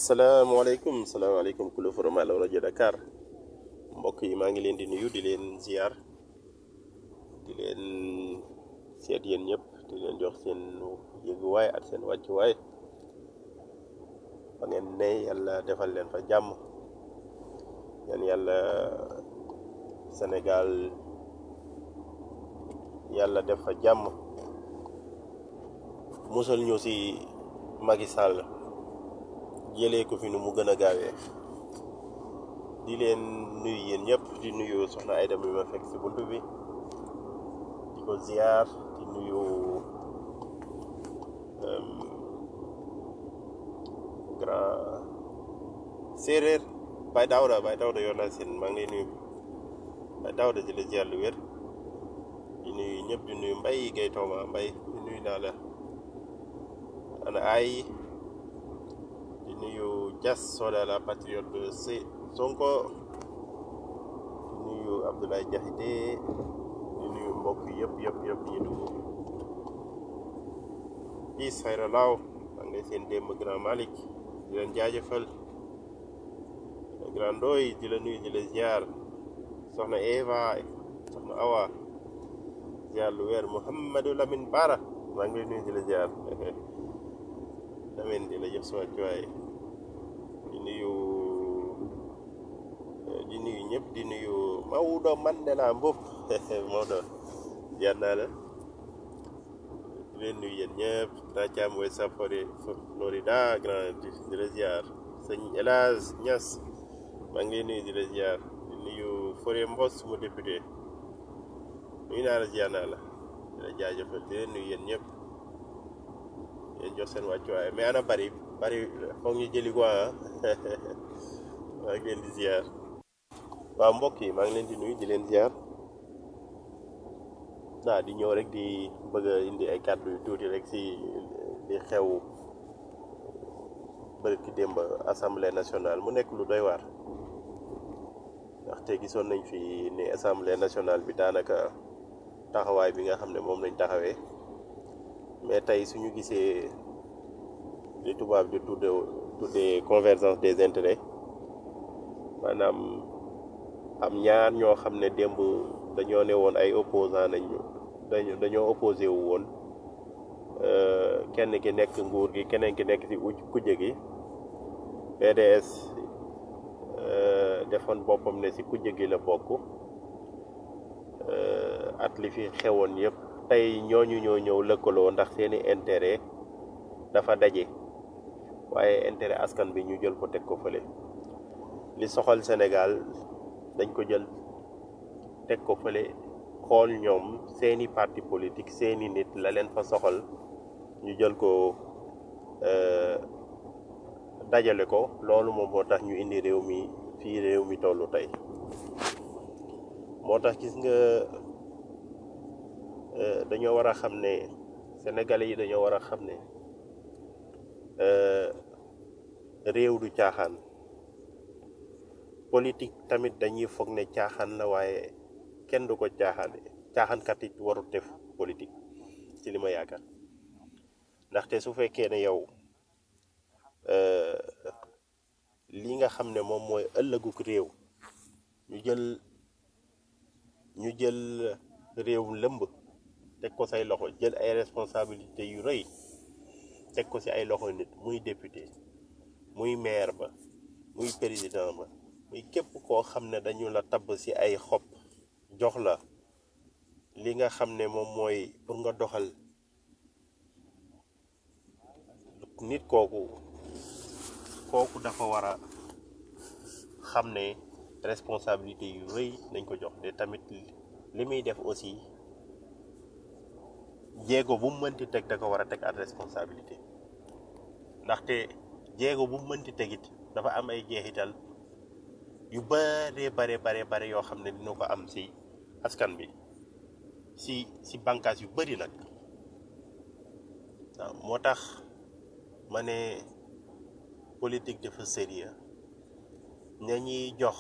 salaamaaleykum salaamaaleykum kulu forum Allo rajo Dakar mbokk yi maa ngi leen di nuyu di leen ziar di leen seet yéen ñëpp di leen jox seen yëguwaay ak seen wàccuwaay fa ngeen ne yàlla defal leen fa jàmm yan yàlla Sénégal yàlla def fa jàmm musal ñu si Macky Sall jëlee ko fi nu mu gën a gaawee di leen nuyu yéen ñëpp di nuyu soxna Ayda mi ma fekk si buntu bi di ko ziar di nuyu euh, grand séeréer Baye Daouda Baye Daouda yor naa seen maa ngi lay nuyu Baye Daouda di la ziar lu wér di nuyu ñëpp di nuyu Mbaye Guèye Tooma Mbaye di nuyu naa la ana ay di nuyu Dias Soda la patriote de C Sonko di nuyu Abdoulaye Diakhaté di nuyu mbokk yëpp yëpp yëpp ñi dugg Is Xayra Laaw maa ngi lay seen démb Grand Malick di leen jaajëfal Grand Ndoy di la nuyu di la ziar soxna Eva soxna Awa ziar lu weer Mouhamadou Lamine Bara maa ngi lay nuyu di la ziar Lamine di la jox sa wàccuwaay di nuyu di nuyu ñëpp di nuyu Maodo Mandela Mbop Maodo ziar naa la di leen nuyu yéen ñëpp daa caam way sa Florida grand di la ziar sëñ El Hadj Niass maa ngi lay nuyu di la ziar di nuyu Fore Mbos mu député nuyu naa la ziar naa la di la jaajëfal di leen nuyu yéen ñëpp yéen jox seen wàccuwaay mais ana bari bari foog ñu jëli ko ah maa ngi leen di ziar waaw mbokk yi maa ngi leen di nuyu di leen ziar naa di ñëw rek di bëgg a indi ay kàddu yu tuuti rek si di xew bërki démb assemblée nationale mu nekk lu doy waar ndaxte gisoon nañ fi ni assemblée nationale bi daanaka taxawaay bi nga xam ne moom lañ taxawee mais tey suñu gisee li tubaab di tudde tuddee convergence des intérêts maanaam am ñaar ñoo xam ne démb dañoo ne woon ay opposant nañu dañu dañoo opposé wu woon euh, kenn ki nekk nguur gi keneen ki nekk ci uj kujje gi PDS euh, defoon boppam ne ci kujje gi la bokk euh, at li fi xewoon yépp tey ñooñu ñoo ñëw lëkkaloo ndax seeni intérêt dafa daje waaye intérêt askan bi ñu jël ko teg ko fële li soxal Sénégal dañ ko jël teg ko fële xool ñoom seeni parti politique seeni nit la leen fa soxal ñu jël ko euh, dajale ko loolu moom moo tax ñu indi réew mi fii réew mi tollu tey moo tax gis nga euh, dañoo war a xam ne sénégalais yi dañoo war a xam ne euh, réew du caaxaan politique tamit dañuy foog ne caaxaan la waaye kenn du ko caaxaane caaxaankat it warut def politique ci li ma yaakaar ndaxte su fekkee ne yow euh, li nga xam ne moom mooy ëllëguk réew ñu jël ñu jël réew lëmb teg ko say loxo jël ay responsabilité yu rëy teg ko ci ay loxo nit muy député muy maire ba muy président ba muy képp koo xam ne dañu la tabb ci ay xob jox la li nga xam ne moom mooy pour nga doxal nit kooku kooku dafa war a xam ne responsabilité yu rëy nañ ko jox te tamit li muy def aussi jéego bu mu mënti teg da ko war a teg at responsabilité ndaxte jéego bu mu mënti tegit dafa am ay jeexital yu bare bare bare bare yoo xam ne dina ko am ci askan bi ci ci bànqaas yu bari nag waaw moo tax ma ne politique dafa sérieux ña ñuy jox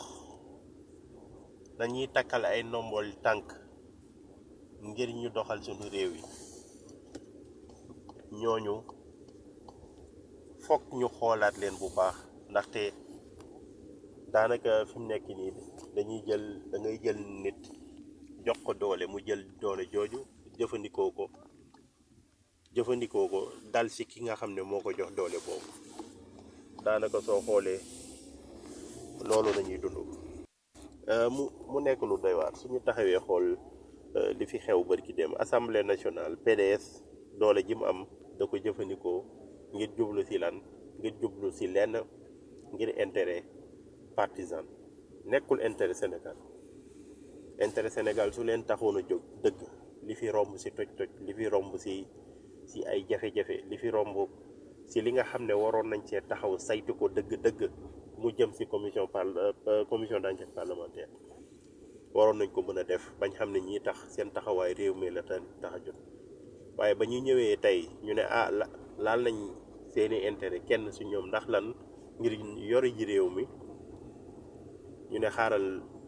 dañuy takkal ay ndombol tànk ngir ñu doxal sunu réew yi ñooñu fokk ñu xoolaat leen bu baax ndaxte daanaka fi mu nekk nii dañuy jël da ngay jël nit jox ko doole mu jël doole jooju jëfandikoo ko jëfandikoo ko dal si ki nga xam ne moo ko jox doole boobu daanaka soo xoolee loolu lañuy dund mu mu nekk lu doy waar suñu taxawee xool li fi xew bërki dem assemblée nationale PDS doole ji mu am da ko jëfandikoo ngir jublu si lan ngir jublu si lenn ngir intérêt partisan nekkul intérêt Sénégal intérêt Sénégal su leen taxoon a jóg dëgg li fi romb si toj-toj li fi romb si si ay jafe-jafe li fi romb si li nga xam ne waroon nañ cee taxaw saytu ko dëgg-dëgg mu jëm si commission par commission d'enquête parlementaire waroon nañ ko mën a def bañ xam ne ñii tax seen taxawaay réew mi la tax a jot waaye ba ñu ñëwee tey ñu ne ah la laal nañ seeni intérêt kenn si ñoom ndax lan ngir yore ji réew mi ñu ne xaaral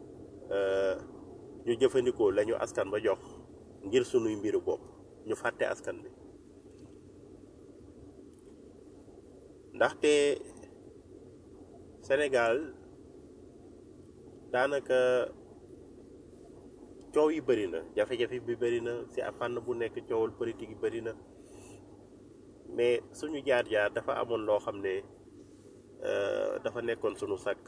ñu jëfandikoo lañu askan ba jox ngir sunuy mbiru bopp ñu fàtte askan bi ndaxte Sénégal daanaka coow yi bëri na jafe-jafe bi bëri na si fànn bu nekk coowal politique yi bëri na mais suñu jaar-jaar dafa amoon loo xam ne dafa nekkoon suñu sàkk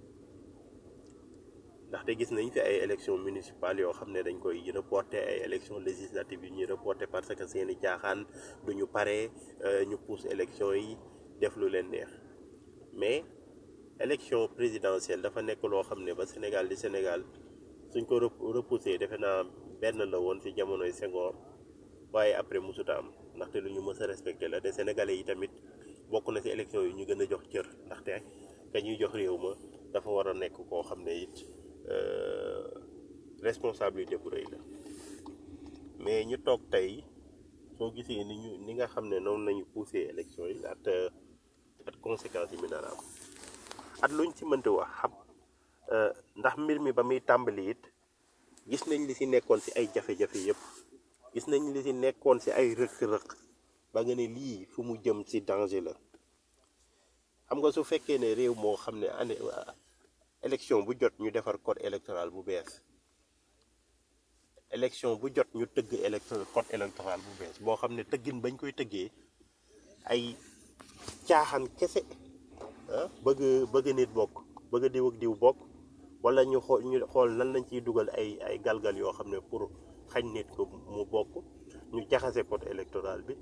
ndaxte gis nañ fi ay élections municipales yoo xam ne dañ koy reporté ay élections législatives yu ñuy reporté parce que seeni caaxaan duñu pare ñu pousse élections yi def lu leen neex mais élection présidentielle dafa nekk loo xam ne ba Sénégal di Sénégal suñ ko repoussé defe naa benn la woon ci jamonoy Senghor waaye après musuta am ndaxte lu ñu mës a respecté la te sénégalais yi tamit bokk na ci élection yi ñu gën a jox cër ndaxte ka ñuy jox réew ma dafa war a nekk koo xam ne it responsabilité bu rëy la mais ñu toog tey soo gisee ni ñu ni nga xam ne noonu nañu poussé élection yi at at conséquences yi mi nar a am at luñ ci mënti wax xam ndax mbir mi ba muy tàmbali it gis nañ li ci nekkoon ci ay jafe-jafe yëpp gis nañ li ci nekkoon ci ay rëq-rëq ba nga ne lii fu mu jëm ci danger la xam nga su fekkee ne réew moo xam ne année élection bu jot ñu defar code électoral bu bees élection bu jot ñu tëgg électro code électoral bu bees boo xam ne tëggin bañ koy tëggee ay caaxaan kese ah bëgg bëgg nit bokk bëgg diw ak diw bokk wala ñu xool ñu xool nan lañ ciy dugal ay ay galgal yoo xam ne pour xañ nit ko mu bokk ñu jaxase code électoral bi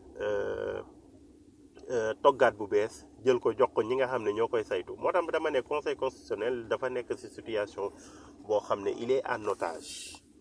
toggaat bu bees jël ko jox ko ñi nga xam ne ñoo koy saytu moo tax dama ne conseil constitutionnel dafa nekk ci situation boo xam ne il est en otage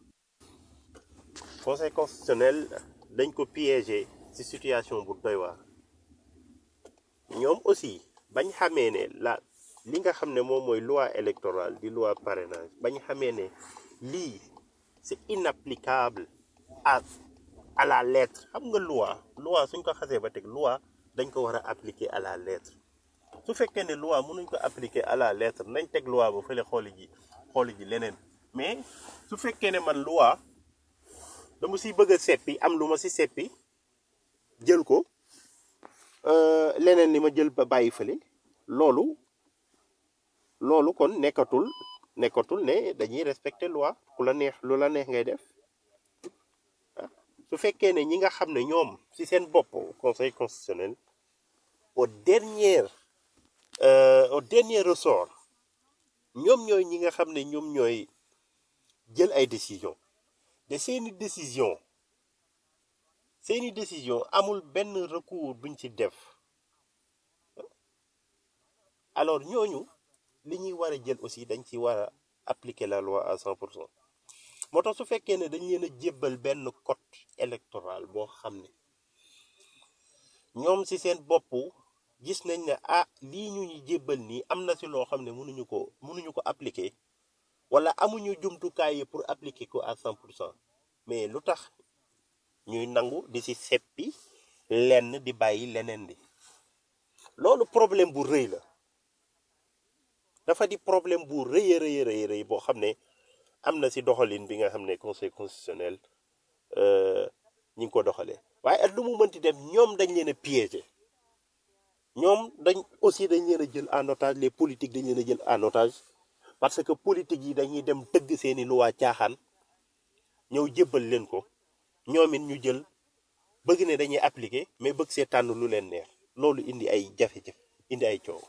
conseil constitutionnel dañ ko piégé ci situation bu doy waar ñoom aussi bañ xamee ne la li nga xam ne moom mooy loi électorale di loi parrainage bañ xamee ne lii c'est inapplicable à à la lettre xam nga loi loi suñ ko xasee ba teg loi dañ ko war a appliquer à la lettre su fekkee ne loi mënuñ ko appliquer à la lettre nañ teg loi ba fële xooli ji xooli ji leneen mais su fekkee ne man loi dama si bëgg a seppi am lu ma si seppi jël ko leneen li ma jël ba bàyyi fële loolu loolu kon nekkatul nekkatul ne dañuy respecter loi ku la neex lu la neex ngay def su fekkee ne ñi nga xam ne ñoom ci seen bopp conseil constitutionnel au dernier au dernier ressort ñoom ñooy ñi nga xam ne ñoom ñooy jël ay décision de seeni décision seeni décision amul benn recours buñ ci def alors ñooñu li ñuy war a jël aussi dañ ci war a appliquer la loi à cent pour cent moo tax su fekkee ne dañ leen a jébbal benn code électoral boo xam ne ñoom ci seen bopp gis nañ ne ah lii ñu ñu jébbal nii am na ci loo xam ne mënuñu ko mënuñu ko appliquer wala amuñu jumtukaay yi pour appliquer ko à cent pour cent mais lu tax ñuy nangu di ci seppi lenn di bàyyi leneen di loolu problème bu rëy la dafa di problème bu rëy a rëy rëy rëy boo xam ne am na ci doxalin bi nga xam ne conseil constitutionnel ñi ngi ko doxalee waaye at lu mu mënti dem ñoom dañ leen a piéger ñoom dañ aussi dañ leen a jël en otage les politiques dañ leen a jël en otage parce que politique yi dañuy dem tëgg seeni luwaa caaxaan ñëw jébbal leen ko ñoom it ñu jël bëgg ne dañuy appliquer mais bëgg see tànn lu leen neex loolu indi ay jafe-jafe indi ay coow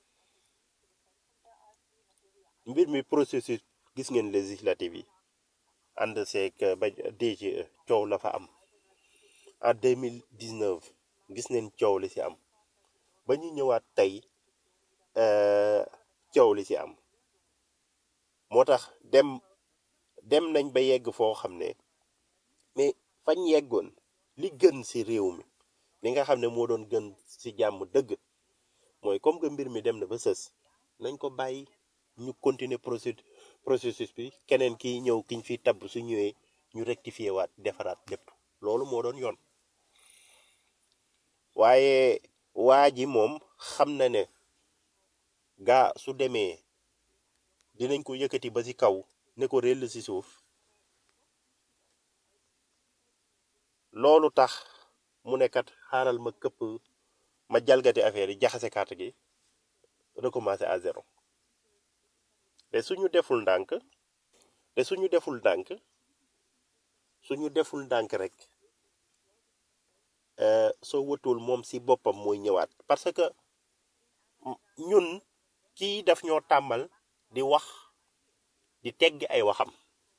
mbir mi processus gis ngeen législative yi ànd seeg ba DGE coow la fa am en 2019 gis neen coow li ci am ba ñu ñëwaat tey euh, coow li ci am moo tax dem dem nañ ba yegg foo xam ne mais fañ yeggoon li gën ci réew mi li nga xam ne moo doon gën ci jàmm dëgg mooy comme que mbir mi dem na ba sës nañ ko bàyyi ñu continuer procédure processus bi keneen ki ñëw kiñ fi tabb su ñëwee ñu rectifier waat defaraat lépp loolu moo doon yoon waaye waa ji moom xam na ne gaa su demee dinañ ko yëkkati ba ci kaw ne ko réll ci suuf loolu tax mu ne kat xaaral ma këpp ma jalgati affaire yi jaxase carte gi recommencer à zéro te suñu deful ndànk te suñu deful ndànk suñu deful ndànk rek euh, soo wëtul moom ci boppam mooy ñëwaat parce que m- ñun kii daf ñoo tàmmal di wax di tegg ay waxam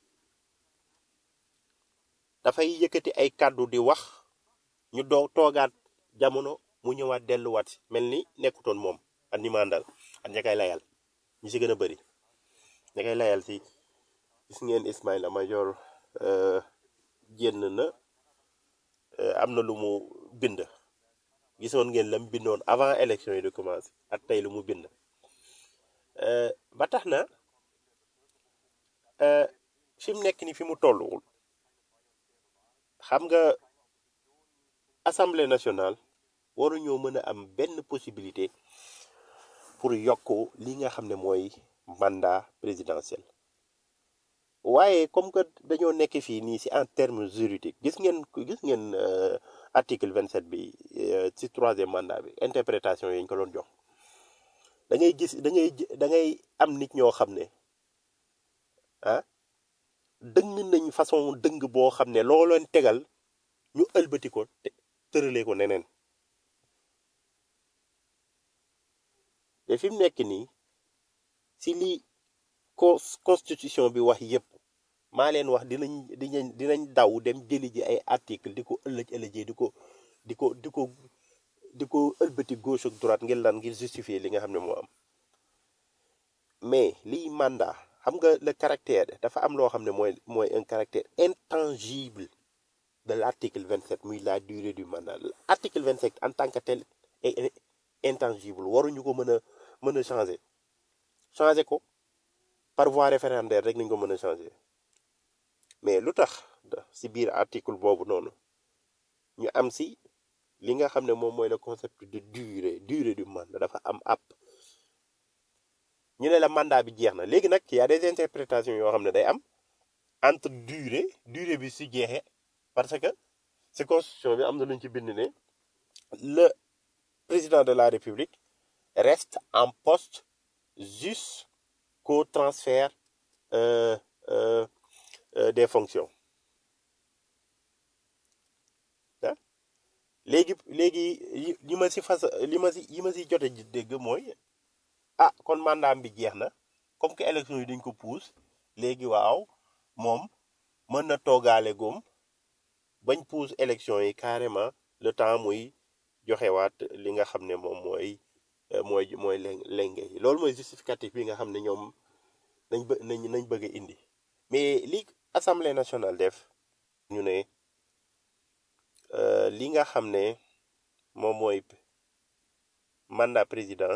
dafay yëkkati ay kàddu di wax ñu doo toogaat jamono mu ñëwaat delluwaat si mel ni nekkutoon moom ak ñi mandal ak ña koy layal ñi ci gën a bëri ña koy layal si gis ngeen Ismaïla Madior euh, génn na euh, am na lu mu bind gisoon ngeen lam bindoon avant élection yi de commencer ak tey lu mu bind euh, ba tax na euh, fi mu nekk ni fi mu tolluwul xam nga assemblée nationale waruñoo mën a am benn possibilité pour yokk li nga xam ne mooy mandat présidentiel waaye comme que dañoo nekk fii nii ci en termes juridiques gis ngeen gis ngeen euh, article 27 bi euh, ci troisième mandat bi interprétation yi ñu ko doon jox da ngay gis da ngay da ngay am nit ñoo xam ne ah dëng nañ façon dëng boo xam ne loo leen tegal ñu ëlbati ko te tëralee ko neneen te fi mu nekk nii si li ko constitution bi wax yépp maa leen wax dinañ dinañ dinañ daw dem jëli ji ay article di ko ëllëj ëllëjee di ko di ko di ko di ko ëlbati gauche ak droite ngir lan ngir justifier li nga xam ne moo am mais liy mandat xam nga le caractère dafa am loo xam ne mooy mooy un caractère intangible de l'article 27 muy la durée du mandat l'article 27 en tant que tel est intangible waruñu ko mën a mën a changer changer ko par voie référendaire rek nañ ko mën a changer mais lu tax si biir article boobu noonu ñu am si li nga xam ne moom mooy le concept de durée durée du mandat dafa am app ñu ne la mandat bi jeex na léegi nag y a des interprétations yoo xam ne day am entre durée durée bi si jeexee parce que si constitution bi am na lu ñu ci bind ne le président de la république reste en poste jusqu'au transfert euh, euh, euh, des fonctions ah léegi léegi yi li ma si fas li ma si yi ma si jote ji dégg mooy ah kon mandat bi jeex na comme que élection yi dañ ko pousse léegi waaw moom mën na toogaale góom bañ pousse élection yi carrément le temps muy joxewaat li nga xam ne moom mooy mooy mooy lenge yi loolu mooy justificatif bi nga xam ne ñoom nañ bë nañ nañ bëgg a indi mais li assemblée nationale def ñu ne li nga xam ne moom mooy mandat président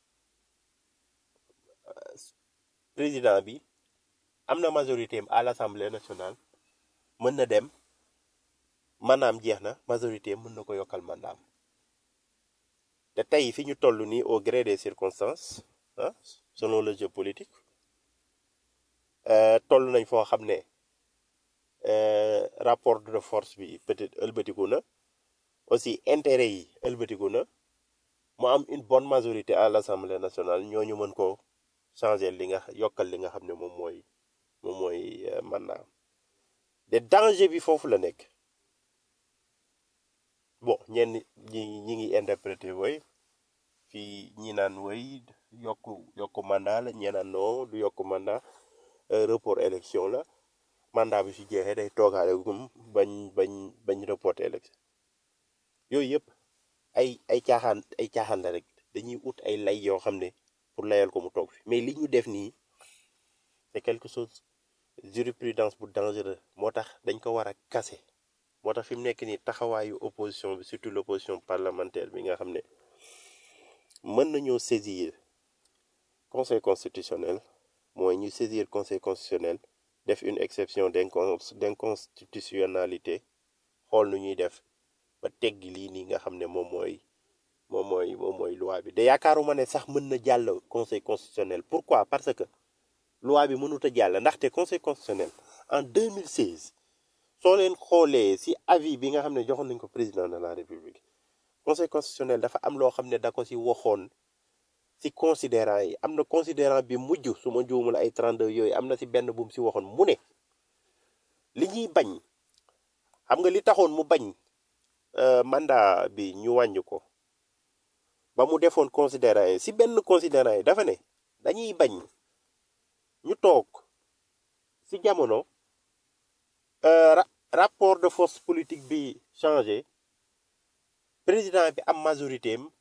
président bi am na majorité am à l'assemblée nationale mën na dem maanaam jeex na majorité mën na ko yokkal mandaam te tey fi ñu toll nii au gré des circonstances ah selon le jeu politique toll nañ foo xam ne rapport de force bi peut-être ëlbatiku na aussi intérêt yi ëlbatiku na mu am une bonne majorité à l'Assemblée nationale ñooñu mën ko changer li nga yokkal li nga xam ne moom mooy moom mooy euh, mandat de danger bi foofu la nekk bon ñenn ñi ñi ngi interpréter woy fii ñi naan woy yokku yokku mandat la ñi naan non du yokku mandat euh, report élection la mandat bi su jeexee day toogaale gum bañ bañ bañ reporter élection yooyu yëpp ay ay caaxaan ay caaxaan la rek dañuy ut ay lay yoo xam ne pour layal ko mu toog fi mais li ñu def nii c'est quelque chose jurisprudence bu dangereux moo tax dañ ko war a casser moo tax fi mu nekk nii taxawaayu opposition bi surtout l'opposition parlementaire bi nga xam ne mën nañoo saisir conseil constitutionnel mooy ñu saisir conseil constitutionnel def une exception d'incon d'inconstitutionnalité xool nu ñuy def ba teggi lii nii nga xam ne moom mooy moom mooy moom mooy loi bi de yaakaaruma ne sax mën na jàll conseil constitutionnel pourquoi parce que loi bi mënut a jàll ndaxte conseil constitutionnel en 2016 soo leen xoolee ci avis bi nga xam ne joxoon nañ ko président de la république conseil constitutionnel dafa am loo xam ne da ko ci waxoon ci considérant yi am na considérant bi mujj su ma juumul ay 32 yooyu am na ci benn bu mu ci waxoon mu ne li ñuy bañ xam nga li taxoon mu bañ euh, mandat bi ñu wàññi ko ba mu defoon considérant yi ci benn considérant yi dafa ne dañuy bañ ñu toog ci jamono euh, ra- rapport de force politique bi changé président bi am majorité am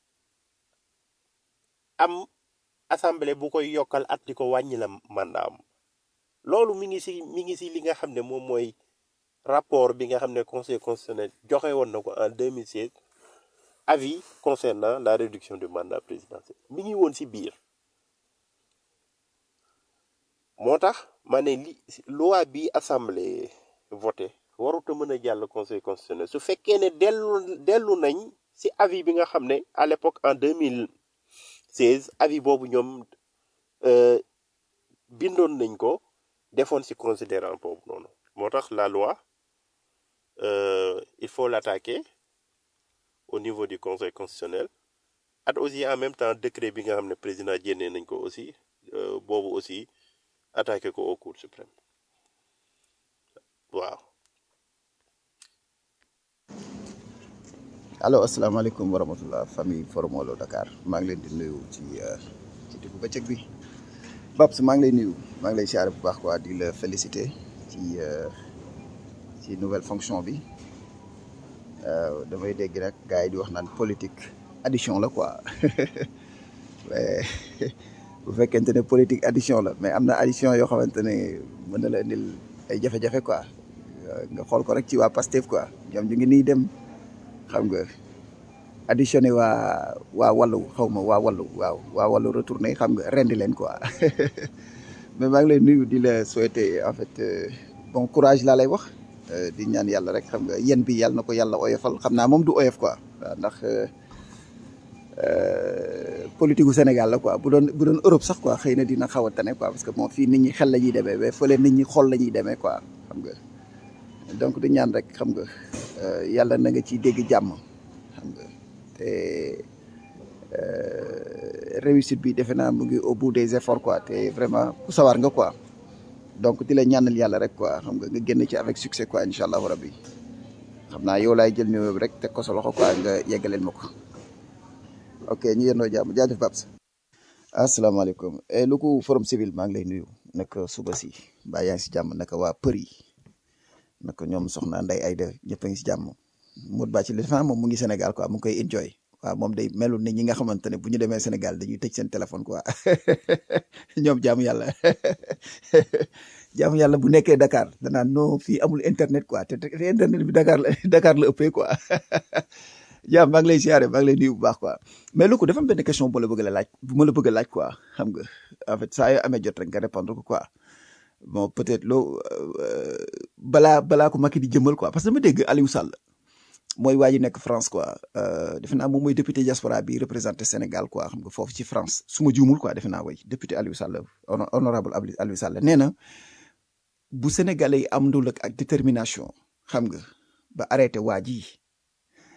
am assemblée bu koy yokkal at di ko wàññi la mandat am loolu mi ngi ci mi ngi ci li nga xam ne moom mooy rapport bi nga xam ne conseil constitutionnel joxe woon na ko en 2016 avis concernant la réduction du mandat présidentiel mi ngi woon ci biir moo tax ma ne li loi bi assemblée voté warut a mën a jàll conseil constitutionnel su fekkee ne dellu dellu nañ ci avis bi nga xam ne à l'époque en 2016 avis boobu ñoom euh, bindoon nañ ko defoon ci considérant boobu noonu moo tax la loi euh, il faut l'attaquer au niveau du conseil constitutionnel at aussi en même temps décret bi nga xam ne président jénnee nañ ko aussi euh, boobu aussi attaquer ko au cour suprême waaw allo asalaamaaleykum wa rahmatullah famille Forum Walo Dakar maa ngi leen di nuyu ci ci diggu bëccëg bi Babs maa ngi lay nuyu maa ngi lay siyaare bu baax quoi di la féliciter ci ci nouvelle fonction bi damay dégg nag gars yi di wax naan politique addition la quoi mais bu fekkente ne politique addition la mais am na addition yoo xamante ne mën na la indil ay jafe-jafe quoi nga xool ko rek ci waa Pastef quoi ñoom ñu ngi nii dem. xam nga additionné waa waa wàllu xaw ma waa wàllu waaw waa wàllu retourné xam nga rendi leen quoi mais maa ngi lay nuyu di la souhaiter en fait bon courage laa lay wax di ñaan yàlla rek xam nga yéen bi yàlla na ko yàlla oyofal xam naa moom du oyof quoi waaw ndax politique gu Sénégal la quoi bu doon bu doon Europe sax quoi xëy na dina xaw a tane quoi parce que bon fii nit ñi xel la ñuy demee mais fële nit ñi xol la ñuy demee quoi xam nga donc di ñaan rek xam nga yàlla na nga ciy dégg jàmm xam nga te réussite bi defe naa mu ngi au bout des efforts quoi te vraiment ku sawar nga quoi donc di la ñaanal yàlla rek quoi xam nga nga génn ci avec succès quoi incha allahu rabbi xam naa yow laay jël nuyoo bi rek teg ko sa loxo quoi nga yeggaleel ma ko ok ñu yendoo jàmm jaajëf Babs asalaamaaleykum lu ko forum civil maa ngi lay nuyu naka suba si mbaa yaa ngi si jàmm naka waa për yi naka ñoom soxna Ndeye Aïda ñëpp a ngi si jàmm Modou Ba ci li defe moom mu ngi Sénégal quoi mu ngi koy enjoy waaw moom day melul ni ñi nga xamante ne bu ñu demee Sénégal dañuy tëj seen téléphone quoi ñoom jaamu yàlla jaamu yàlla bu nekkee Dakar danaan non fii amul internet quoi te te internet bi Dakar la Dakar la ëppee quoi jaam maa ngi lay siyaare maa ngi lay nuyu bu baax quoi mais lu ko dafa am benn question bu la bëgg a laaj bu ma la bëgg a laaj quoi xam nga en fait saa yoo amee jot rek nga répondre ko quoi bon peut-être loo balaa balaa ko Macky di jëmal quoi parce que dama dégg Aliou Sall mooy waa ji nekk France quoi defe naa moom mooy député diaspora bi représenté Sénégal quoi xam nga foofu ci France su ma juumul quoi defe naa way député Aliou Sall honorable Aliou Sall nee na bu Sénégalais yi am ndul ak détermination xam nga ba arrêté waa ji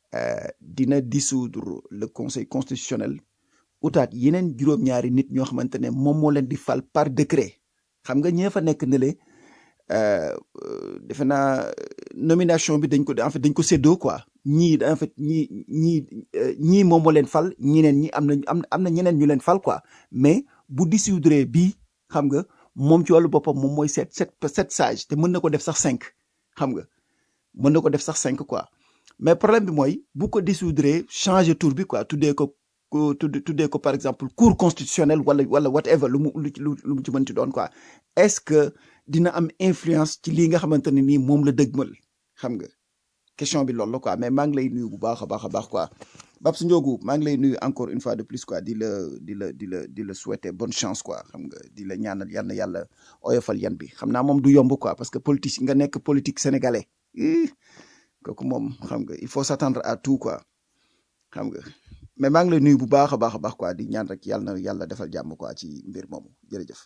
euh, dina dissoudre le conseil constitutionnel utaat yeneen juróom-ñaari nit ñoo xamante ne moom moo leen di fal par décret xam nga ñee fa nekk ne le euh, euh, defe naa euh, nomination bi dañ ko en fait dañ ko séddoo quoi ñii en fait ñii ñii euh, ñii moom moo leen fal ñeneen ñi am na am am na ñeneen ñu leen fal quoi mais bu dissoudre bii xam nga moom ci wàllu boppam moom mooy sept sept sept sages te mën na ko def sax cinq xam nga mën na ko def sax cinq quoi mais problème bi mooy bu ko dissoudre changer tour bi quoi tuddee ko ko tudd tuddee ko par exemple cour constitutionnelle wala wala whatever lu mu lu lu lu mu ci mën ci doon quoi est-ce que dina am influence ci lii nga xamante ne nii moom la dëgmal xam nga question bi loolu la quoi mais maa ngi lay nuyu bu baax a baax a baax quoi Babs Ndiogou maa ngi lay nuyu encore une fois de plus quoi di la di la di la di la souhaiter bonne chance quoi xam nga di la ñaanal yal na yàlla oyofal yan bi xam naa moom du yomb quoi parce que politique nga nekk politique sénégalais ih kooku moom xam nga il faut s'attendre à tout quoi xam nga mais maa ngi lay nuyu bu baax a baax a baax quoi di ñaan rek yàlla na yàlla defal jàmm quoi ci mbir moomu jërëjëf.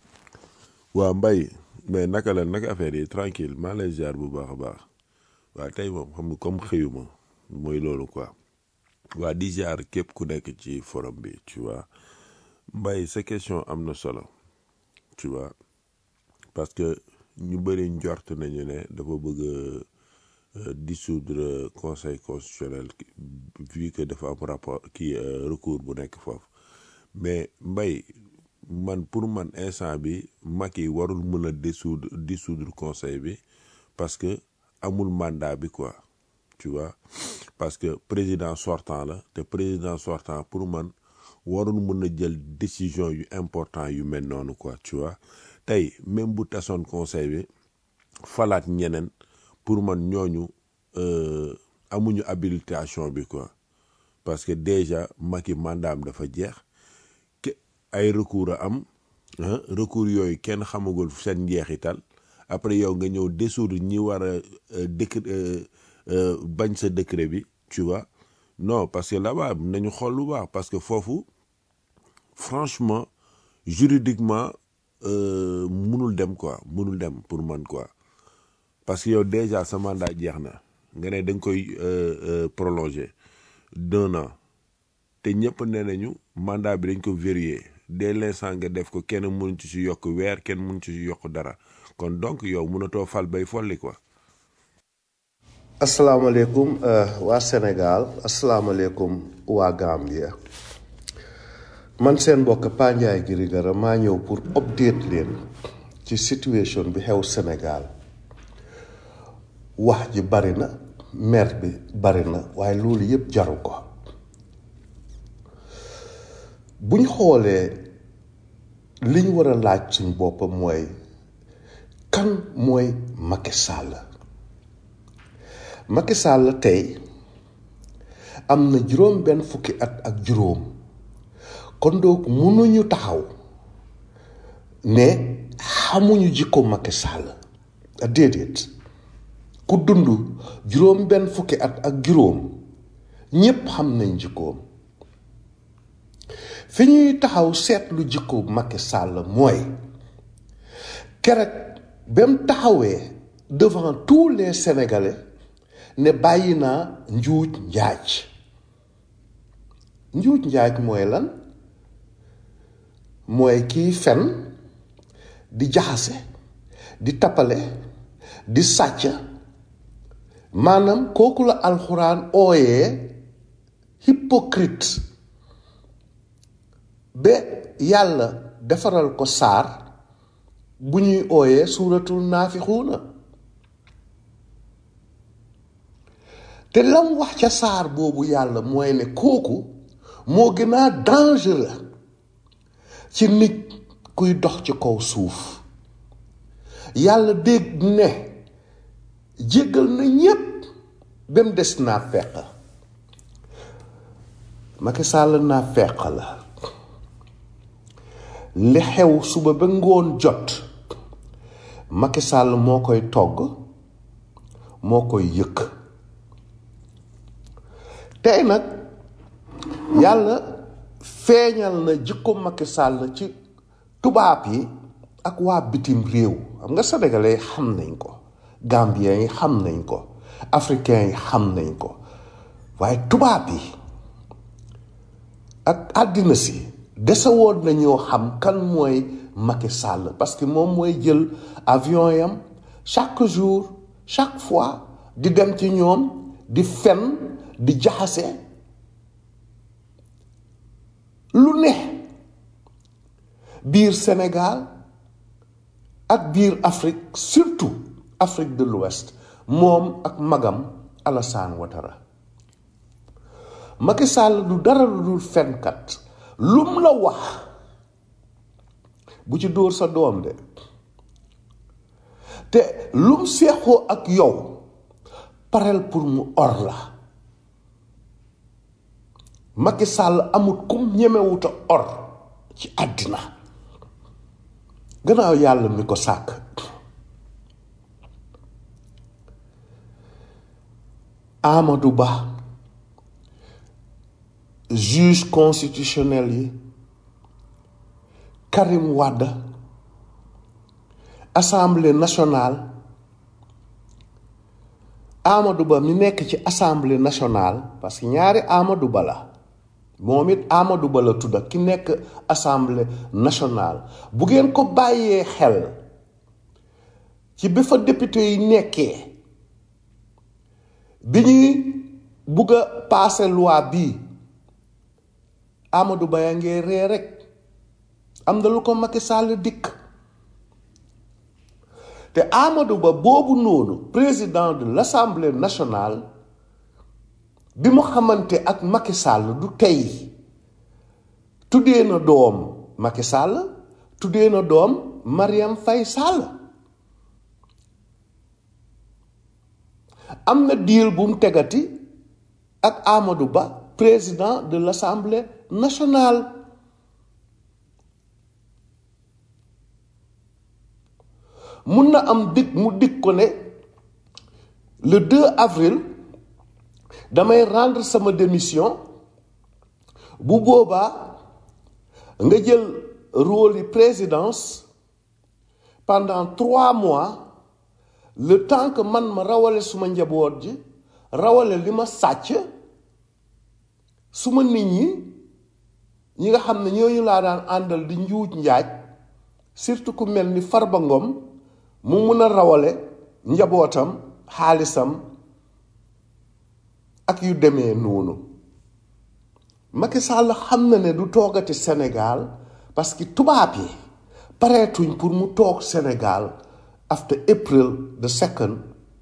waa mbay mais naka la naka affaire yi tranquille maa lay ziar bu baax a baax waa tey moom xam nga comme xëyuma mooy loolu quoi waa di ziar képp ku nekk ci forum bi tu vois mbay sa question am na solo tu vois parce que ñu bëri njort nañu ne dafa bëgg a dissoudre conseil constitutionnel vu que dafa am rapport kii recours bu nekk foofu mais mbay man pour man instant bi Macky warul mën a dissoudre dissoudre conseil bi parce que amul mandat bi quoi tu vois parce que président sortant la te président sortant pour man warul mën a jël décision yu important yu mel noonu quoi tu vois tey même bu tasoon conseil bi falaat ñeneen pour man ñooñu euh, amuñu habilitation bi quoi parce que déjà Macky mandat am dafa jeex ke ay recours a am ah recours yooyu kenn xamagul seen njeexital après yow nga ñëw dissoudre ñi war a décret bañ sa décret bi tu vois non parce que là-bas nañu xool lu baax parce que foofu franchement juridiquement euh, munul dem quoi munul dem pour man quoi parce que yow déjà sa mandat jeex na nga ne da nga koy euh, euh, prolonger d'un an te ñëpp nee nañu mandat bi dañ ko verrouiller dès l'instant nga def ko kenn mënu ci si yokk weer kenn mënu ci si yokk dara kon donc yow mënatoo fal bay folli quoi. asalaamaaleykum waa Sénégal asalaamaaleykum waa Gambia man seen mbokk Pa Ndiaye Girigara maa ñëw pour update leen ci situation bi xew Sénégal wax ji bari na mer bi bari na waaye loolu yépp jaru ko buñ xoolee liñ war a laaj suñ bopp mooy kan mooy Macky Sall Macky Sall tey am na juróom benn fukki at ak juróom kon donc mënuñu taxaw ne xamuñu jikko Macky Sall déedéet ku dund juróom benn fukki at ak juróom ñépp xam nañ jikkoom fi ñuy taxaw seetlu jikko Macky Sall mooy keroog ba mu taxawee devant tous les Sénégalais ne bàyyi naa njuuj njaaj njuuj njaaj mooy lan mooy kiy fen di jaxase di tappale di sàcc maanaam kooku la alxuraan ooyee hypocrite ba yàlla defaral ko saar bu ñuy ooyee suuratul naafixuuna te lam wax ca saar boobu yàlla mooy ne kooku moo gën a dangereux ci nit kuy dox ci kaw suuf yàlla dégg ne jéggal na ñépp ba mu des naa feq Macky Sall naa feq la li xew suba ba ngoon jot Macky Sall moo koy togg moo koy yëkk tey nag yàlla feeñal na jikko Macky Sall ci tubaab yi ak waa bitim réew xam nga sénégalais xam nañ ko gambien yi xam nañ ko africain yi xam nañ ko waaye tubaab yi ak àddina si desewoon nañoo xam kan mooy Macky Sall parce que moom mooy jël avion yam chaque jour chaque fois di dem ci ñoom di fen di jaxase lu ne biir Sénégal ak biir Afrique surtout Afrique de l'Ouest moom ak magam Alassane Ouattara Macky Sall du dara lu dul fenkat lum la wax bu ci dóor sa doom de te lum seexoo ak yow pareel pour mu or la Macky Sall amut kum ñemewuta or ci àddina gannaaw yàlla mi ko sàkk Amadou Ba juge constitutionnel yi Karim Wade assemblée nationale Amadou Ba mi nekk ci assemblée nationale parce que ñaari Amadou Ba la moom it Amadou Ba la tudda ki nekk assemblée nationale bu ngeen ko bàyyee xel ci bi fa député yi nekkee bi ñuy bugg a passer loi bii Amadou Ba yaa ngee ree rek am na lu ko Macky Sall dikk te Amadou Ba boobu noonu président de l'Assemblée nationale bi mu xamante ak Macky Sall du tey tuddee na doom Macky Sall tuddee na doom Mariam Faye Sall am na diir bu mu tegati ak Amadou Ba président de l'Assemblée nationale mun na am dig mu dig ko ne le 2 avril damay rendre sama démission bu boobaa nga jël rôle yi présidence pendant trois mois le temps que man ma rawale suma njaboot ji rawale li ma sàcc suma nit ñi ñi nga xam ne ñooñu laa daan àndal di njuuj njaaj surtout ku mel ni Farba Ngom mu mun a rawale njabootam xaalisam ak yu demee noonu Macky Sall xam na ne du toogati Sénégal parce que tubaab yi pareetuñ pour mu toog Sénégal after April the second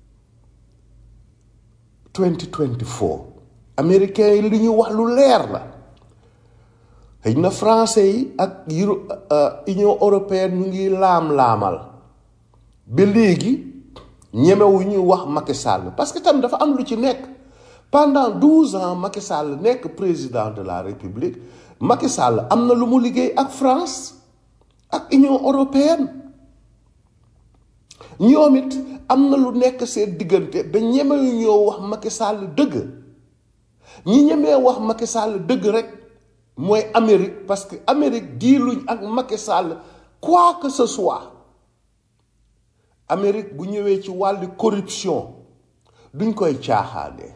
2024 américains yi li ñu wax lu leer la xëy na français yi ak Euro Union européenne ñu ngi laam-laamal ba léegi ñemewu ñu wax Macky Sall parce que tam dafa am lu ci nekk pendant douze ans Macky Sall nekk président de la République Macky Sall am na lu mu liggéey ak France ak Union européenne ñoom it am na lu nekk seen diggante ba ñemewu ñoo wax Macky Sall dëgg ñi ñemee wax Macky Sall dëgg rek mooy Amérique parce que Amérique diiluñ ak Macky Sall quoi que ce soit Amérique bu ñëwee ci wàllu corruption duñ koy caaxaanee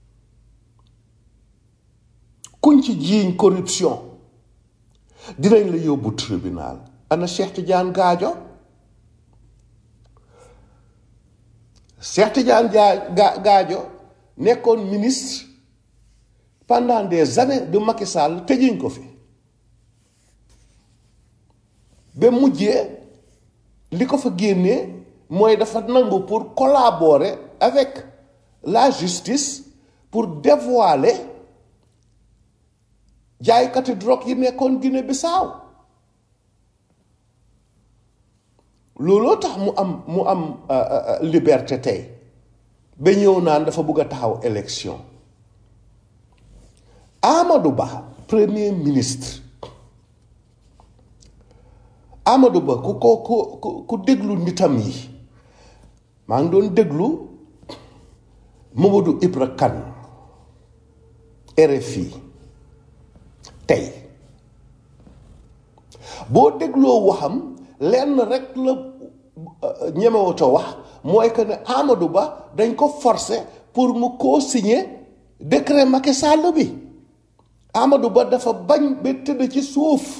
kuñ ci jiiñ corruption dinañ la yóbbu tribunal ana Cheikh Tidiane Gadio Cheikh Tidiane Ga Gadio nekkoon ministre pendant des années de Macky Sall tëjuñ ko fi ba mujjee li ko fa génnee mooy dafa nangu pour collaborer avec la justice pour dévoiler jaaykati drogue yi nekkoon Guinée Bissau looloo tax mu am mu am liberté tey ba ñëw naan dafa bëgg a taxaw élection Amadou Ba premier ministre Amadou Ba ku ko ku ku déglu nitam yi maa ngi doon déglu Mamadou Ibra Kane RFI tey boo dégloo waxam lenn rek la ñemewuta wax mooy que ne Amadou Ba dañ ko forcer pour mu co-signer décret Macky Sall bi Amadou Ba dafa bañ ba tëdd ci suuf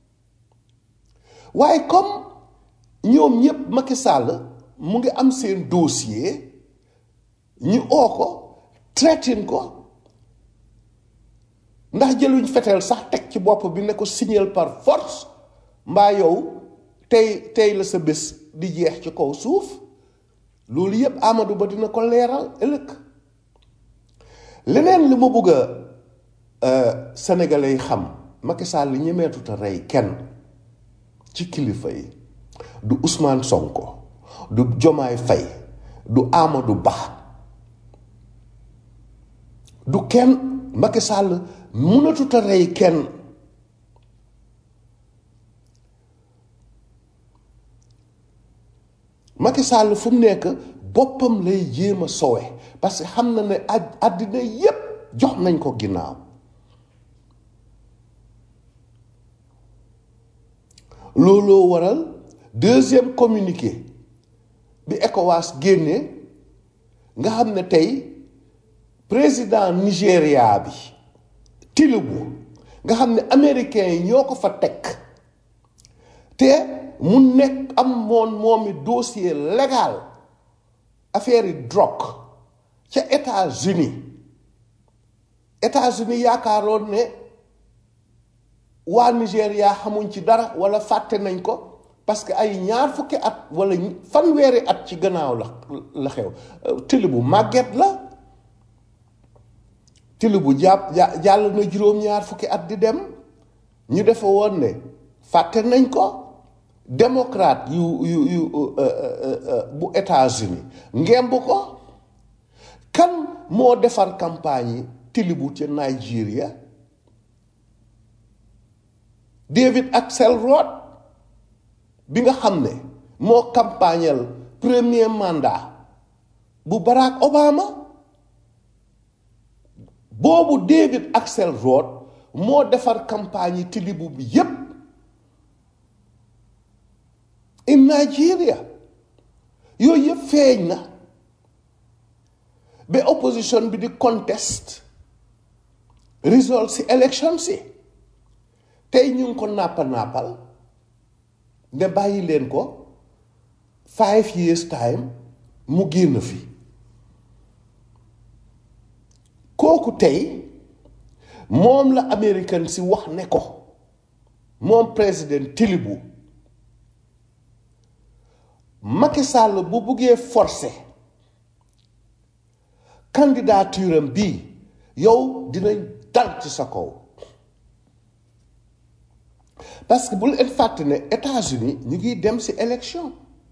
waaye comme ñoom ñëpp Macky Sall mu ngi am seen dossier ñu oo ko traité ko ndax jëluñ feteel sax teg ci bopp bi ne ko signal par force mbaa yow tey tey la sa bés di jeex ci kaw suuf loolu yépp Amadou Ba dina ko leeral ëllëg leneen li ma bëgg a sénégalais yi xam Macky Sall li ñemeetut a rey kenn ci kilifa yi du Ousmane Sonko du Jomaay Fay du Amadou Ba du kenn Macky Sall mënatut a rey kenn Macky Sall fu mu nekk boppam lay jéem a sowe parce que xam na ne àddina yépp jox nañ ko ginnaaw looloo waral deuxième communiqué bi ECOWAS génnee nga xam ne tey président Nigéria bi Tinubu nga xam ne américains yi ñoo ko fa teg te mu nekk am moon moomi dossier légal affaire yi drogue ca États-Unis États-Unis yaakaaroon ne waa Nigéria xamuñ ci dara wala fàtte nañ ko parce que ay ñaar fukki at wala fanweeri at ci gannaaw la la xew tili bu màgget la tili bu jàpp jàll na juróom-ñaar fukki at di dem ñu defa woon ne fàtte nañ ko démocrate yu yu yu bu États-Unis ngemb ko kan moo defar campagne yi tilibu ca Nigeria David Axelrod bi nga xam ne moo campagnal premier mandat bu Barack Obama boobu David Axelrod moo defar campagne yi tilibu bi yépp in Nigeria yooyu yëpp feeñ na ba opposition bi di contest result si élection si tey ñu ngi ko nàppa nàppal ne bàyyi leen ko five years time mu génn fi kooku tey moom la américain si wax ne ko moom président Tinubu Macky Sall bu buggee forcer candidature am bii yow dinañ dal ci sa kaw parce que bu leen fàtte ne États-Unis ñu ngi dem ci élection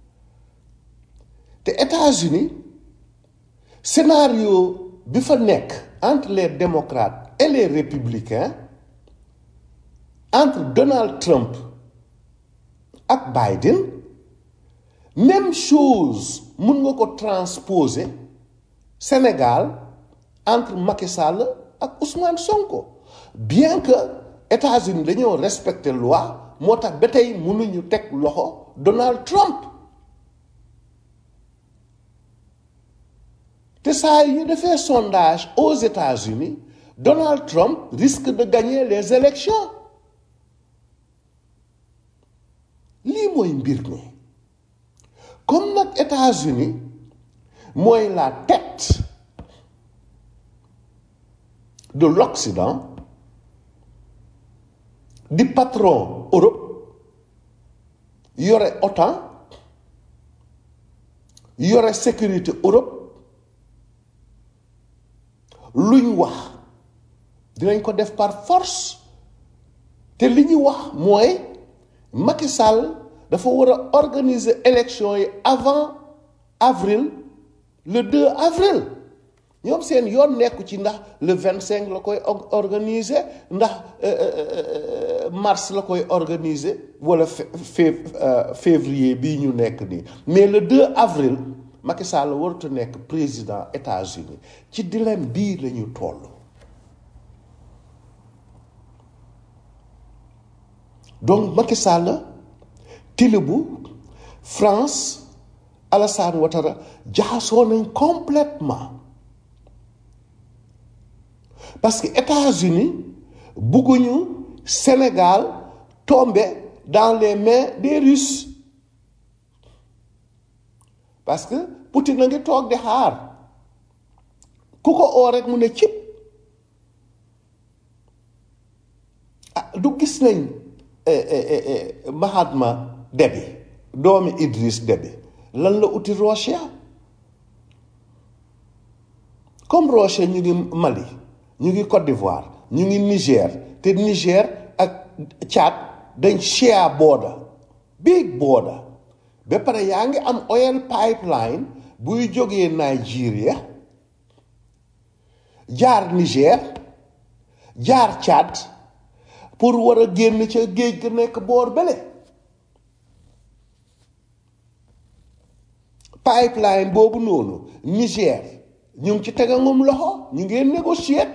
te États-Unis scénario bi fa nekk entre les démocrates et les républicains entre Donald Trump ak Biden même chose mun nga ko transposer Sénégal entre Macky Sall ak Ousmane Sonko bien que États-Unis dañoo respecter loi moo tax ba tey mënuñu teg loxo Donald Trump te saa yi ñu defee sondage aux États-Unis Donald Trump risque de gagner les élections lii mooy mbir mi comme nag États-Unis mooy la tête de l'Occident di patron Europe yore OTAN yore sécurité Europe luñ wax dinañ ko def par force te li ñu wax mooy Macky Sall dafa war a organiser élection yi avant avril le 2 avril ñoom seen yoon nekku ci ndax le 25 la koy organiser ndax mars la koy organiser wala février bii ñu nekk nii mais le 2 avril Macky Sall warut a nekk président États-Unis ci dilemme bii la ñu toll donc Macky Sall Tinubu France Alassane Ouattara jaxasoo nañ complètement parce que États-Unis bugguñu Sénégal tomber dans les mains des Russes parce que Poutine a ngi toog di xaar ku ko oo rek mu ne cib ah du gis nañ Mahatma Déby doomi Idriss Déby lan la uti Russia comme Russia ñu ngi Mali ñu ngi Côte d'Ivoire ñu ngi Niger te Niger ak Tchad dañ share border big border ba pare yaa ngi am oil pipeline buy jógee Nigeria jaar Niger jaar Tchad pour war a génn ca géej ga nekk boor bële pipeline boobu noonu Niger ñu ngi ci tegangum loxo ñu ngeen négocier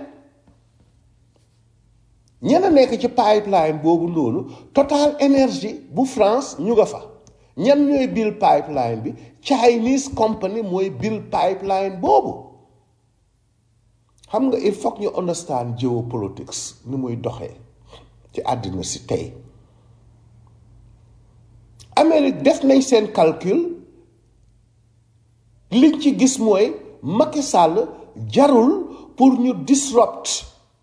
ñenn nekk ci pipeline boobu noonu Total Energy bu France ñu nga fa ñan ñooy bill pipeline bi Chinese company mooy bill pipeline boobu xam nga il faut que ñu understand geopolitics ni muy doxee ci àddina si tey Amérique def nañ seen calcul liñ ci gis mooy Macky Sall jarul pour ñu disrupt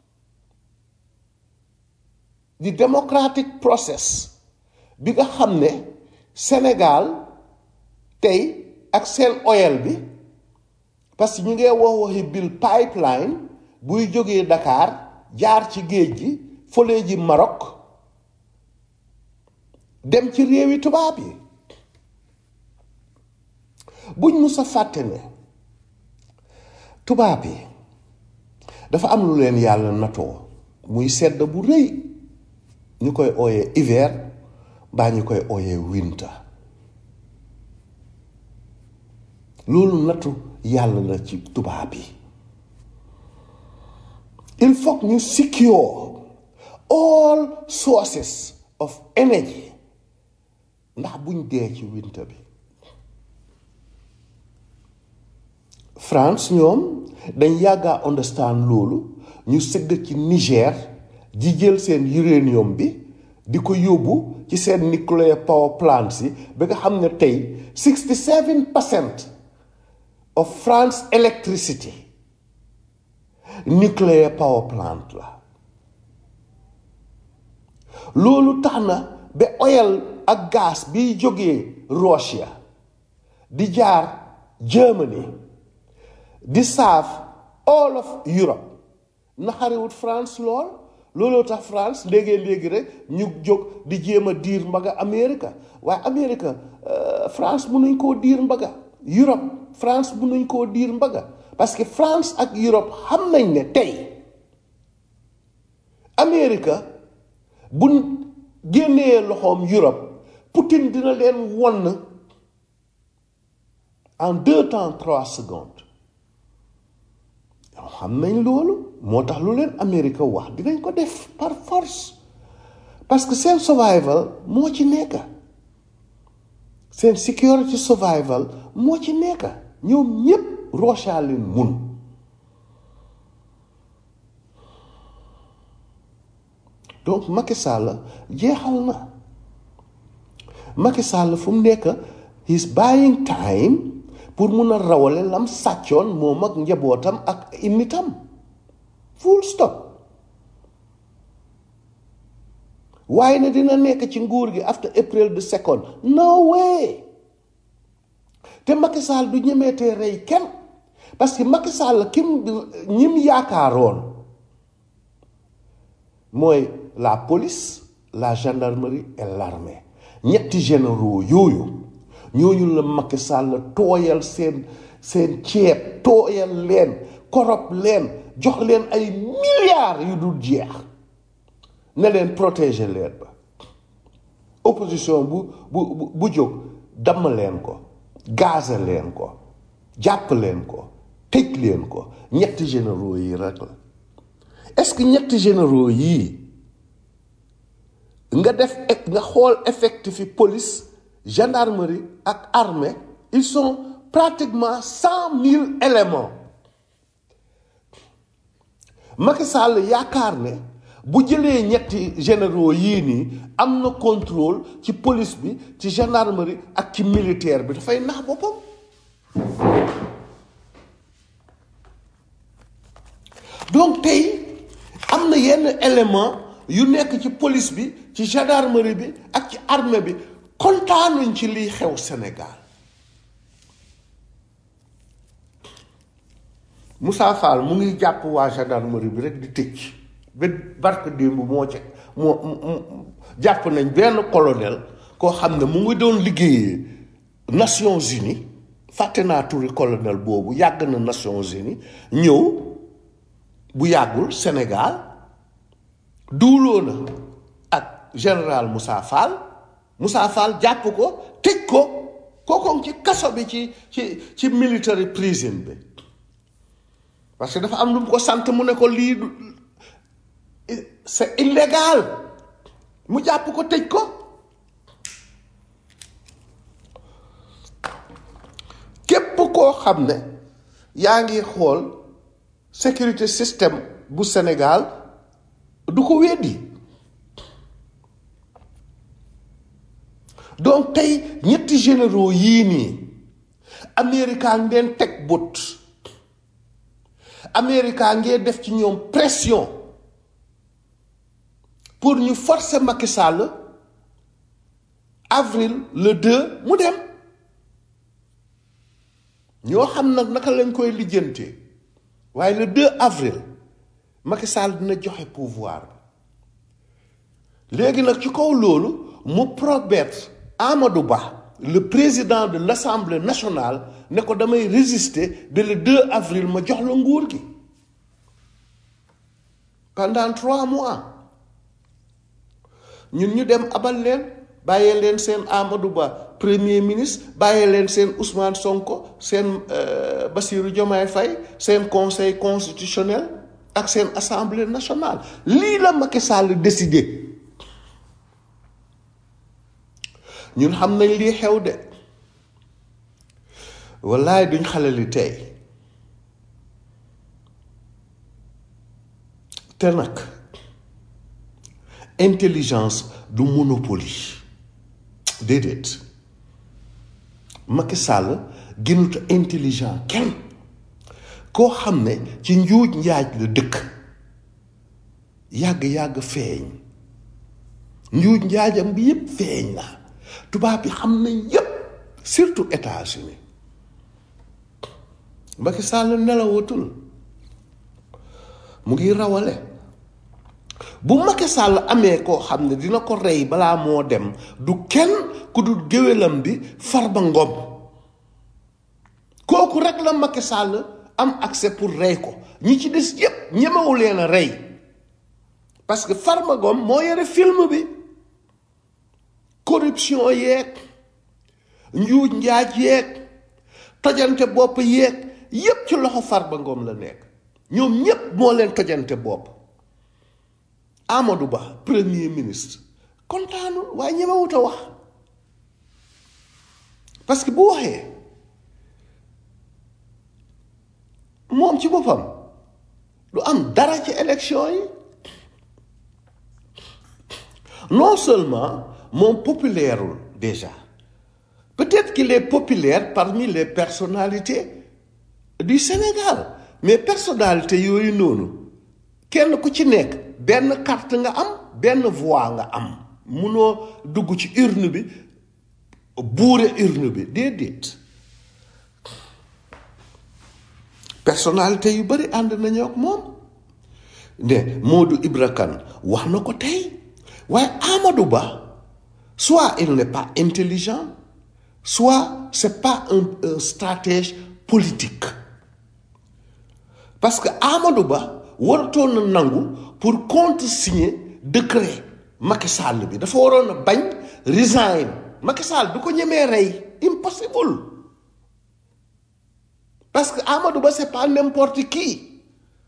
di democratic process bi nga xam ne Sénégal tey ak seen oil bi parce que ñu ngee wax waxi bill pipeline buy jógee Dakar jaar ci géej gi fële ji Maroc dem ci réewi tubaab yi buñ mus a fàtte ne tubaab yi dafa am lu leen yàlla natoo muy sedd bu rëy ñu koy ooyee hiver mbaa ñu koy ooyee winter loolu nattu yàlla la ci tubaab yi il faut ñu secure all sources of energy ndax buñ dee ci winter bi France ñoom dañ yàgga understand loolu ñu sëgg ci Niger di jël seen uranium bi di ko yóbbu ci seen nuclear power plants yi ba nga xam ne tey 67 percent of France electricity nuclear power plant la loolu tax na ba oil ak gaz biy jógee Russia di jaar Germany di saaf all of Europe naxariwut France lool looloo tax France léegi-léegi rek ñu jóg di jéem a diir mbaga Amérique waaye Amérique France mënuñ koo diir mbaga Europe France mënuñ koo diir mbaga parce que France ak Europe xam nañ ne tey Amérique bu génnee loxoom Europe Poutine dina leen won en deux temps trois secondes yow xam nañ loolu moo tax lu leen Amérique wax dinañ ko def par force parce que seen survival moo ci nekk seen security survival moo ci nekk ñoom ñépp Russia leen mun donc Macky Sall jeexal na Macky Sall fu mu nekk he's buying time pour mun a rawale lam sàccoon moom ak njabootam ak imitam full stop waaye ne dina nekk ci nguur gi after April the second no way te Macky Sall du ñemeetee rey kenn parce que Macky Sall kim ñim yaakaaroon mooy la police la gendarmerie et l'armée ñetti généraux yooyu ñooñu la Macky Sall tooyal seen seen ceeb tooyal leen korop leen jox leen ay milliards yu dul jeex ne leen protéger leen ba opposition bu bu bu jóg damm leen ko gaze leen ko jàpp leen ko tëj leen ko ñetti généraux yi rek la est-ce que ñetti généraux yii nga def nga xool effectif yi police gendarmerie ak armée ils sont pratiquement cent mille éléments Macky Sall yaakaar ne bu jëlee ñetti généraux yii nii am na contrôle ci police bi ci gendarmerie ak ci militaire bi dafay nax boppam donc tey am na yenn élément yu nekk ci police bi ci gendarmerie bi ak ci armée bi kontaanuñ ci liy xew Sénégal Moussa Fall mu ngi jàpp waa gendarmerie bi rek di tëj ba barke démb moo ci moo mu- jàpp nañ benn colonel koo xam ne mu ngi doon liggéeyee Nations Unies fàtte naa turi colonel boobu yàgg na Nations Unies ñëw bu yàggul Sénégal duuloo na ak général Moussa Fall Moussa Fall jàpp ko tëj ko kooku ci kaso bi ci ci ci military prison bi parce que dafa am lu mu ko sant mu ne ko lii du c'est illégal mu jàpp ko tëj ko képp koo xam ne yaa ngi xool sécurité système bu Sénégal du ko weddi donc tey ñetti généraux yii nii Amérique ngeen teg bët Amérique ngeen def ci ñoom pression pour ñu forcer Macky Sall avril le 2 mu dem ñoo xam nag naka lañ koy lijjantee waaye le 2 avril Macky Sall dina joxe pouvoir bi léegi nag ci kaw loolu mu promettre Amadou Ba le président de l'Assemblée nationale ne ko damay résister ba le 2 avril ma jox la nguur gi pendant trois mois ñun ñu dem abal leen bàyyee leen seen Amadou Ba premier ministre bàyyee leen seen Ousmane Sonko seen euh, Bassirou Diomaye Faye seen conseil constitutionnel ak seen assemblée nationale lii la Macky Sall décidé ñun xam nañ lii xew de wallaay duñ xale li tey te nag intelligence du monopoly déedéet Macky Sall gënut a intelligent kenn koo xam ne ci njuuj njaaj la dëkk yàgg-yàgg feeñ njuuj njaajam bi yépp feeñ na tubaab bi xam nañ yépp surtout États-Unis Macky Sall nelawatul mu ngi rawale bu Macky Sall amee koo xam ne dina ko rey balaa moo dem du kenn ku dul géwélam bi Farba Ngom kooku rek la Macky Sall am accès pour rey ko ñi ci des yépp ñemewu leen a rey parce que Farba Ngom moo yore film bi corruption yeeg njuuj njaaj yeeg tojante bopp yeeg yépp ci loxo Farba Ngom la nekk ñoom ñépp moo leen tojante bopp Amadou Ba premier ministre kontaanul waaye ñemewut a wax parce que bu waxee moom ci boppam du am dara ci élection yi non seulement moom populaireul déjà peut-être qu'il est populaire parmi les personnalités du Sénégal mais personnalité yooyu noonu kenn ku ci nekk benn carte nga am benn voix nga am munoo dugg ci urne bi buure urne bi déedéet personnalité yu bari ànd nañu ak moom ne Modou Ibra Kane wax na ko tey waaye Amadou Ba soit il n'est pas intelligent soit c'est pas un, un stratège politique parce que Amadou Ba waratoon na nangu pour contresigner décret Macky Sall bi dafa waroon a bañ resign Macky Sall du ko ñemee rey impossible parce que Amadou Ba c'est pas n'importe qui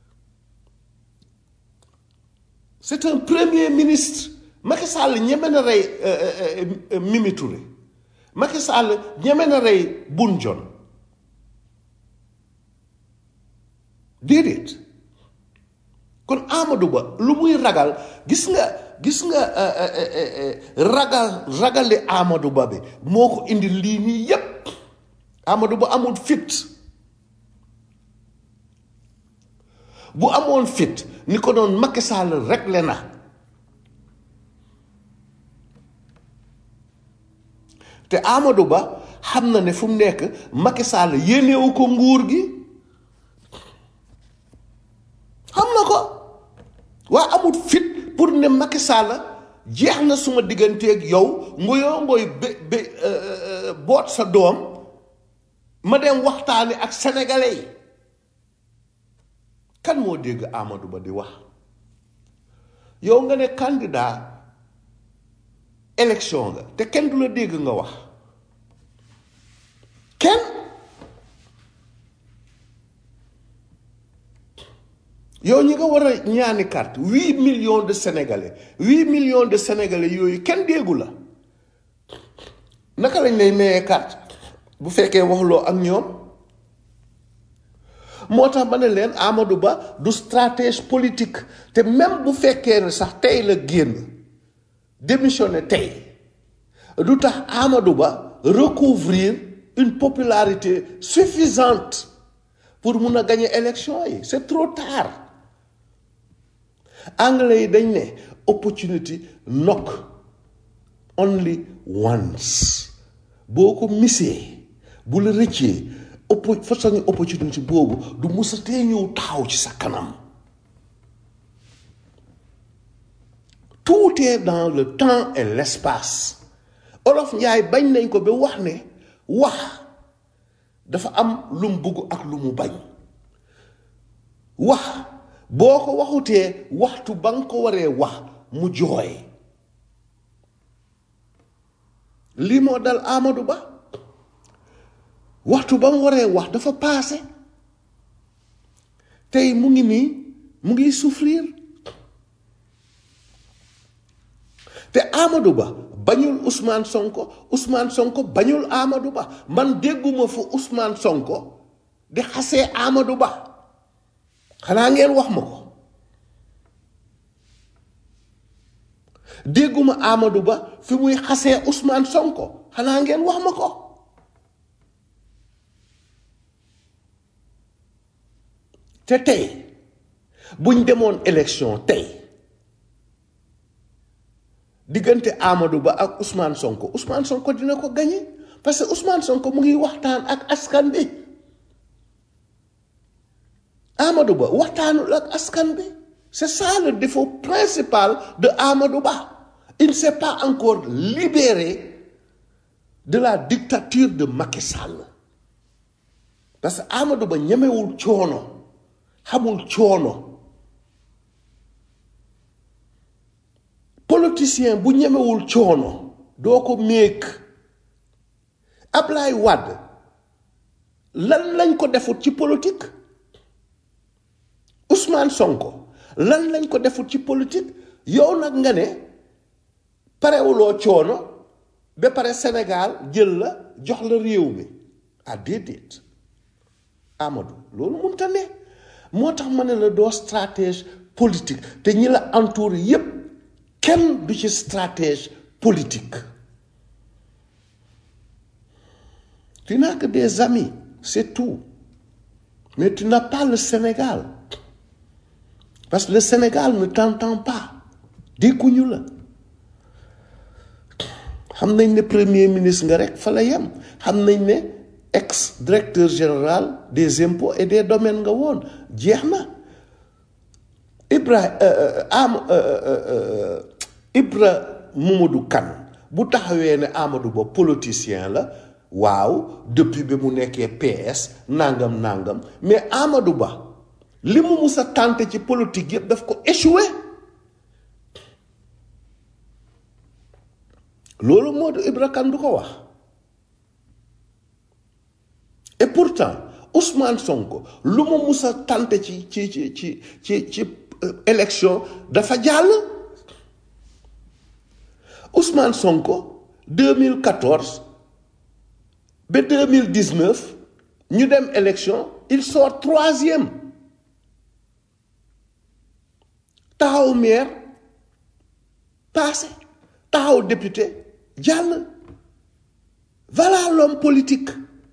c'est un premier ministre Macky Sall ñeme na rey Mimi Touré Macky Sall ñeme na rey Boun Dionne déedéet kon Amadou Ba lu muy ragal gis nga gis nga euh, euh, euh, euh, ragal ragale Amadou Ba bi moo ko indi lii nii yépp Amadou Ba amul fit bu amoon fit ni ko doon Macky Sall réglé na te Amadou Ba xam na ne fu mu nekk Macky Sall yéenewu ko nguur gi xam na ko waa amul fit pour ne Macky Sall jeex na suma digganteeg yow ngoyoo ngoy bé bé boot sa doom ma dem waxtaani ak sénégalais yi kan moo dégg Amadou Ba di wax yow nga ne candidat élection nga te kenn du la dégg nga wax kenn yow ñi nga war a ñaani carte huit millions de sénégalais huit millions de sénégalais yooyu kenn déggu la naka lañ lay mayee carte bu fekkee waxloo ak ñoom moo tax ma ne leen Amadou Ba du stratège politique te même bu fekkee ne sax tey la génn démissionné tey du tax Amadou Ba recouvrir une popularité suffisante pour mun a gagner élection yi c'est trop tard anglais yi dañ ne opportunity knock only once boo ko misee bu la rëccee oppo façon opportunité boobu du musa tee ñëw taxaw ci sa kanam tout est dans le temps et l'espace olof njaay bañ nañ ko ba wax ne wax dafa am lu mu bugg ak lu mu bañ wax boo ko waxutee waxtu ba nga ko waree wax mu jooy lii moo dal Amadou Ba waxtu ba mu waree wax dafa paase tey mu ngi nii mu ngi souffrir te Amadou Ba bañul Ousmane Sonko Ousmane Sonko bañul Amadou Ba man dégguma fu Ousmane Sonko di xasee Amadou Ba xanaa ngeen wax ma ko dégguma Amadou Ba fi muy xasee Ousmane Sonko xanaa ngeen wax ma ko te tey buñ demoon élection tey diggante Amadou Ba ak Ousmane Sonko Ousmane Sonko dina ko gagné parce que Ousmane Sonko mu ngi waxtaan ak askan bi Amadou Ba waxtaanul ak askan bi c'est ça le défaut principal de Amadou Ba il ne s'est pas encore libéré de la dictature de Macky Sall parce que Amadou Ba ñemewul coono xamul coono politicien bu ñemewul coono doo ko méeg Ablaye Wade lan lañ ko defut ci politique Ousmane Sonko lan lañ ko defut ci politique yow nag nga ne parewuloo coono ba pare Sénégal jël la jox la réew mi ah déedéet Amadou loolu mënta ne moo tax ma ne la doo stratège politique te ñi la entouré yépp kenn du ci stratège politique tu n'as que des amis c'est tout mais tu n'as pas le Sénégal parce que le Sénégal ne t'entend pas dégguñu la xam nañ ne premier ministre nga rek fa la yem xam nañ ne ex directeur général des impôts et des domaines nga woon jeex na Ibra am Ibra Mamadou Kane bu taxawee ne Amadou Ba politicien la waaw depuis bi mu nekkee PS nangam nangam mais Amadou Ba li mu mus a tenté ci politique yëpp daf ko échoué loolu moo du Ibra Kane du ko wax et pourtant Ousmane Sonko lu mu mus a tenté ci ci ci ci ci ci élection dafa jàll Ousmane Sonko 2014 ba 2019 ñu dem élection il sort troisième taxaw maire passé taxaw député jàll voilà l'homme politique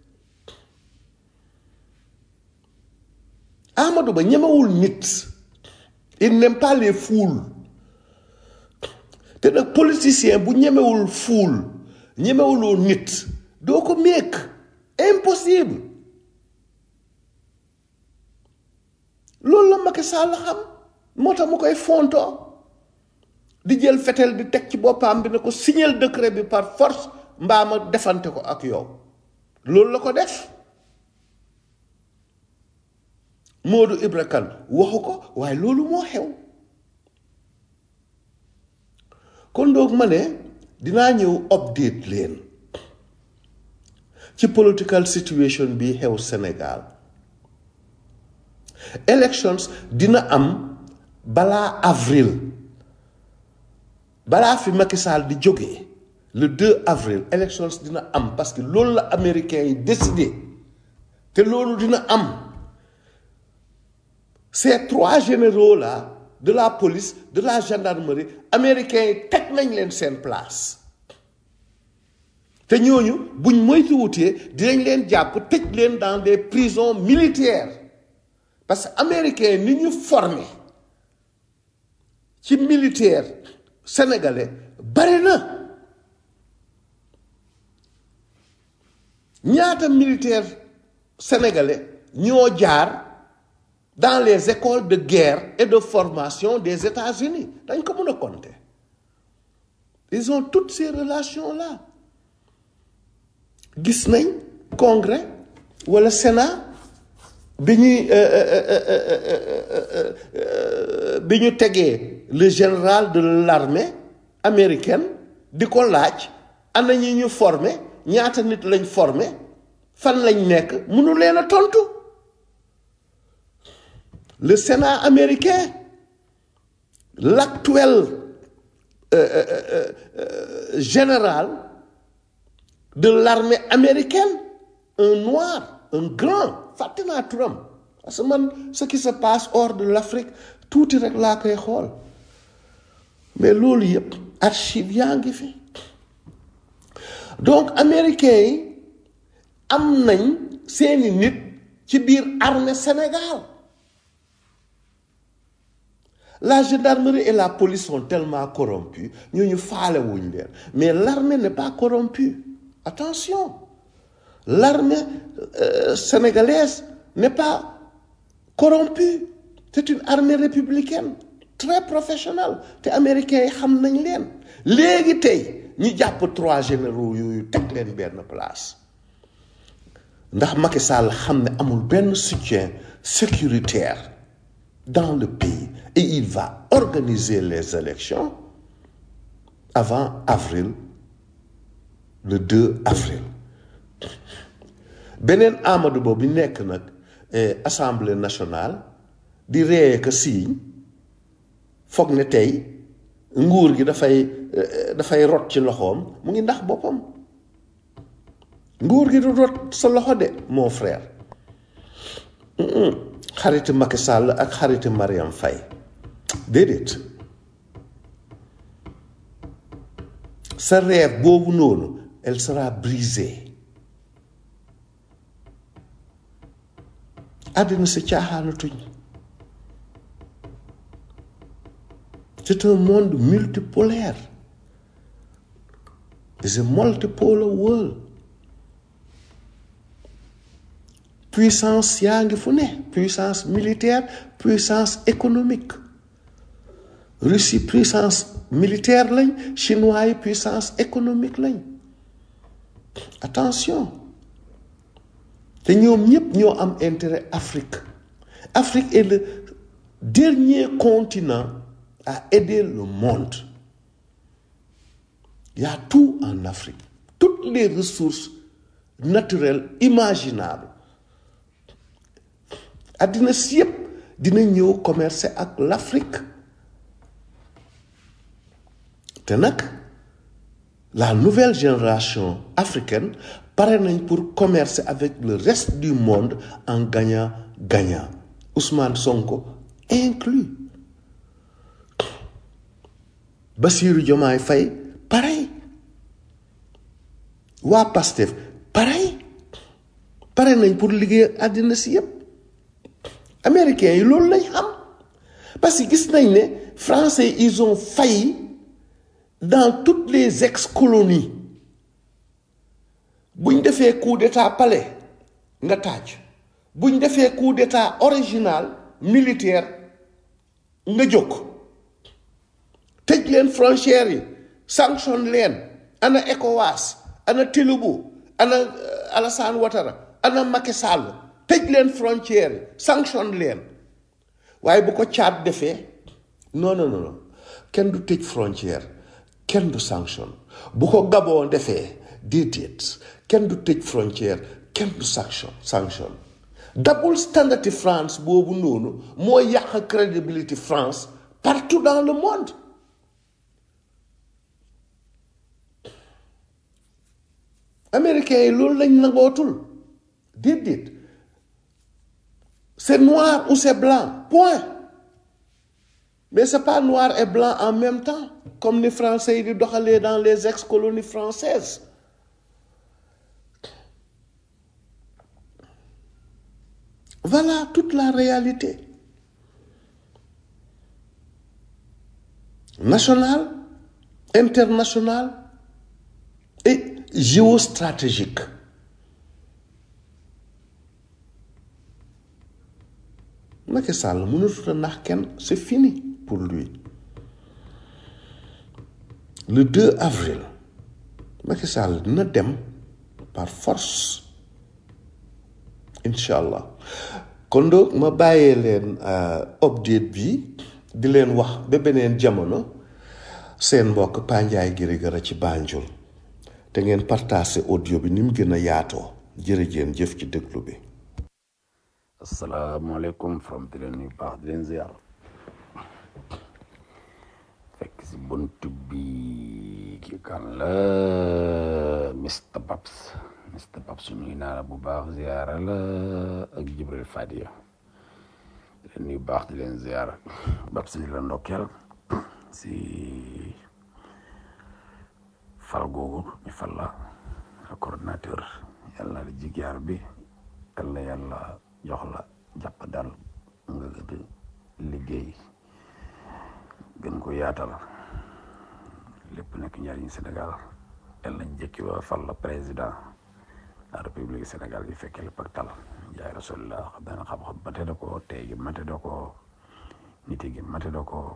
Amadou Ba ñemewul nit il n'aime pas les foules te nag politicien bu ñemewul foule ñemewuloo nit doo ko méeg impossible loolu la Macky Sall xam moo tax mu koy fontoo di jël fetel di teg ci boppam bi ne ko signal décret bi par force mbaa ma defante ko ak yow loolu la ko def Modou Ibra Kane waxu ko waaye loolu moo xew kon donc ma ne dinaa ñëw update leen ci political situation bi xew Sénégal elections dina am balaa avril balaa fi Macky Sall di jógee le 2 avril elections dina am parce que loolu la américains yi décidé te loolu dina am ces trois généraux là de la police de la gendarmerie américains yi teg nañ leen seen place te ñooñu buñ moytuwutee dinañ leen jàpp tëj leen dans des prisons militaires parce que américains ni ñu formé ci militaire sénégalais bari na ñaata militaire sénégalais ñoo jaar dans les écoles de guerre et de formation des États-Unis dañ ko mën a compter ils ont toutes ces relations là gis nañ congrès wala sénat bi ñuy bi ñu tegee le général de l'armée américaine di ko laaj ana ñi ñu formé ñaata nit lañ formé fan lañ nekk mënu leen a tontu le Sénat américain l'actuel euh, euh, euh, général de l'armée américaine un noir un grand fàtte naa turam parce que man ce qui se passe hors de l'Afrique tuuti rek laa koy xool mais loolu yëpp archive yaa ngi fi donc américains yi am nañ seeni nit ci biir armée Sénégal la gendarmerie et la police sont tellement corrompues ñooñu faale wuñ leen mais l'armée n'est pas corrompue attention l'armée euh, sénégalaise n'est pas corrompue c'est une armée républicaine très professionnelle te américains yi xam nañ leen léegi tey ñi jàpp trois généraux yooyu teg leen benn place ndax Macky Sall xam ne amul benn soutien sécuritaire dans le pays et il va organiser les élections avant avril le 2 avril beneen Amadou Ba bi nekk nag assemblée nationale di ree ka siiñ foog ne tey nguur gi dafay dafay rot ci loxoom mu ngi ndax boppam nguur gi du rot sa loxo de mon frère xariti Macky Sall ak xariti Mariam Faye déedéet sa rêve boobu noonu elle sera brisée àddina si caaxaanatuñ c'est un monde multipolaire it's a multipolar world puissance yaa ngi fu ne puissance militaire puissance économique Russie puissance militaire lañ chinois yi puissance économique lañ attention te ñoom ñëpp ñoo am intérêt Afrique Afrique est le dernier continent à aider le monde il y a tout en Afrique toutes les ressources naturelles imaginables àddina si yëpp dina ñëw commercer ak l'Afrique te nag la nouvelle génération africaine pare nañ pour commercer avec le reste du monde en gagnant gagnant Ousmane Sonko inclus Bassirou Diomaye Faye pareil waa Pastef pareil pare nañ pour liggéey àddina si yépp américains yi loolu lañ xam parce que gis nañ ne français ils ont failli dans toutes les ex-colonies buñ defee coup d'état palais nga tàcc buñ defee coup d'état original militaire nga jóg tëj leen frontières yi sanction leen ana ECOWAS ana Tinubu ana euh, Alassane Ouattara ana Macky Sall tëj leen frontières yi sanction leen waaye bu ko caat defee non non non kenn du tëj frontière kenn du sanction bu ko Gabon defee déedéet kenn du tëj frontière kenn du sanction sanction double standard France boobu noonu moo yàq crédibilité France partout dans le monde américains yi loolu lañ nangootul déedéet c'est noir ou c'est blanc point mais c'est pas noir et blanc en même temps comme ni français yi di doxalee dans les ex-colonies françaises voilà toute la réalité nationale internationale et géostratégique Macky Sall mënatut a nax kenn c'est fini pour lui le 2 avril Macky Sall dina dem par force incha allah kon donc ma bàyyee leen update bi di leen wax ba beneen jamono seen mbokk Pandiaye Girigara ci Banjul te ngeen partagé audio bi ni mu gën a yaatoo jërëjeen jëf ci déglu bi asalaamaaleykum from di leen nuyu baax di leen ziar fekk si bunt bi ki kan la Mr Babs Mr Babs nuyu naa la bu baax ziara la ak Jibril Fadia di leen nuyu baax di leen ziar Babs di la ndokkeel si fal googu ñu fal la coordinateur yàlla na jig yaar bi yàlla yàlla jox la jàpp dal nga gën liggéey gën ko yaatal lépp nekk njariñ Sénégal yàlla nañ jëkki ba fal la président la république Sénégal yi fekkee lépp ak tal jaay rasulillah xam dana xam-xam mate da ko tey gi mate da ko niti gi mate da ko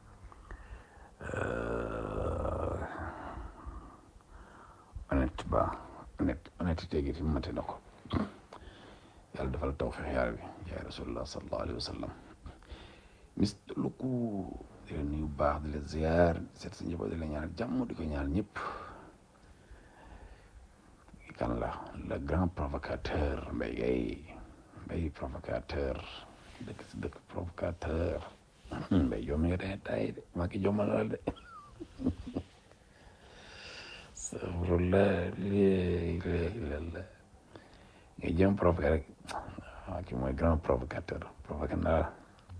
honnête ba honnête honnêteté gi fi mate na ko yàlla defal tawfiq yaar bi yaay rasulullah sallallahu alayhi wa sallam mis lu ko di leen nuyu baax di la ziar seet sa njaboot di la ñaanal jàmm di ko ñaanal ñëpp kan la le grand provocateur mbay gay mbay provocateur dëkk si dëkk provocateur mbay jommi nga dee tay de maa ki jommal la de astaghfirullah léegi léegi la nga jëm provoqué rek waaw ki mooy grand provocateur provoqué na la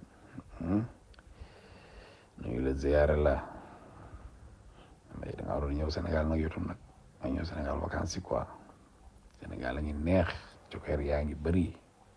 nuyu la ziyaare la mbay da nga waroon ñëw Sénégal nag yotum nag nga ñëw Sénégal vacances yi quoi Sénégal a ngi neex cokkeer yaa ngi bëri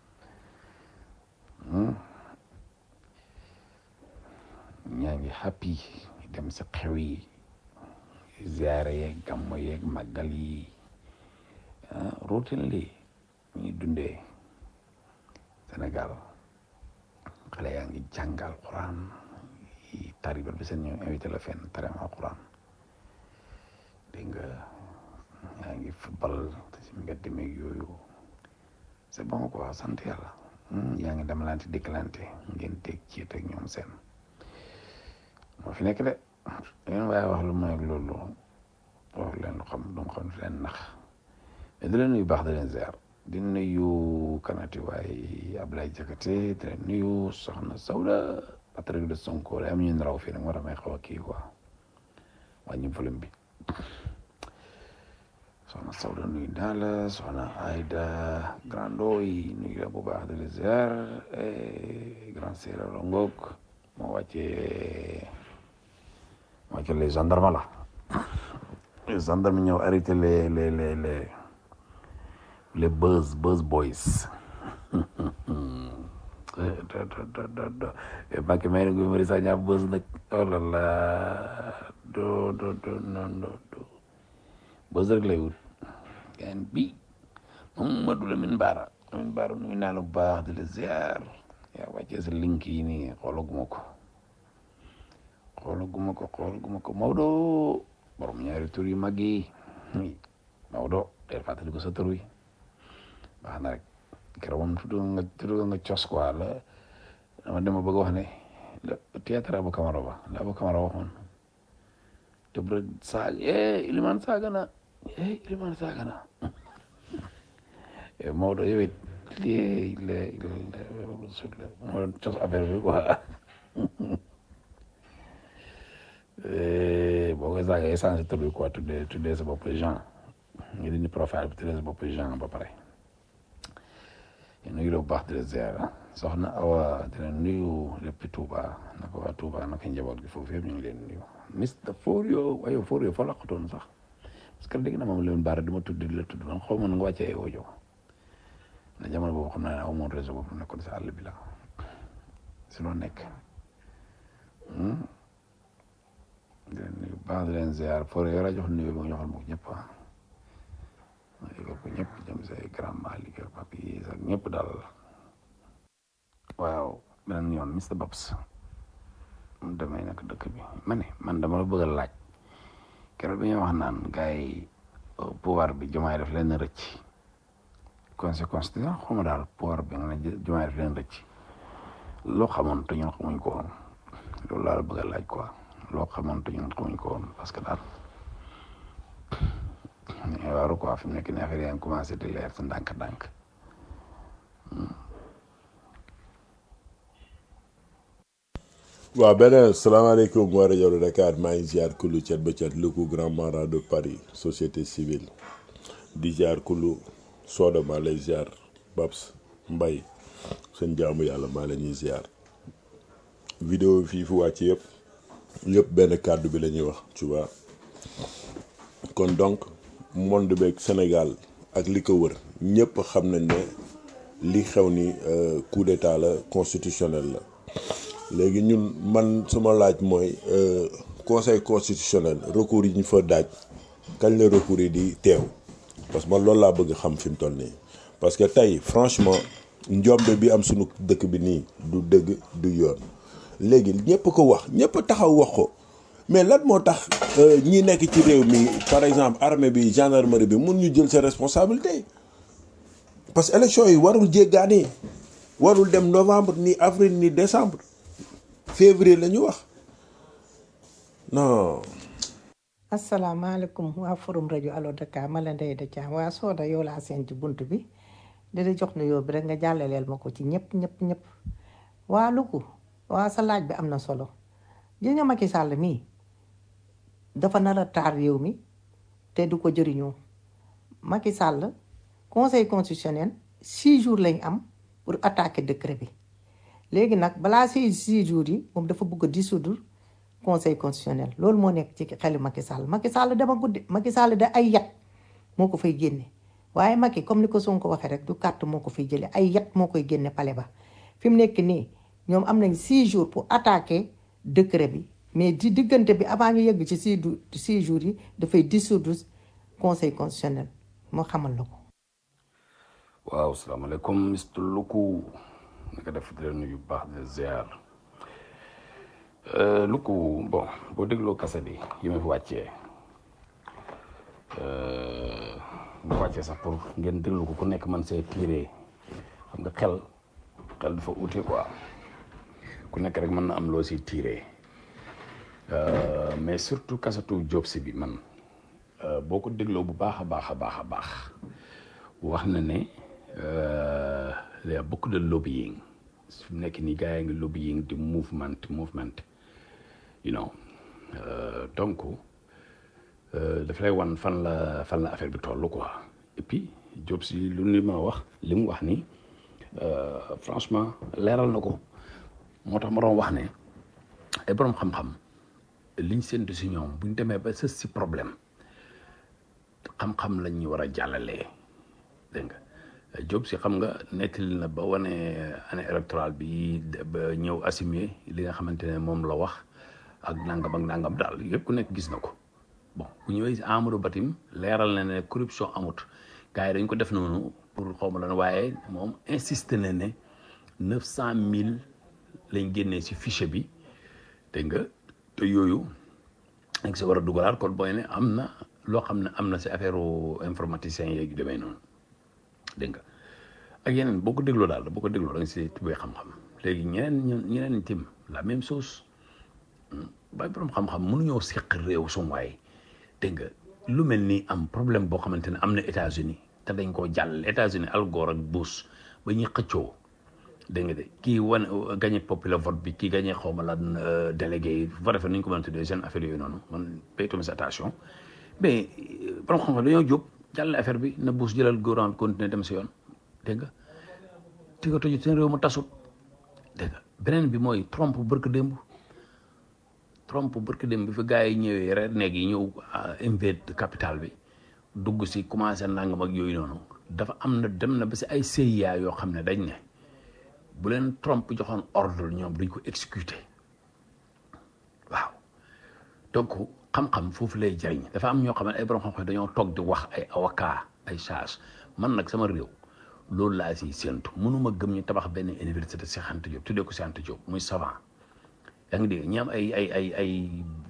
ñaa ngi happy dem si xew yi ziyaare yeeg gàmmo yeeg màggal yi routine li ñuy dundee Sénégal xale yaa ngi jàngal Quran yi tari ba bi seen ñëw invité la fenn tari ma Quran dégg nga yaa ngi football te si mbedd meeg yooyu c'est bon quoi sant yàlla yaa ngi demalante dikkalante ngeen teg ci teg ñoom seen moo fi nekk de leen waaye wax lu may loolu wax leen lu xam du xam fi leen nax mais di leen nuyu baax di leen ziar di nuyu kanati waaye Ablaye Jakate di leen nuyu soxna Sawda Patrick de Sonko la am ñu raw fii nag moo tax may xaw a kii quoi wàññi volume bi soxna Sawda nuyu naa la soxna Aïda Grando yi nuyu la bu baax di leen ziar grand séeréer la ngoog moo wàccee moo ci les gendarmes la les gendarmes ñëw arrêté les les les les les buzz buzz boys Mbacke may na Guy Marius Sagna buzz nag oh là là do do do non do do buzz rek lay wut gaan bi Mamadou Lamine Bara Lamine Bara nuyu naa la bu baax di la ziar yaa wàccee sa link yi nii xoolaguma ko xoolaguma ko xoolaguma ko Maodo borom ñaari tur yu mag yi Maodo del fàttali ko sa tur wi baax na rek keroog moom tudd nga tudd nga cos quoi la dama dama bëgg wax ne la théâtre Abou Camara ba la Abou Camara waxoon te bu rek saag eh Iliman saaga na eh Iliman saaga na Maodo yow it lii la la moo doon cos affaire bi quoi boo koy saaga essence tur bi quoi tuddee tuddee sa bopp Jean nga dindi profile bi tuddee sa bopp Jean ba pare nuyu la bu baax di la ziar soxna Awa dina nuyu lépp Touba naka waa Touba naka njaboot gi foofu yëpp ñu ngi leen nuyu Mr Forio waaye Forio fa laqatoon sax parce que dégg na moom leen baara di ma tudd di la tudd man xaw ma nu nga wàccee audio na jamono boobu xam naa ne aw moon réseau boobu nekkoon si àll bi la si loo nekk di leen nuyu bu baax di leen ziar Forio yow laa jox nuyu ba nga joxal ma ko ñëpp ah ma yëgal ko ñëpp jëm say grand Malick ak papi ak ñëpp daal waaw beneen yoon Mr Babs mu demee nag dëkk bi ma ne man dama la bëgg a laaj keroog bi ñuy wax naan gars yi pouvoir bi jumaay def leen rëcc conséquence di sax xawma daal pouvoir bi nga ne jumaay def leen rëcc loo xamoon te ñun xamuñ ko woon loolu laa la bëgg a laaj quoi loo xamoon te ñun xamuñ ko woon parce que daal waaru quoi fi mu nekk nii affaire yaa ngi commencé di leer sa ndànk-ndànk waaw beneen salaamaaleykum waa rajo Dakar maa ngi ziar kulu cet ba cet lu ko grand mara de Paris société civile di ziar kulu Soda maa lay ziar Babs Mbay seen jaamu yàlla maa la ñuy ziar vidéo fii fu wàcc yëpp yëpp benn kàddu bi la ñuy wax tu vois kon donc monde beeg Sénégal ak li ko wër ñëpp xam nañ ne li xew ni coup d'état la constitutionnel la léegi ñun man suma laaj mooy conseil constitutionnel recours yi ñu fa daaj kañ la recours yi di teew parce que man loolu laa bëgg xam fi mu toll nii parce que tey franchement njombe bi am sunu dëkk bi nii du dëgg du yoon léegi ñëpp ko wax ñëpp taxaw wax ko mais lan moo tax ñi nekk ci réew mi par exemple armée bi gendarmerie bi mun ñu jël seen responsabilité parce que élection yi warul jéggaani warul dem novembre ni avril ni décembre février la ñu wax non. asalaamaaleykum waa forum rajo Allo Dakar ma la Ndeye da Thiam waa Soda yow laa seen ci bunt bi di la jox nuyoo bi rek nga jàllaleel ma ko ci ñëpp ñëpp ñëpp waa Louga waa sa laaj bi am na solo gis nga Macky Sall mii dafa nar a taar réew mi te du ko jëriñoo Macky Sall conseil constitutionnel six jours lañ am pour attaquer décret bi léegi nag balaa six six jours yi moom dafa bëgg a dissoudre conseil constitutionnel loolu moo nekk ci xelu Macky Sall Macky Sall dama guddi Macky Sall da ay yat moo ko fay génne waaye Macky comme ni ko Sonko waxee rek du carte moo ko fiy jële ay yat moo koy génne pale ba fi mu nekk nii ñoom am nañ six jours pour attaquer décret bi mais di diggante bi avant ñu yegg ci six du six jours yi dafay dissoudre conseil constitutionnel moo xamal la ko waaw salaamaaleykum Mr Luku naka def di leen nuyu bu baax de ziar Luku bon boo dégloo kaset yi yi ma fi wàccee ma wàccee sax pour ngeen déglu ko ku nekk man see tiiree xam nga xel xel dafa ute quoi ku nekk rek mën na am loo si tiiree mais surtout kasetu Diop si bi man boo ko dégloo bu baax a baax a baax a baax wax na ne il y a beaucoup de lobbying su nekk nii gars yi ngi lobbying di movement movement you know donc daf lay wan fan la fan la affaire bi toll quoi et puis Diop si lu ni ma wax li mu wax ni franchement leeral na ko moo tax ma doon wax ne ay borom xam-xam liñ séntu si ñoom buñ demee ba sës si problème xam-xam lañ ñu war a jàllalee dégg nga Diop si xam nga nettali na ba wane année électorale bi ba ñëw assumer li nga xamante ne moom la wax ak nangam ak nangam daal yëpp ku nekk gis na ko bon bu ñëwee si Amadou Batim leeral na ne corruption amut gars yi dañ ko def noonu pour xaw ma lan waaye moom insisté na ne neuf cent mille lañ génnee si fichier bi dégg nga te yooyu dañ si war a dugalaat kon booy ne am na loo xam ne am na si affaire informaticien yeeg yu demee noonu dégg nga ak yeneen boo ko dégloo daal boo ko dégloo da nga si tubee xam-xam léegi ñeneen ñeneen tim la même chose bay borom xam-xam mënuñoo seq réew suñu waay dégg nga lu mel ni am problème boo xamante ne am na États-Unis te dañ koo jàll États-Unis Al Gore ak Bush ba ñuy xëccoo dégg nga de kii wan gagné populaire vote bi kii gagné xaw ma lan délégué yi bu defee nañ ko mën a tuddee seen affaire yooyu noonu man paytuma sa attention mais borom xam-xam dañoo jóg jàll affaire bi na Bush jëlal gouvernement bi continuer dem si yoon dégg nga ti ko tëju seen réew ma tasut dégg nga beneen bi mooy Trump bërk démb Trump bërk démb bi fi gars yi ñëwee rek néeg yi ñëw invade capital bi dugg si commencé nangam ak yooyu noonu dafa am na dem na ba si ay CIA yoo xam ne dañ ne bu leen Trump joxoon ordre ñoom duñ ko exécuter waaw donc xam-xam foofu lay jariñ dafa am ñoo xam ne ay borom xam-xam dañoo toog di wax ay avocat ay charge man nag sama réew loolu laa siy séntu mënuma gëm ñu tabax benn université Cheikh Anta Diop tuddee ko Cheikh Anta Diop muy savant yaa ngi dégg ñi am ay ay ay ay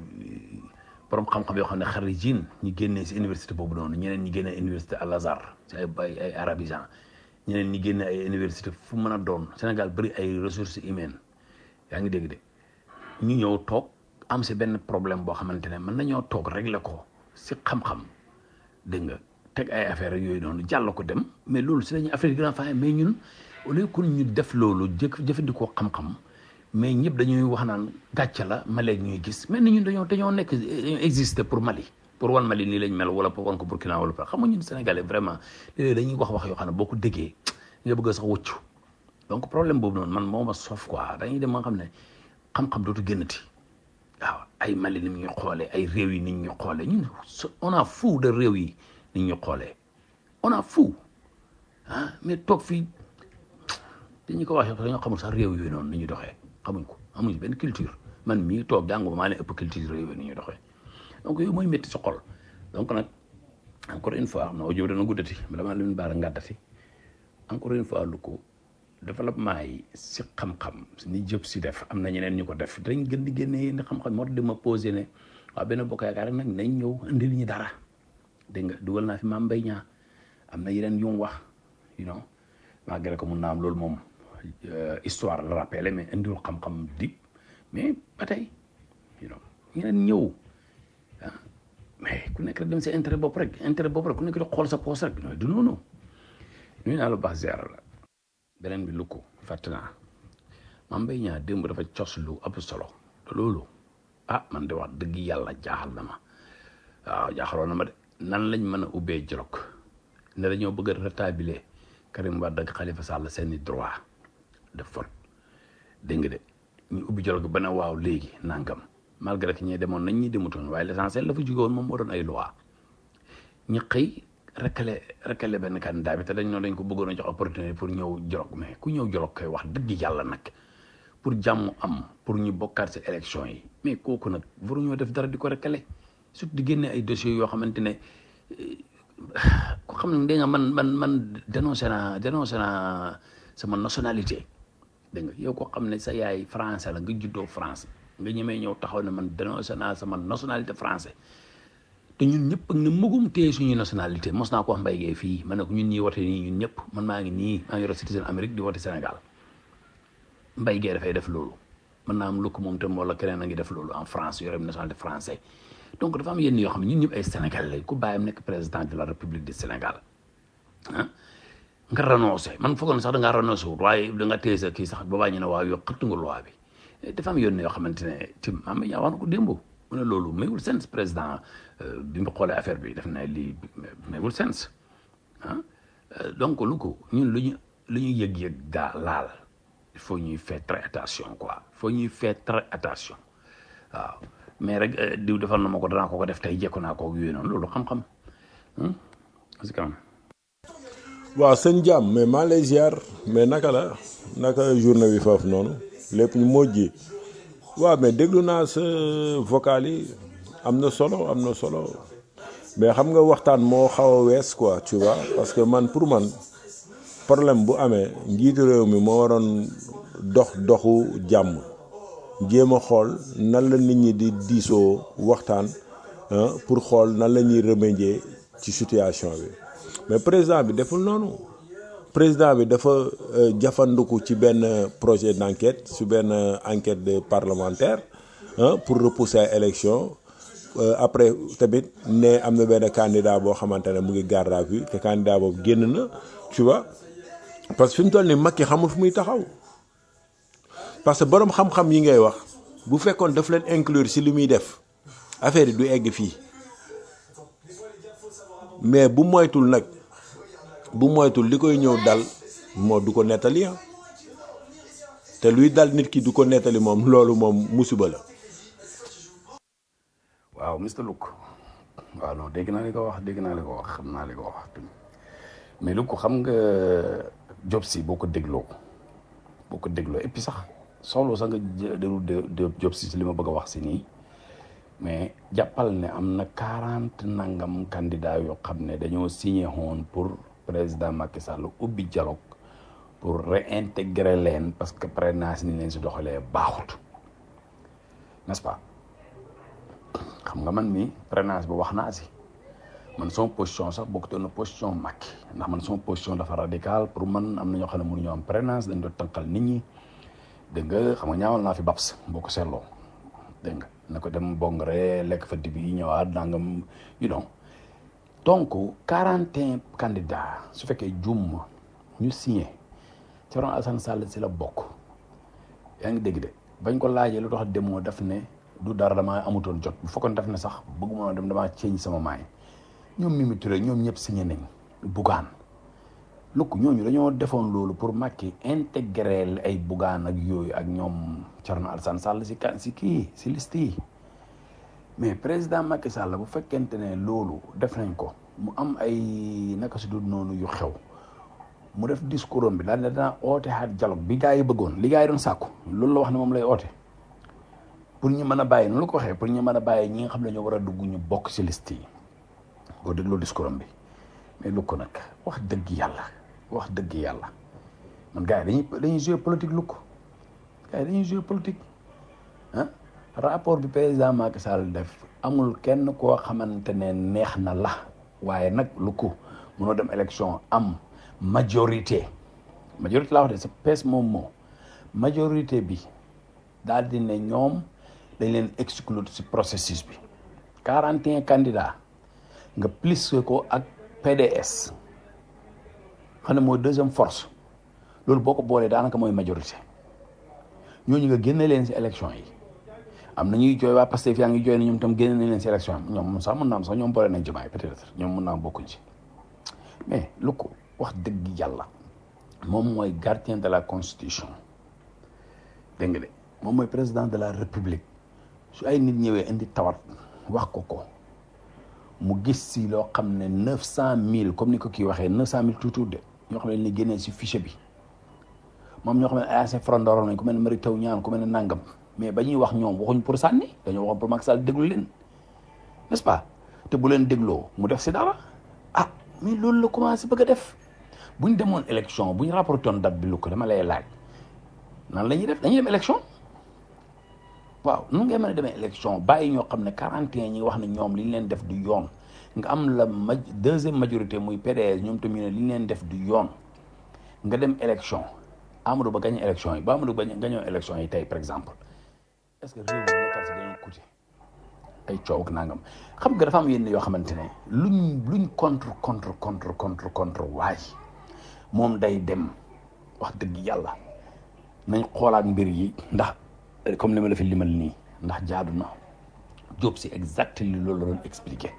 borom xam-xam yoo xam ne xarijin ñi génnee si université boobu noonu ñeneen ñi génnee université Al Azhar si ay ay ay arabisant ñeneen ñi génne ay université fu mën a doon Sénégal bëri ay ressources humaines yaa ngi dégg de ñu ñëw toog am si benn problème boo xamante ne mën nañoo toog régler ko si xam-xam dégg nga teg ay affaire yooyu noonu jàll ko dem mais loolu si lañu affaire yi gën a fay mais ñun au lieu que ñu def loolu jëkk jëfandikoo xam-xam mais ñëpp dañuy wax naan gàcce la Mali ñuy gis mais ni ñun dañoo dañoo nekk dañoo exister pour Mali pour wan Mali nii lañ mel wala pour wan ko Burkina wala xam nga ñun Sénégalais vraiment léeg dañuy wax wax yoo xam ne boo ko déggee nga bëgg sax wëccu donc problème boobu noonu man moo ma soof quoi dañuy dem ma xam ne xam-xam dootu génnati waaw ay Mali ni ñuy xoolee ay réew yi ni ñuy xoolee ñun on a fou de réew yi ni ñuy xoolee on a fou ah mais toog fii dañu ko waxee dañoo xamul sax réew yooyu noonu ni ñuy doxee xamuñ ko amuñ benn culture man mii toog jàngu maa leen ëpp culture réew yi ni ñuy doxee donc yooyu mooy métti sa xol donc nag encore une fois xam na audio dana guddati bala maa leen baara ngàddati encore une fois lu ko développement yi si xam-xam ni jëp si def am na ñeneen ñu ko def dañ gën di génne yenn xam-xam moo tax di ma posé ne waaw benn bokk yaakaar rek nag nañ ñëw indil ñu dara dégg nga dugal naa fi maam mbay ñaa am na yeneen yu mu wax you know malgré que mun naa am loolu moom histoire la rappelé mais indiwul xam-xam di mais ba tey you know ñeneen ñëw ah mais ku nekk rek dem sa intérêt bopp rek intérêt bopp rek ku nekk di xool sa poos rek du noonu nuyu naa la baax ziar la beneen bi lu ko fàtte naa maam mbay ñaa démb dafa cos lu ëpp solo te loolu ah man de wax dëgg yàlla jaaxal na ma waaw jaaxaloon na ma de nan lañ mën a ubbee jolog ne dañoo bëgg a rétablir Karim Wade ak Khalifa Sall seeni droit de vote dégg nga de ñu ubbi jolog ba ne waaw léegi nangam malgré que ñee demoon nañ ñi demutoon waaye l'essentiel la fa jóge woon moom moo doon ay loi ñu xëy rekkale rekkale benn candidat bi te dañ noonu dañ ko bëggoon a jox opportunité pour ñëw jolog mais ku ñëw jolog koy wax dëgg yàlla nag pour jàmm am pour ñu bokkaat si élection yi mais kooku nag waruñoo def dara di ko rekkale surtout di génne ay dossiers yoo xamante ne ko xam ne dégg nga man man man dénoncé naa dénoncé naa sama nationalité dégg nga yow koo xam ne sa yaay français la nga juddoo France nga ñemee ñëw taxaw ne man dénoncé naa sama nationalité français te ñun ñëpp ak ne mëgum téye suñuy nationalité mos naa ko wax mbay gee fii ma ne ko ñun ñii wote nii ñun ñëpp man maa ngi nii maa ngi yor citizen Amérique di wote Sénégal mbay gee dafay def loolu mën naa am lu ko moom tam wala keneen a ngi def loolu en France yore nationalité français donc dafa am yenn yoo xam ne ñun ñëpp ay Sénégalais lañ ku bàyyam nekk président de la République du Sénégal ah nga renoncé man foogoon sax da ngaa renoncé wut waaye da nga téye sa kii sax boobaa ñu ne waaw yow xëttu nga loi bi dafa am yenn yoo xamante ne tim am na wax na ko démb mu ne loolu mayul sens président bi mu xoolee affaire bi def na lii mayul sens ah donc lu ko ñun lu ñu lu ñu yëg-yëg gaa laal il faut ñuy faire très attention quoi il faut ñuy faire très attention waaw mais rek eh, diw defal na ma ko danaa ko ko def tey jekku naa ko ak yooyu noonu loolu xam-xam hmm? si kanam waaw sëñ jàmm mais maa lay ziar mais naka la naka journée bi foofu noonu lépp ñu mojji waaw mais déglu naa sa vocal yi am na solo am na solo mais xam nga waxtaan moo xaw a wees quoi tu vois parce que man pour man problème bu amee njiitu réew mi moo waroon dox doxu jàmm jéem a xool nan la nit ñi di diisoo waxtaan ah, pour xool nan la ñuy remédier ci situation bi mais président bi deful noonu président bi dafa euh, jafanduku ci benn projet d'enquête su benn enquête de parlementaire ah, pour repousser ay élection Euh, après tamit ne am na benn candidat boo xamante ne mu ngi garde à vue te candidat boobu génn na tu vois parce que fi mu toll nii Macky xamul fu muy taxaw parce que borom xam-xam yi ngay wax bu fekkoon daf leen inclure si li muy def affaire yi du egg fii mais bu moytul nag bu moytul li koy ñëw dal moo du ko nettali ah te luy dal nit ki du ko nettali moom loolu moom musiba la. waaw Mr Louk waaw non dégg naa li ko wax dégg naa li ko wax xam naa li ko wax mais Louk xam nga job si boo ko dégloo boo ko dégloo et puis sax soxla sax nga déglu de job si li ma bëgg a wax si nii mais jàppal ne am na quarante nangam candidat yoo xam ne dañoo signé woon pour président Macky Sall ubbi dialogue pour réintégrer leen parce que parrainage ni leen si doxalee baaxut n'est-ce pas xam nga man mi parrainage bi wax naa si man sama position sax bokkut na position Macky ndax man sama position dafa radical pour man am na ñoo xam ne mënuñoo am parrainage dañ doon tànqal nit ñi dégg nga xam nga ñaawal naa fi babs boo ko seetloo dégg nga na ko dem bongre lekk fa dibi yi ñëwaat nangam you know donc quarante et un candidats su fekkee juum ñu signé Thierno Alassane Sall si la bokk yaa ngi dégg de bañ ko laajee lu tax demoo daf ne du dara damaa amutoon jot bu fekkoon def ne sax bëgguma dem damaa ceeñ sama maay ñoom Mimi Touré ñoom ñëpp signé nañ bugaan lukk ñooñu dañoo defoon loolu pour Macky intégrer ay bugaan ak yooyu ak ñoom Thierno Alassane Sall si kan si kii si liste yi mais président Macky Sall bu fekkente ne loolu def nañ ko mu am ay naka si dul noonu yu xew mu def discours am bi daal ne danaa oote xaat dialogue bi gaa yi bëggoon li gaa yi doon sàkku loolu la wax ne moom lay oote pour ñu mën a bàyyi noonu la ko waxee pour ñu mën a bàyyi ñi nga xam ne ñoo war a dugg ñu bokk ci liste yi boo dégloo discours am bi mais lu ko nag wax dëgg yàlla wax dëgg yàlla man gars yi dañuy dañuy jouer politique lu ko gars yi dañuy jouer politique ah rapport bi président Macky Sall def amul kenn koo xamante ne neex na la waaye nag lu ko mënoo dem élection am majorité majorité laa wax de sa pees moom moo majorité bi daal di ne ñoom dañ leen exclure ci processus bi quarante et un candidats nga plus ko ak PDS xam ne mooy deuxième force loolu boo ko boolee daanaka mooy majorité ñooñu nga génne leen ci élection yi am na ñuy jooy waa Pastef yaa ngi jooy ne ñoom tam génne nañ leen ci élection yi ñoom sax mën naa am sax ñoom boole nañ jëmaay peut-être ñoom mën naa am bokkuñ ci mais lu ko wax dëgg yàlla moom mooy gardien de la constitution dégg nga de moom mooy président de la république su ay nit ñëwee indi tawat wax ko ko mu gis si loo xam ne neuf cent mille comme ni ko kii waxee neuf cent mille tuuti de ñoo xam ne ni génnee si fichier bi moom ñoo xam ne ay ancien frondoro nañ ku mel ne Mary Teuw Niane ku mel ne nangam mais ba ñuy wax ñoom waxuñ pour sànni dañoo waxoon pour Macky Sall déglu leen n'est-ce pas te bu leen dégloo mu def si dara ah mais loolu la commencé bëgg a def bu ñu demoon élection bu ñu rapporté woon date bi lu ko dama lay laaj nan la ñuy def dañuy dem élection waaw nu ngay mën a demee élection bàyyi ñoo xam ne 41 ñi wax ne ñoom li ñu leen def du yoon nga am la ma deuxième majorité muy PDS ñoom tamit ne li ñu leen def du yoon nga dem élection Amadou Ba gagné élection yi ba Amadou Ba gagné élection yi tey par exemple est-ce que réew mi nekkal si dañoo coûté ay coow ak nangam xam nga dafa am yenn yoo xamante ne luñ luñ contre contre contre contre contre waay moom day dem wax dëgg yàlla nañ xoolaat mbir yi ndax comme li ma la fi limal nii ndax jaadu na Diop si exact li loolu la doon expliqué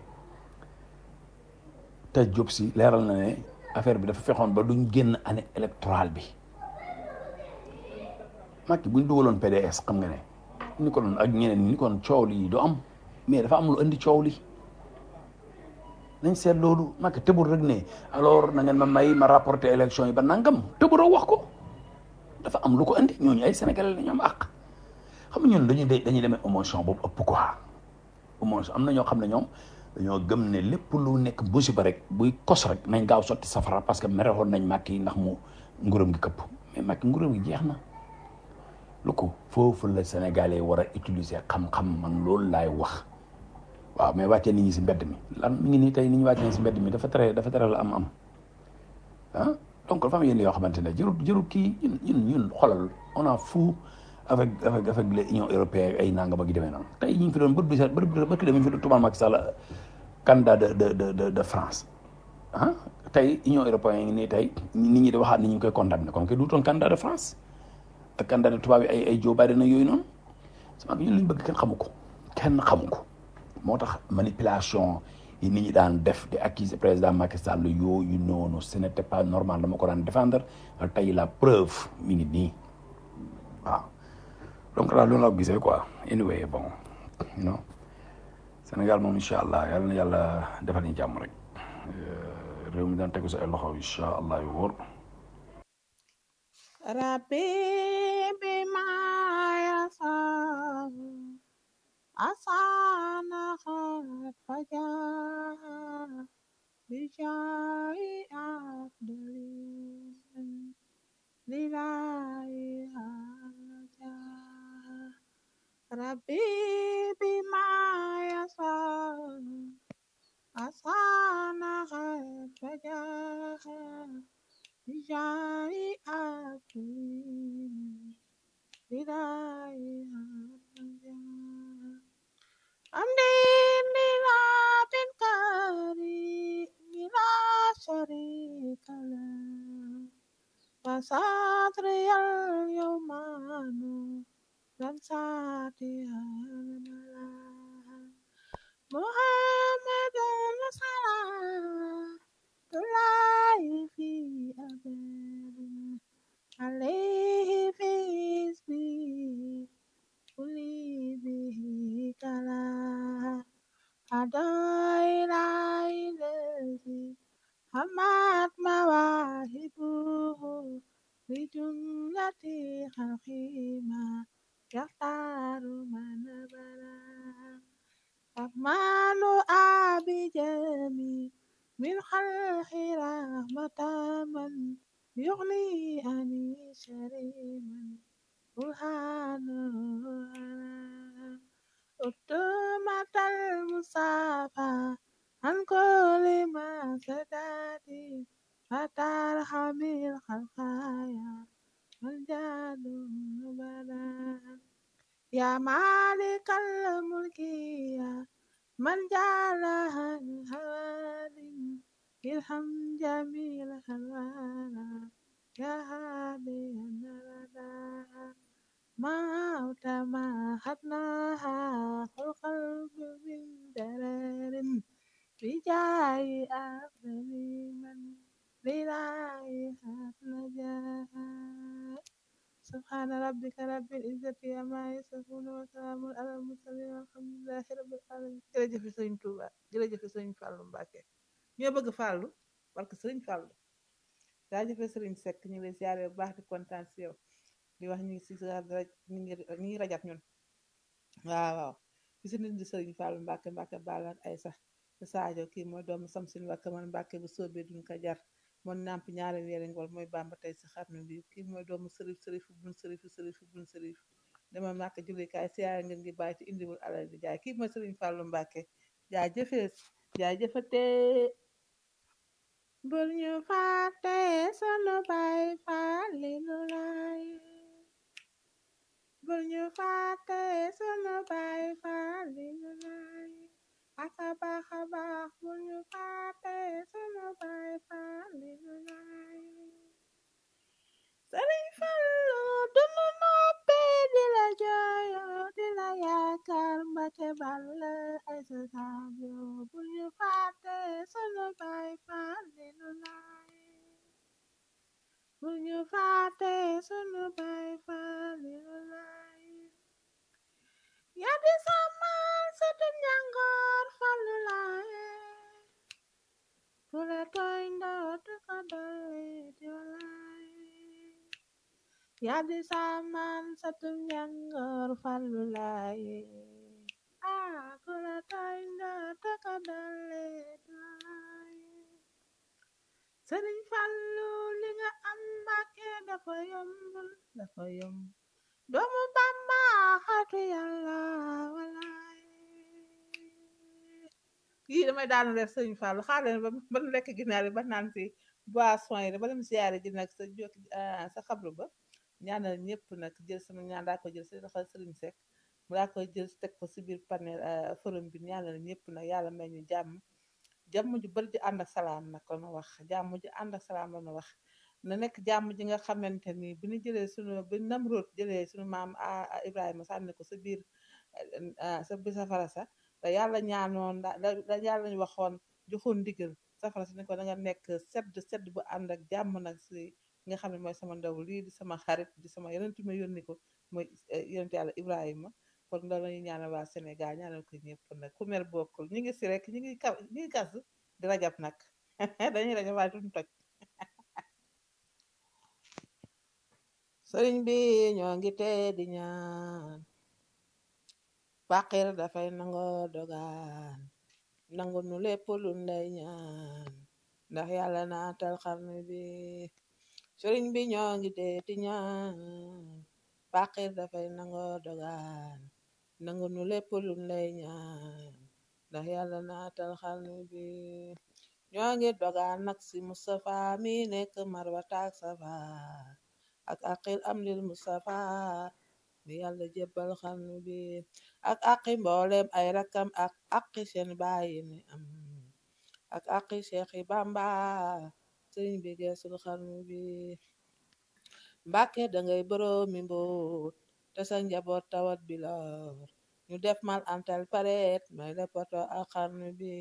te Diop si leeral na ne affaire bi dafa fexoon ba duñ génn année électorale bi Macky buñ dugaloon PDS xam nga ne ni ko doon ak ñeneen ñi ni ko doon coow li du am mais dafa am lu indi coow li nañ seet loolu Macky tëbul rek ne alors na ngeen ma may ma rapporter élection yi ba nangam tëbuloo wax ko dafa am lu ko indi ñooñu ay sénégalais la ñu am àq xam nga ñun dañuy de dañuy demee émotion boobu ëpp quoi émotion am na ñoo xam ne ñoom dañoo gëm ne lépp lu nekk musiba rek buy kos rek nañ gaaw sotti safara parce que merewoon nañ Macky ndax mu nguuram gi këpp mais Macky nguuram gi jeex na lu ko foofu la sénégalais war a utiliser xam-xam man loolu laay wax waaw mais wàccee nit ñi si mbedd mi lan mi ngi nii tey nit ñi wàccee si mbedd mi dafa tere dafa tere la am am ah donc dafa am yenn yoo xamante ne jërul jërul kii ñun ñun ñun xoolal on a fou avec avec avec l'union européenne ay nangam ak yu demee noonu tey ñu ngi fi doon bët bi sax bët bi bët bi fi doon tubaab Macky Sall candidat de de de de de France ah tey union européenne ngi nii tey nit ñi di waxaat ni ñu ngi koy condamné kon kay duutoon candidat de France ak candidat de tubaab yi ay ay Joe Biden yooyu noonu sama ñun li ñu bëgg kenn xamu ko kenn xamu ko moo tax manipulation yi nit ñi daan def di accuser président Macky Sall yooyu noonu ce n'était pas normal dama ko daan défendre tey la preuve mi ngi nii waaw donc daal loolu la ko gisee quoi anyway bon you know Sénégal moom incha allah yàlla na yàlla defal ñu jàmm rek réew mi daan tegu sa ay loxo incha allah yu wóor Rabbi bima yasau asana khat fajar bijai abdulin lillahi haja Rabbi bima yasau asana khat fajar bijai abdulin lillahi haja Amdin lila bin kari bila sharika lah Wasatri al yawmanu dan sati malah Muhammadun salah Tulai fi abadin Alaihi fi ismi Kuli bihi kala Adai lai lezi Hamad mawahibuhu Lijumlati khalqima Yaktaru manabara Rahmanu abijami Min khalqi rahmataman Yughni ani syariman Burhanu Utamatal musafa An kulli ma sadati Fatar hamil khalqaya Manjadu bada Ya malikal mulki ya Man jalahan hawadin Ilham jamil khalwara Ya hadiyan nabada موت ما خدناها خلق من درر بجاي أفضل من لرائها نجاها سبحان ربك رب العزة عما يصفون وسلام على المرسلين والحمد لله رب العالمين jërëjëf Sëriñ Tuuba jërëjëf Sëriñ Fàllu Mbàkke ñoo bëgg Fàllu parce que Sëriñ Fàllu jaajëf Sëriñ Sekk ñu ngi lay ziare bu baax di kontaan si yow di wax ñu ngi si sa raj ñu ngi ñu ngi rajat ñun waaw waaw ci si nit di sëriñ Fallu Mbàkke Mbàkke Balla ak ay sax te Sadio kii mooy doomu Samsin Mbàkke man Mbàkke bu soobee duñ ko jar moon nàmp ñaari weeri ngol mooy Bàmba tey si xarnu bi kii mooy doomu sërif sërifu bun sërifu sërifu bun sërif dama màkk jullikaay siyaare ngeen ngi bàyyi te indiwul alal di jaay kii mooy sëriñ Fallu Mbàkke jaay jëfee jaay jëfate bul ñu fàtte sunu baay Faalilu laay bul ñu fàtte sunu baay Faalilu laay aka baax a baax bul ñu fàtte sunu baay Faalilu laay Sëriñ Fallu dunu noppi di la jooyo di la yaakaar Mbàkke Balla ay sa saajo bul ñu fàtte sunu baay Faalilu laay bul ñu fàtte sunu baay Faalilu laay yaa di samal sëtu njàngoor fallu laaye ku la tooñ dootu ko dolli di walaaye yaa di samal sëtu njàngoor fallu laaye ah ku la tooñ dootu ko dolli di walaaye sëriñ fallu li nga am mbàkke dafa yombul dafa yomb doomu bamba xatu yàlla walaay yii damay daanu reer sëriñ fallu xaar leen ba ba nu lekk ginaar yi ba naan si boisson yi ba dem siyaare ji nag sa jot sa xabru ba ñaanal ñëpp nag jël sama ñaan daa ko jël si loxo sëriñ Seck mu daa koy jël teg ko si biir panel forum bi ñaanal ñëpp nag yàlla may ñu jàmm jàmm ju bari ji ànd ak salaam nag la nu wax jàmm ji ànd ak salaam la nu wax na nekk jàmm ji nga xamante ni bi ñu jëlee sunu bi Namrood jëlee sunu maam a Ibrahima sànni ko sa biir sa biir safara sa da yàlla ñaanoon da yàlla ñu waxoon joxoon ndigal safara sa ni ko da nga nekk sedd sedd bu ànd ak jàmm nag si nga xam ne mooy sama ndaw lii di sama xarit di sama yonent ma yónni ko mooy yonent yàlla Ibrahima kon loolu la ñuy ñaanal waa Sénégal ñaanal ko ñëpp nag ku mer bokkul ñu ngi si rek ñu ngi ka ñu ngi kas di rajab nag dañuy rajab waaye duñu toj sëriñ bi ñoo ngi tee di ñaan faqir dafay nangoo dogaan nangu nu lépp lu lay ñaan ndax yàlla naatal xarnu bi sëriñ bi ñoo ngi tee di ñaan faqir dafay nangoo dogaan nangu nu lépp lu lay ñaan ndax yàlla naatal xarnu bi ñoo ngi dogaan nag si Moustapha mi nekk marwata ak safa ak aqil am lil Moustapha mi yàlla jébbal xarnu bi ak aqi mboolem ay rakam ak aqi seen bàyyi ni am ak aqi Cheikh Bamba sëriñ bi geesul xarnu bi Mbàkke dangay boroomi mboot te sa njaboot tawat bi lor ñu def mal antal paret may la poto ak xarnu bi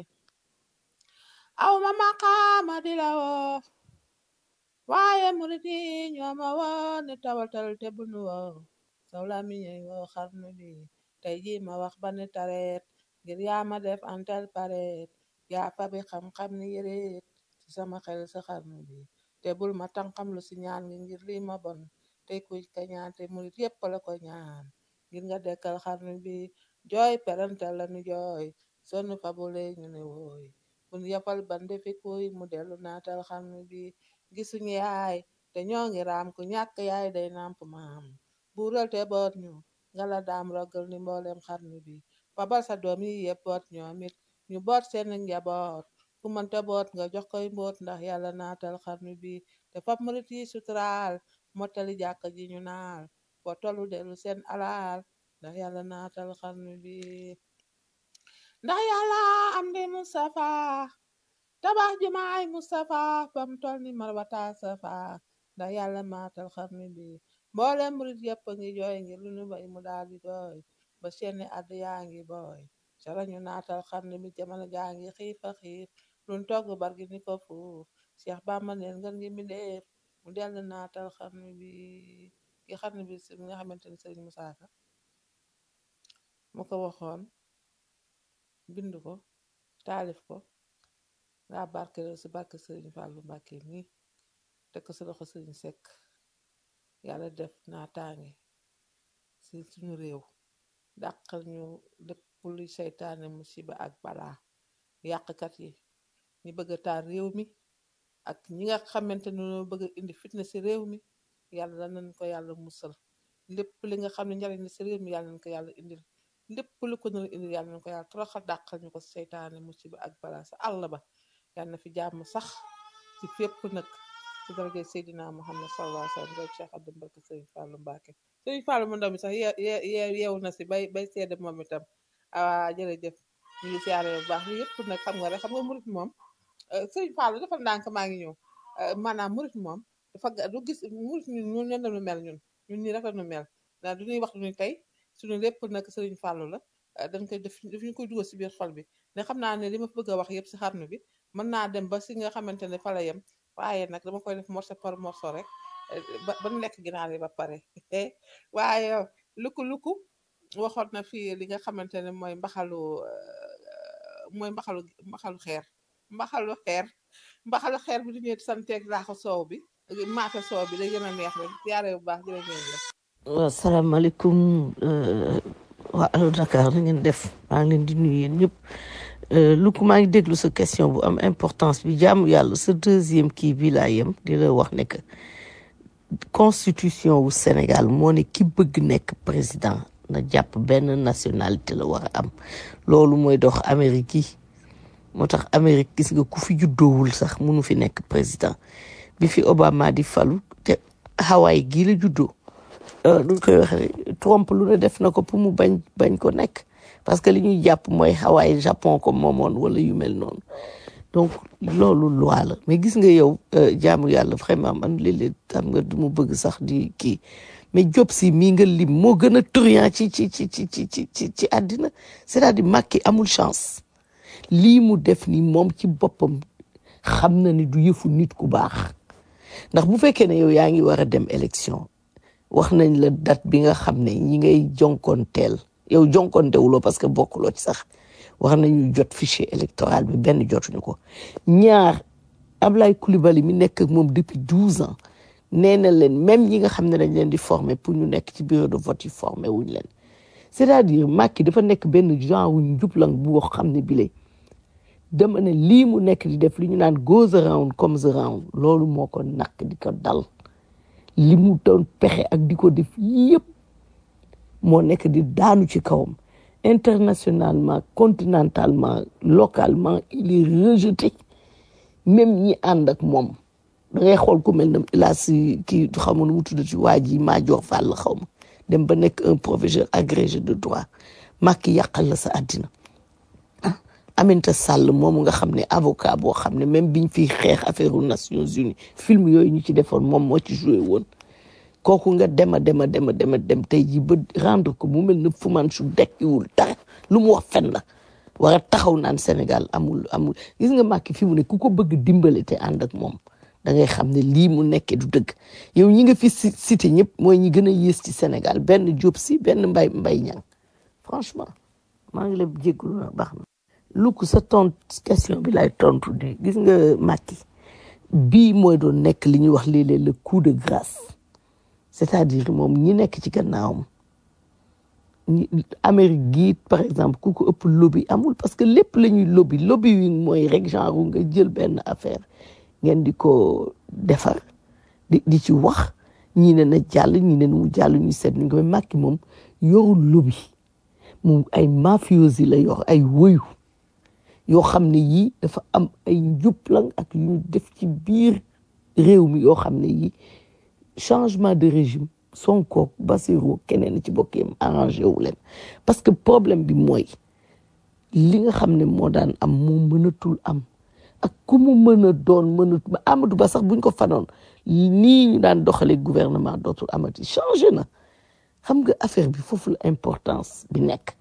aw ma maqaama di la woo waaye murit yi ñoo ma woo ne tawatal te bunu woo saw la mi ñey woo xarnu bi tey ji ma wax ba ne tareet ngir yaa ma def antal paret yaa fa bi xam-xam ni yëreet ci sama xel sa xarnu bi te bul ma tànqam lu si ñaan ngi ngir lii ma bon tey kuy ka ñaan te murit yépp la ko ñaan ngir nga dekkal xarnu bi jooy perantal la nu jooy sonn fabule ñu ne wooy bun yafal bande fi kuy mu dellu naatal xarnu bi gisuñu yaay te ñoo ngi raam ku ñàkk yaay day namp maam buural te boot ñu ngala daam rogal ni mboolem xarnu bi fabal sa doom yi yépp boot ñoom it ñu boot seen njaboot ku mënta boot nga jox koy mboot ndax yàlla naatal xarnu bi te fab murit yi suturaal mottali jàkk ji ñu naal fo tollu dellu seen alaal ndax yàlla naatal xarnu bi ndax yàlla am di Mustafa tabax jumaay Mustafa fam tol ni marwata safa ndax yàlla maatal xarnu bi mboolem murit yépp a ngi jooy ngir lu nu bay mu daal di doy ba seeni àdd yaa ngi booy sarañu naatal xarnu bi jamono jaa ngi xiif a xiif luñ togg bargi ni ko fuuf Cheikh Bamba neen ngeen ngi mbindeef mu dellu naatal xarnu bi gi xarnu bi si nga xamante ni Sëriñ Musaa Ka mu ko waxoon bind ko taalif ko nga barke si barke Sëriñ Fàllu Mbàkke mi teg ko si loxo Sëriñ Sekk yàlla def naataange si suñu réew dàqal ñu lépp luy seytaane musiba ak balaa yàqkat yi ñi bëgg a taal réew mi ak ñi nga xamante ne ñoo bëgg a indi fitna si réew mi yàlla nañ ko yàlla musal lépp li nga xam ne njariñ la si réew mi yàlla nañ ko yàlla indil lépp lu ko nar a indil yàlla nañ ko yàlla toroxal dàqal ñu ko seytaane musiba ak balaa sa àll ba yàlla na fi jàmm sax ci fépp nag ci daraja Seydina Muhammad sallallahu alayhi wa sallam rek Cheikh Abdou Mbarke Sëriñ Fàllu Mbàkke Sëriñ Fàllu mu ndaw mi sax ye ye yeewu na si bay bay seede moom itam ah jërëjëf ñu ngi siyaare bu baax li yëpp nag xam nga rek xam nga murit moom Sëriñ Fàllu defal ndànk maa ngi ñëw maanaam murit moom dafa ga- du gis murit ñun ñun nen nu mel ñun ñun ñi rek la nu mel ndax du ñuy wax du ñuy tey suñu lépp nag Sëriñ Fàllu la dañ koy def daf ñu koy dugal si biir xol bi ne xam naa ne li ma fi bëgg a wax yëpp si xarnu bi mën naa dem ba si nga xamante ne fa la yem waaye nag dama koy def morceau par morceau rek ba ba ñu lekk ginaar yi ba pare waaye luku luku waxoon na fii li nga xamante ne mooy mbaxalu euh, mooy mbaxalu mbaxalu xeer mbaxalu xeer mbaxalu xeer bi du ñëwee santeeg laaxu soow bi maafe soow bi day gën a neex rek yaare bu baax jërë ngeen la waaw salaamaaleykum euh, waa Allo Dakar na ngeen def maa ngi leen di nuyu yéen ñëpp Euh, lu ko maa ngi déglu sa question bu am importance bi jaamu yàlla sa deuxième kii bi laa yem di la wax ne que constitution wu Sénégal moo ne ki bëgg nekk président na jàpp benn nationalité la war a am loolu mooy dox Amérique yi moo tax Amérique gis nga ku fi juddoowul sax munu fi nekk président bi fi Obama di falu te Hawaï gii la juddoo euh, nu ñu koy waxee Trump lu ne def na ko pour mu bañ bañ ko nekk parce que li ñuy jàpp mooy Hawaï Japon ko moomoon wala yu mel noonu donc loolu loi la mais gis nga yow euh, jaamu yàlla vraiment man léeg-léeg xam nga du mu bëgg sax di kii mais Diop si mii nga lim moo gën a truand ci ci ci ci ci ci ci ci àddina c'est-à-dire Macky amul chance lii mu def ni moom ci boppam xam na ni du yëfu nit ku baax ndax bu fekkee ne yow yaa ngi war a dem élection wax nañ la date bi nga xam ne ñi ngay jonkoonteel yow jonkontewuloo parce que bokkuloo ci sax wax nañu jot fichier électoral bi benn jotuñu ko ñaar Ablaye Coulibaly mi nekk ak moom depuis douze ans nee na leen même ñi nga xam ne dañ leen di former pour ñu nekk ci bureau de vote yi former wuñ leen c'est-à-dire Macky dafa nekk benn genre wu njublang bu wax xam ne bile dama ne lii mu nekk di def li ñu naan goes around comes around loolu moo ko nakk di ko dal li mu doon pexe ak di ko def yëpp moo nekk di daanu ci kawam internationalement continentalement localement il est rejeté même ñi ànd ak moom da ngay xool ku mel ne laa si kii xaw ma nu mu tudd ci waa ji maa jox fàll xaw ma dem ba nekk un professeur agrégé de droit Macky yàqal la sa àddina ah Aminata Sall moomu nga xam ne avocat boo xam ne même biñ fiy xeex affaire aux Nations Unies film yooyu ñu ci defoon moom moo ci joué woon kooku nga dema dema dema dema dem tey ji ba rendre ko mu mel ne fuman su dekkiwul dara lu mu wax fen la war a taxaw naan Sénégal amul amul gis nga Macky fi mu ne ku ko bëgg dimbale te ànd ak moom da ngay xam ne lii mu nekkee du dëgg yow ñi nga fi ci- cité ñëpp mooy ñi gën a yées ci Sénégal benn Diop si benn mbay mbay ñang franchement maa ngi la jégalu na baax na lu ko sa tont question bi lay tontu di gis nga Macky bii mooy doon nekk li ñuy wax léeg-léeg le coup de grâce c'est-à-dire moom ñi nekk ci gannaawam ñi Amérique gii par exemple ku ko ëpp lobby amul parce que lépp la ñuy lobby lobby wi mooy rek genre nga jël benn affaire ngeen di ko defar di di ci wax ñii ne na jàll ñii ne mu jàll ñu seet ni ko mais Macky moom yorul lobby moom ay mafiosi la yor ay woyu yoo xam ne yii dafa am ay njublang ak yu ñu def ci biir réew mi yoo xam ne yii changement de régime Sonko Bassirou keneen ci bokkeem arrangé wu leen parce que problème bi mooy li nga xam ne moo daan am moo mënatul am ak ku mu mën a doon mënatu ba Amadou Ba sax buñ ko fanoon nii ñu daan doxalee gouvernement dootul amati changé na xam nga affaire bi foofu la importance bi nekk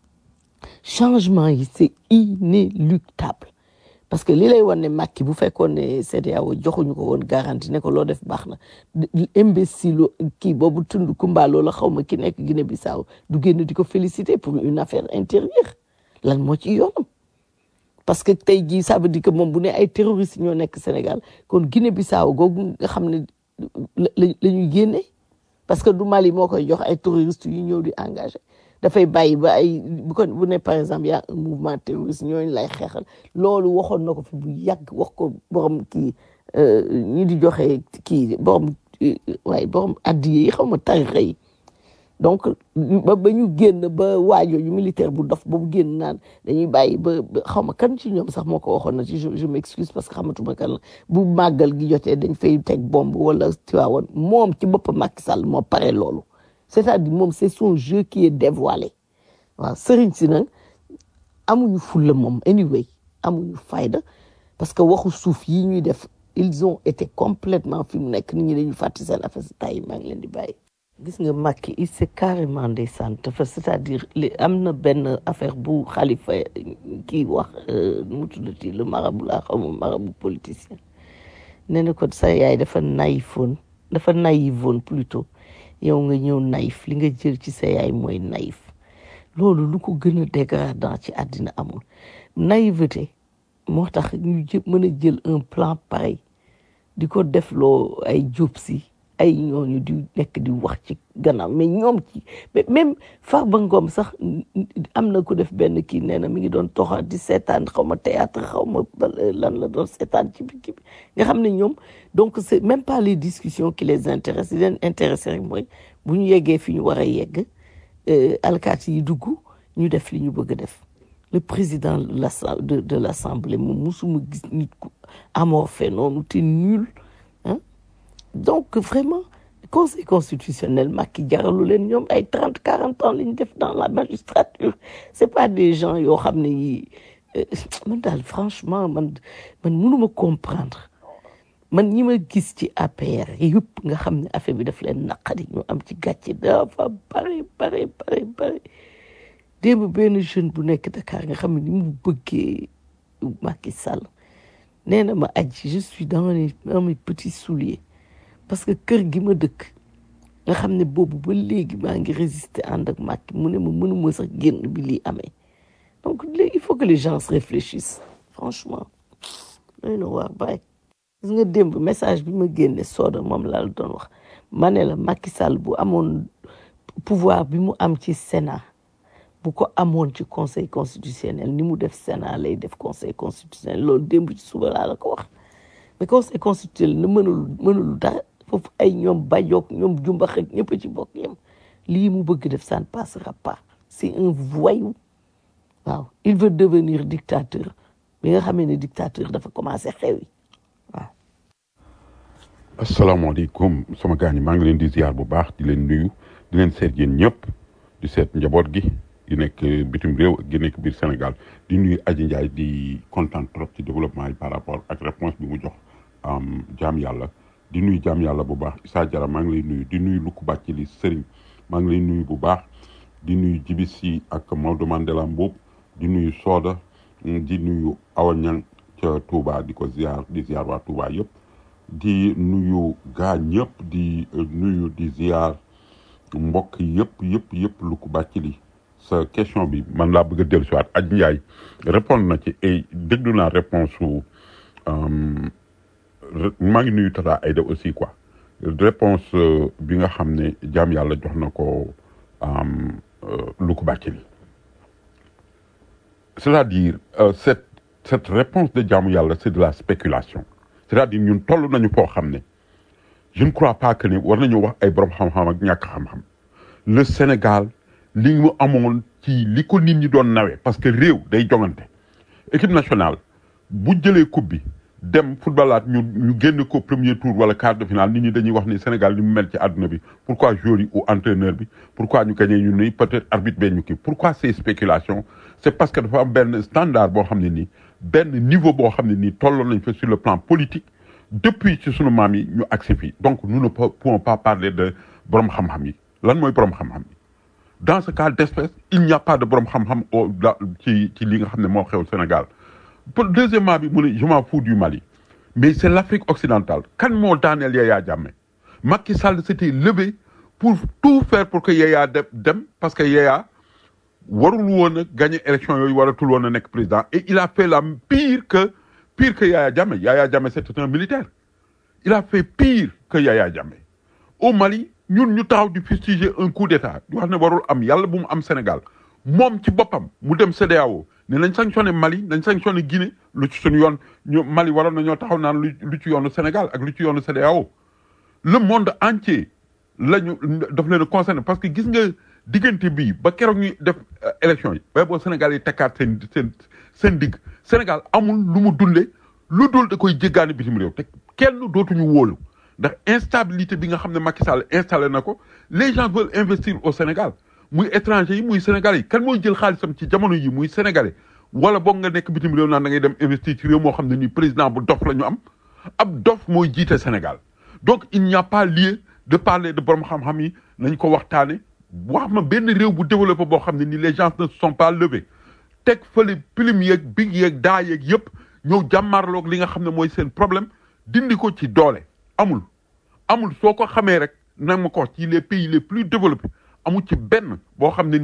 changement yi c'est inéluctable parce que li lay wan ne Macky bu fekkoon ne CEDEAO joxuñu ko woon garantie ne ko loo def baax na imbécile kii boobu tund kumbaaloo la xaw ma ki nekk Guinée Bissau du génn di ko féliciter pour une affaire intérieure lan moo ci yoonam parce que tey jii ça veut dire que moom bu ne ay terroristes ñoo nekk Sénégal kon Guinée Bissau googu nga xam ne la la ñuy génne parce que du Mali moo koy jox ay terroristes yu ñëw di engagé dafay bàyyi ba ay bu ko bu ne par exemple y a un mouvement terroriste ñooñu lay xeexal loolu waxoon na ko fi bu yàgg wax ko borom kii ñi di joxe kii borom waaye borom addiye yi xaw ma tarixa yi donc ba ba ñu génn ba waajo yu militaire bu dof ba bu génn naan dañuy bàyyi ba ba xaw ma kan ci ñoom sax moo ko waxoon na ci je je m'excuse parce que xamatuma kan la bu màggal gi jotee dañ fay teg bombe wala tiwaawoon moom ci boppam Macky Sall moo pare loolu c'est-à-dire moom c'est son jeu qui est dévoilé waaw sëriñ si nag amuñu fulla moom anyway amuñu fayda parce que waxu suuf yi ñuy def ils ont été complètement fi mu nekk nit ñi dañu fàtte seen affaire si tay maa ngi leen di bàyyi gis nga Macky il c'est carrément ndeysaan dafa c'est-à-dire li am na benn affaire bu xalifa kii wax nu mu tuddati le marabout laa xaw ma marabout politicien nee na ko sa yaay dafa naïfoon dafa naïvoon plutôt yow nga ñëw naïf li nga jël ci sa yaay mooy naïf loolu lu ko gën a dégradant ci àddina amul naïveté moo tax ñu jë mën a jël un plan pareil di ko defloo ay jóob si ay ñooñu di nekk di wax ci gannaaw mais ñoom ci mais même Farba Ngom sax am na ku def benn kii nee na mi ngi doon toxa di seetaan xaw ma théâtre xaw ma bal- lan la doon seetaan ci bi kii bi nga xam ne ñoom donc c'est même pas les discussions qui les intéressent li leen intéressé rek mooy bu ñu yeggee fi ñu war a yegg euh, alkaati yi dugg ñu def li ñu bëgg a def le président de l'assa- de de l'assemblée moom musuma gis nit ku amorphé noonu te nul hein donc vraiment conseil constitutionnel Macky jaralu leen ñoom ay trente quarante ans la ñu def dans la magistrature c'est pas des gens yoo xam ne yi euh, man daal franchement man man mënuma comprendre man ñi ma gis ci APR yëpp nga xam ne affaire bi daf leen naqari ñu am ci gàcce dafa bare bare bare bare démb benn jeune bu nekk Dakar nga xam ne ni mu bëggee Macky Sall nee na ma aji je suis dans les dans mes petits souliers parce que kër gi ma dëkk nga xam ne boobu ba léegi maa ngi résister ànd ak Macky mu ne ma mënuma sax génn bi lii amee donc léegi il faut que les gens se réfléchissent franchement doy na waar bàyyi gis nga démb message bi ma génne sooda moom laa la doon wax ma ne la Macky Sall bu amoon pouvoir bi mu am ci Sénat bu ko amoon ci conseil constitutionnel ni mu def Sénat lay def conseil constitutionnel loolu démb ci suba laa la ko wax mais conseil constitutionnel na mënul mënul dara foofu ay ñoom bajook ñoom jumbax ak ñëpp a ci bokk yem lii mu bëgg def ça ne passera pas c'est un voyou waaw il veut devenir dictateur bi nga xamee ne dictateur dafa commencé xewi waaw asalaamaaleykum sama gaañ maa ngi leen di ziar bu baax di leen nuyu di leen seet yéen ñëpp di seet njaboot gi gi nekk bitim réew ak gi nekk biir Sénégal di nuyu Aji Ndiaye di kontaan trop ci développement yi par rapport ak réponse bi mu jox am jaam yàlla di nuyu jaam yàlla bu baax Issa Diarra maa ngi lay nuyu di nuyu Lukku Bàccili Sëriñ maa ngi lay nuyu bu baax di nuyu Jibi Si ak Maodo Mandela Mboup di nuyu Soda di nuyu Awa Ñang ca Touba di ko ziar di ziar waa Touba yëpp di nuyu gaa ñëpp di nuyu di ziar mbokk yëpp yëpp yëpp lu ko bàcc li sa question bi man laa bëgg a dellu si waat Adji Ndiaye répondre na ci et déglu naa réponse su maa ngi nuyu Tata Aïda aussi quoi réponse euh, bi nga xam ne jaam yàlla jox na ko lu ko bàcc li c'est-à-dire euh, cette cette réponse de jaamu yàlla c'est de la spéculation c'est-à-dire ñun toll nañu foo xam ne je ne crois pas que ne war nañu wax ay borom xam-xam ak ñàkk xam-xam le Sénégal li mu amoon ci li ko nit ñi doon nawee parce que réew day jongante équipe nationale bu jëlee coupe bi dem footballaat ñu ñu génn ko premier tour wala quart de finale nit ñi dañuy wax ni Sénégal ni mu mel ci àdduna bi pourquoi joueur yi ou entraîneur bi pourquoi ñu gagné ñu ni peut-être arbitre bee ñu kii pourquoi ces spéculations c'est parce que dafa am benn standard boo xam ne nii benn niveau boo xam ne nii tolloon nañ fa sur le plan politique depuis ci sunu maam yi ñu agsi fii donc nous ne pouvons pas parler de borom xam-xam yi lan mooy borom xam-xam yi dans ce cas d'espèce il n'y a pas de borom xam-xam au da- ci ci li nga xam ne moo xew Sénégal pour deuxièmement bi mu ne je m'en fous du Mali mais c'est l'Afrique occidentale kan moo daaneel Yaya Jammeh Macky Sall s'était levé pour tout faire pour que Yaya dem dem parce que Yaya warul woon a gagner élection yooyu waratul woon a nekk président et il a fait la pire que pire que Yaya Jammeh Yaya Jammeh c'était un militaire il a fait pire que Yaya Jammeh au Mali ñun ñu taxaw di fustiger un coup d'état di wax ne warul am yàlla bu mu am Sénégal moom ci boppam mu dem CEDEAO ne nañ sanctionné Mali nañ sanctionné Guinée lu ci suñu yoon ñu Mali waroon na ñoo taxaw naan lu lu ci yoonu Sénégal ak lu ci yoonu CEDEAO le monde entier la ñu daf leen a concerné parce que gis nga diggante bii ba keroog ñuy def euh, élection yi bay boo Sénégal yi tekkaat seen seen seen digg Sénégal amul lu mu dundee lu dul da koy jéggaani bitim réew te kenn dootuñu wóolu ndax instabilité bi nga xam ne Macky Sall installé na ko les gens veulent investir au Sénégal muy étranger yi muy Sénégalais yi kan mooy jël xaalisam ci jamono yi muy Sénégalais wala boog nga nekk bitim réew naan da ngay dem investir ci réew moo xam ne nii président bu dof la ñu am ab dof mooy jiite Sénégal donc il n'y a pas lieu de parler de borom xam-xam yi nañ ko waxtaane wax ma benn réew bu développé boo xam ne ni les gens ne se sont pas levés teg fële pilim yeeg big yeeg daa yeeg yëpp ñëw jàmmarloog li nga xam ne mooy seen problème dindi ko ci doole amul amul soo ko xamee rek nag ma ko wax ci les pays les plus développés amul ci benn boo xam ne ni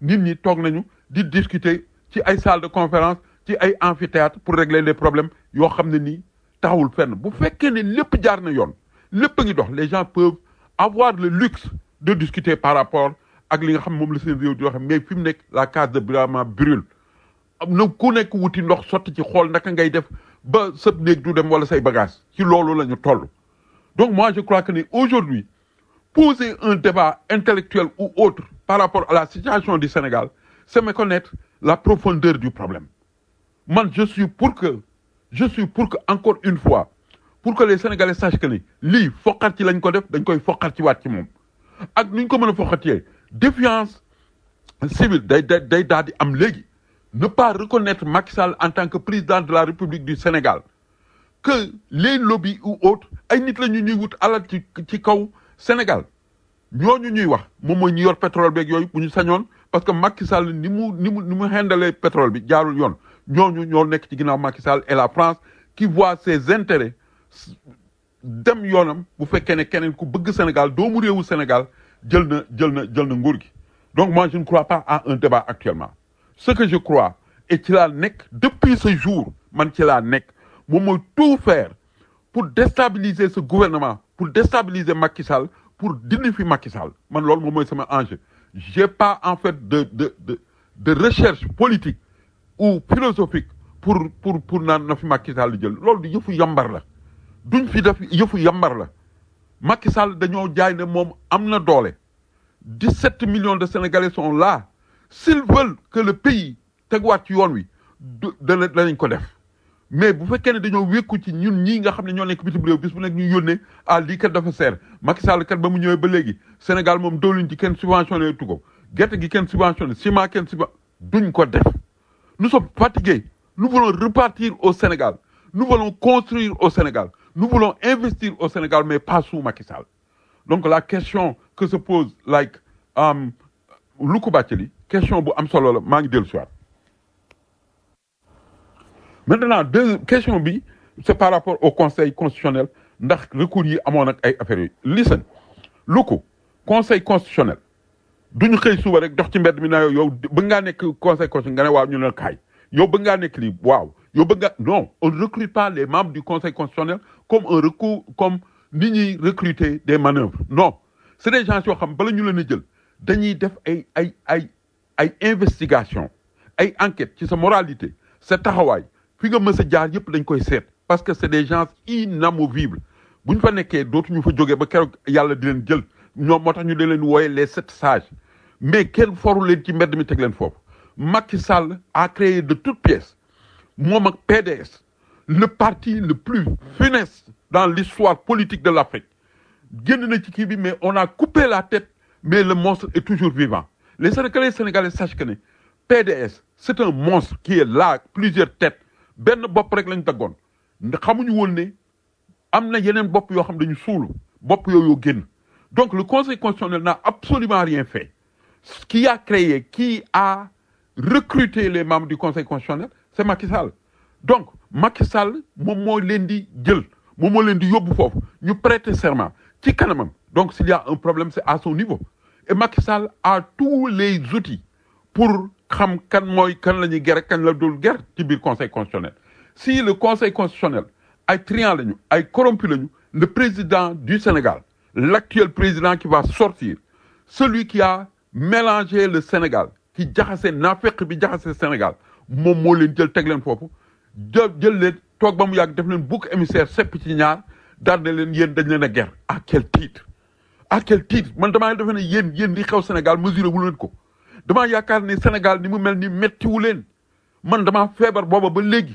nit ñi toog nañu di discuter ci ay salle de conférence ci ay amphithéâtre pour régler les problèmes yoo xam ne nii taxawul fenn bu fekkee ne lépp jaar na yoon lépp a ngi dox les gens peuvent avoir le luxe de discuter par rapport ak li nga xam moom la seen réew di wax mais fi mu nekk la case de Brahma brûle am na ku nekk wuti ndox sotti ci xool naka ngay def ba sëb néeg du dem wala say bagage ci loolu la ñu toll donc moi je crois que ni aujourd'hui poser un débat intellectuel ou autre par rapport à la situation du Sénégal c'est méconnaître la profondeur du problème man je suis pour que je suis pour que encore une fois pour que les Sénégalais sachent que ni lii foqat ci lañ ko def dañ koy foqat ci waat ci moom ak nu ñu ko mën a foqatee défiance civile day day day daal di am léegi ne pas reconnaître Macky Sall en tant que président de la République du Sénégal que les lobbies ou autres ay nit la ñu ñuy wut alal ci ci kaw Sénégal ñooñu ñuy wax moom mooy ñu yor pétrole beeg yooyu bu ñu sañoon parce que Macky Sall ni mu ni mu ni mu hendalee pétrole bi jaarul yoon ñooñu ñoo nekk ci ginnaaw Macky Sall et la France qui voit ses intérêts dem yoonam bu fekkee ne keneen ku bëgg Sénégal doomu réewu Sénégal jël na jël na jël na nguur gi donc moi je ne crois pas à un débat actuellement ce que je crois et ci laa nekk depuis ce jour man ci laa nekk moom mooy tout faire pour déstabiliser ce gouvernement pour déstabiliser Macky Sall pour dindi fi Macky Sall man loolu moom mooy sama enjeu j'ai pas en fait de de de de recherche politique ou philosophique pour pour pour naan na fi Macky Sall jël loolu di yëfu yambar la duñ fi def yëfu yambar la Macky Sall dañoo jaay ne moom am na doole 17 millions de Sénégalais sont là s'ils veulent que le pays teguwaat ci yoon wi du dana danañ ko def mais bu fekkee ne dañoo wékku ci ñun ñii nga xam ne ñoo nekk bitim réew bis bu nekk ñu yónnee ah lii kat dafa seer Macky Sall kat ba mu ñëwee ba léegi Sénégal moom dooluñ ci kenn subventionné tu ko gerte gi kenn subventionné ciment kenn subven duñ ko def nous sommes fatigués nous voulons repartir au Sénégal nous voulons construire au Sénégal nous voulons investir au Sénégal mais pas sous Macky Sall donc la question que se pose like um, Loukou Bathily question bu am solo la maa ngi dellu si waat maintenant deux question bi c'est par rapport au conseil constitutionnel ndax recours yi amoon ak ay affaires yi listen Loukou conseil constitutionnel duñu xëy suba rek dox ci mbedd mi na yow bëgg ngaa nekk conseil constitutionnel nga ne waaw ñu ne kaay yow bëgg ngaa nekk lii waaw yow bëgg nga non on ne recrute pas les membres du conseil constitutionnel comme un recours comme ni ñuy recruter des manœuvres non c'est des gens yoo xam bala ñu leen a jël dañuy def ay ay ay ay investigation ay enquête ci sa moralité sa taxawaay fi nga mës a jaar yëpp dañ koy seet parce que c'est des gens inamovibles bu ñu fa nekkee dootuñu fa jógee ba keroog yàlla di leen jël ñoom moo tax ñu leen wooye les sept sages mais kenn foru leen ci mbedd mi teg leen foofu Macky Sall a créé de toutes pièces moom ak PDS le parti le plus funeste dans l'histoire politique de l'Afrique génn na ci kii bi mais on a coupé la tête mais le monstre est toujours vivant les Sénégalais sénégalais sachent que ne PDS c'est un monstre qui est là plusieurs têtes benn bopp rek lañ daggoon xamuñu woon ne am na yeneen bopp yoo xam dañu suulu bopp yooyu génn donc le conseil constitutionnel n'a absolument rien fait ce qui a créé qui a recruté les membres du conseil constitutionnel c'est Macky Sall donc Macky Sall moom moo leen di jël moom moo leen di yóbbu foofu ñu prêter serment ci kanamam donc s'il y a un problème c'est à son niveau et Macky Sall a tous les outils pour xam kan mooy kan la ñuy ger kan la dul ger ci biir conseil constitutionnel si le conseil constitutionnel ay triant lañu ay corrompu lañu le président du Sénégal l'actuel président qui va sortir celui qui a mélangé le Sénégal qui jaxase naafeq bi jaxase Sénégal moom moo leen jël teg leen foofu jël jël leen toog ba mu yàgg def leen bouc émissaire sepp ci ñaar daal ne leen yéen dañ leen a ger à quel titre à quel titre man damaa defe ne yéen yéen li xew Sénégal mesuré wu leen ko damaa yaakaar ne Sénégal ni mu mel ni méttiwu leen man damaa feebar booba ba léegi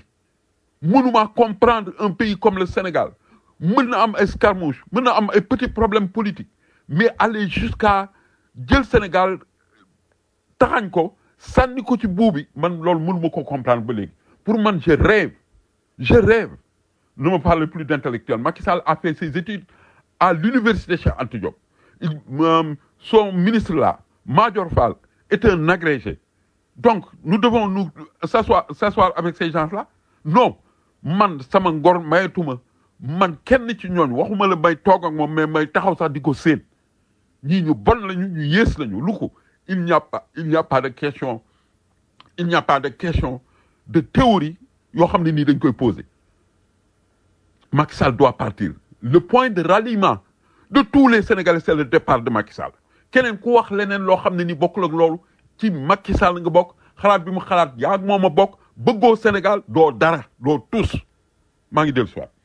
mënuma comprendre un pays comme le Sénégal mën na am ay escarmouche mën na am ay petits problèmes politiques mais aller jusqu'à jël Sénégal taxañ ko sànni ko ci buubi man loolu mënuma ko comprendre ba léegi pour man je rêve je rêve ne me parle plus d'intellectuel Macky Sall a fait ses études à l'université Cheikh Anta Diop il euh, son ministre là Madior Fall est un agrégé donc nous devons nous s'asseoir s'asseoir avec ces gens-là non man sama ngor mayetuma man kenn ci ñooñ waxuma la may toog ak moom mais may taxaw sax di ko séen ñii ñu bon lañu ñu yées lañu lu ko il n'y a pas il n'y a pas de question il n'y a pas de question de théorie yoo xam ne nii dañ koy poser Macky Sall doit partir le point de ralliement de tous les Sénégalais c'est le départ de Macky Sall keneen ku wax leneen loo xam ne ni bokkul ak loolu ci Macky Sall nga bokk xalaat bi mu xalaat yaa ak moom a bokk bëggoo Sénégal doo dara doo tus maa ngi dellu si waat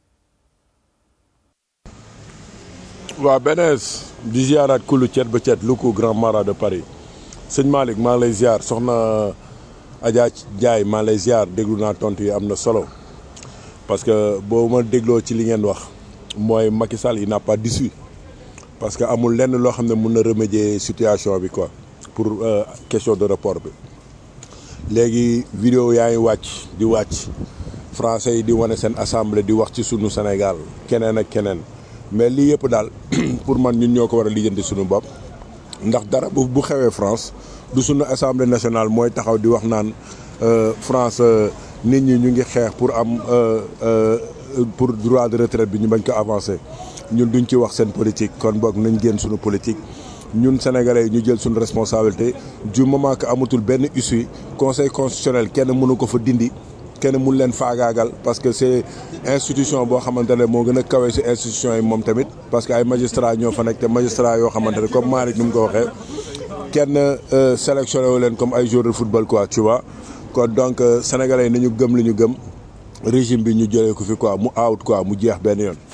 waaw benees di ziaraat kulu cet ba cet lu ko grand mara de Paris sëñ Malick maa ngi lay ziar soxna Adja Ndiaye maa ngi lay ziar déglu naa tontu yi am na solo parce que boo ma dégloo ci li ngeen wax mooy Macky Sall il n'a pas d'issue parce que amul lenn loo xam ne mun na remédier situation bi quoi pour euh, question de report bi léegi vidéo yaa ngi wàcc di wàcc français yi di wane seen assemblée di wax ci sunu Sénégal keneen ak keneen mais lii yëpp daal pour man ñun ñoo ko war a lijjanti sunu bopp ndax dara bu bu xewee France du sunu assemblée nationale mooy taxaw di wax naan euh, France euh, nit ñi ñu ngi xeex pour am euh, euh, pour droit de retraite bi ñu bañ ko avancer ñun duñ ci wax seen politique kon boog nañ génn sunu politique ñun sénégalais yi ñu jël suñu responsabilité du moment que amatul benn issue conseil constitutionnel kenn mënu ko fa dindi kenn mun leen faagaagal parce que c'est institution boo xamante ne moo gën a kawe si institution yi moom tamit parce que ay magistrat ñoo fa nekk te magistrat yoo xamante ne comme Malick ni mu ko waxee kenn euh, sélectionné wu leen comme ay joueurs de football quoi tu vois kon donc euh, sénégalais yi nañu gëm li ñu gëm régime bi ñu jëlee ko fi quoi mu out quoi mu jeex benn yoon.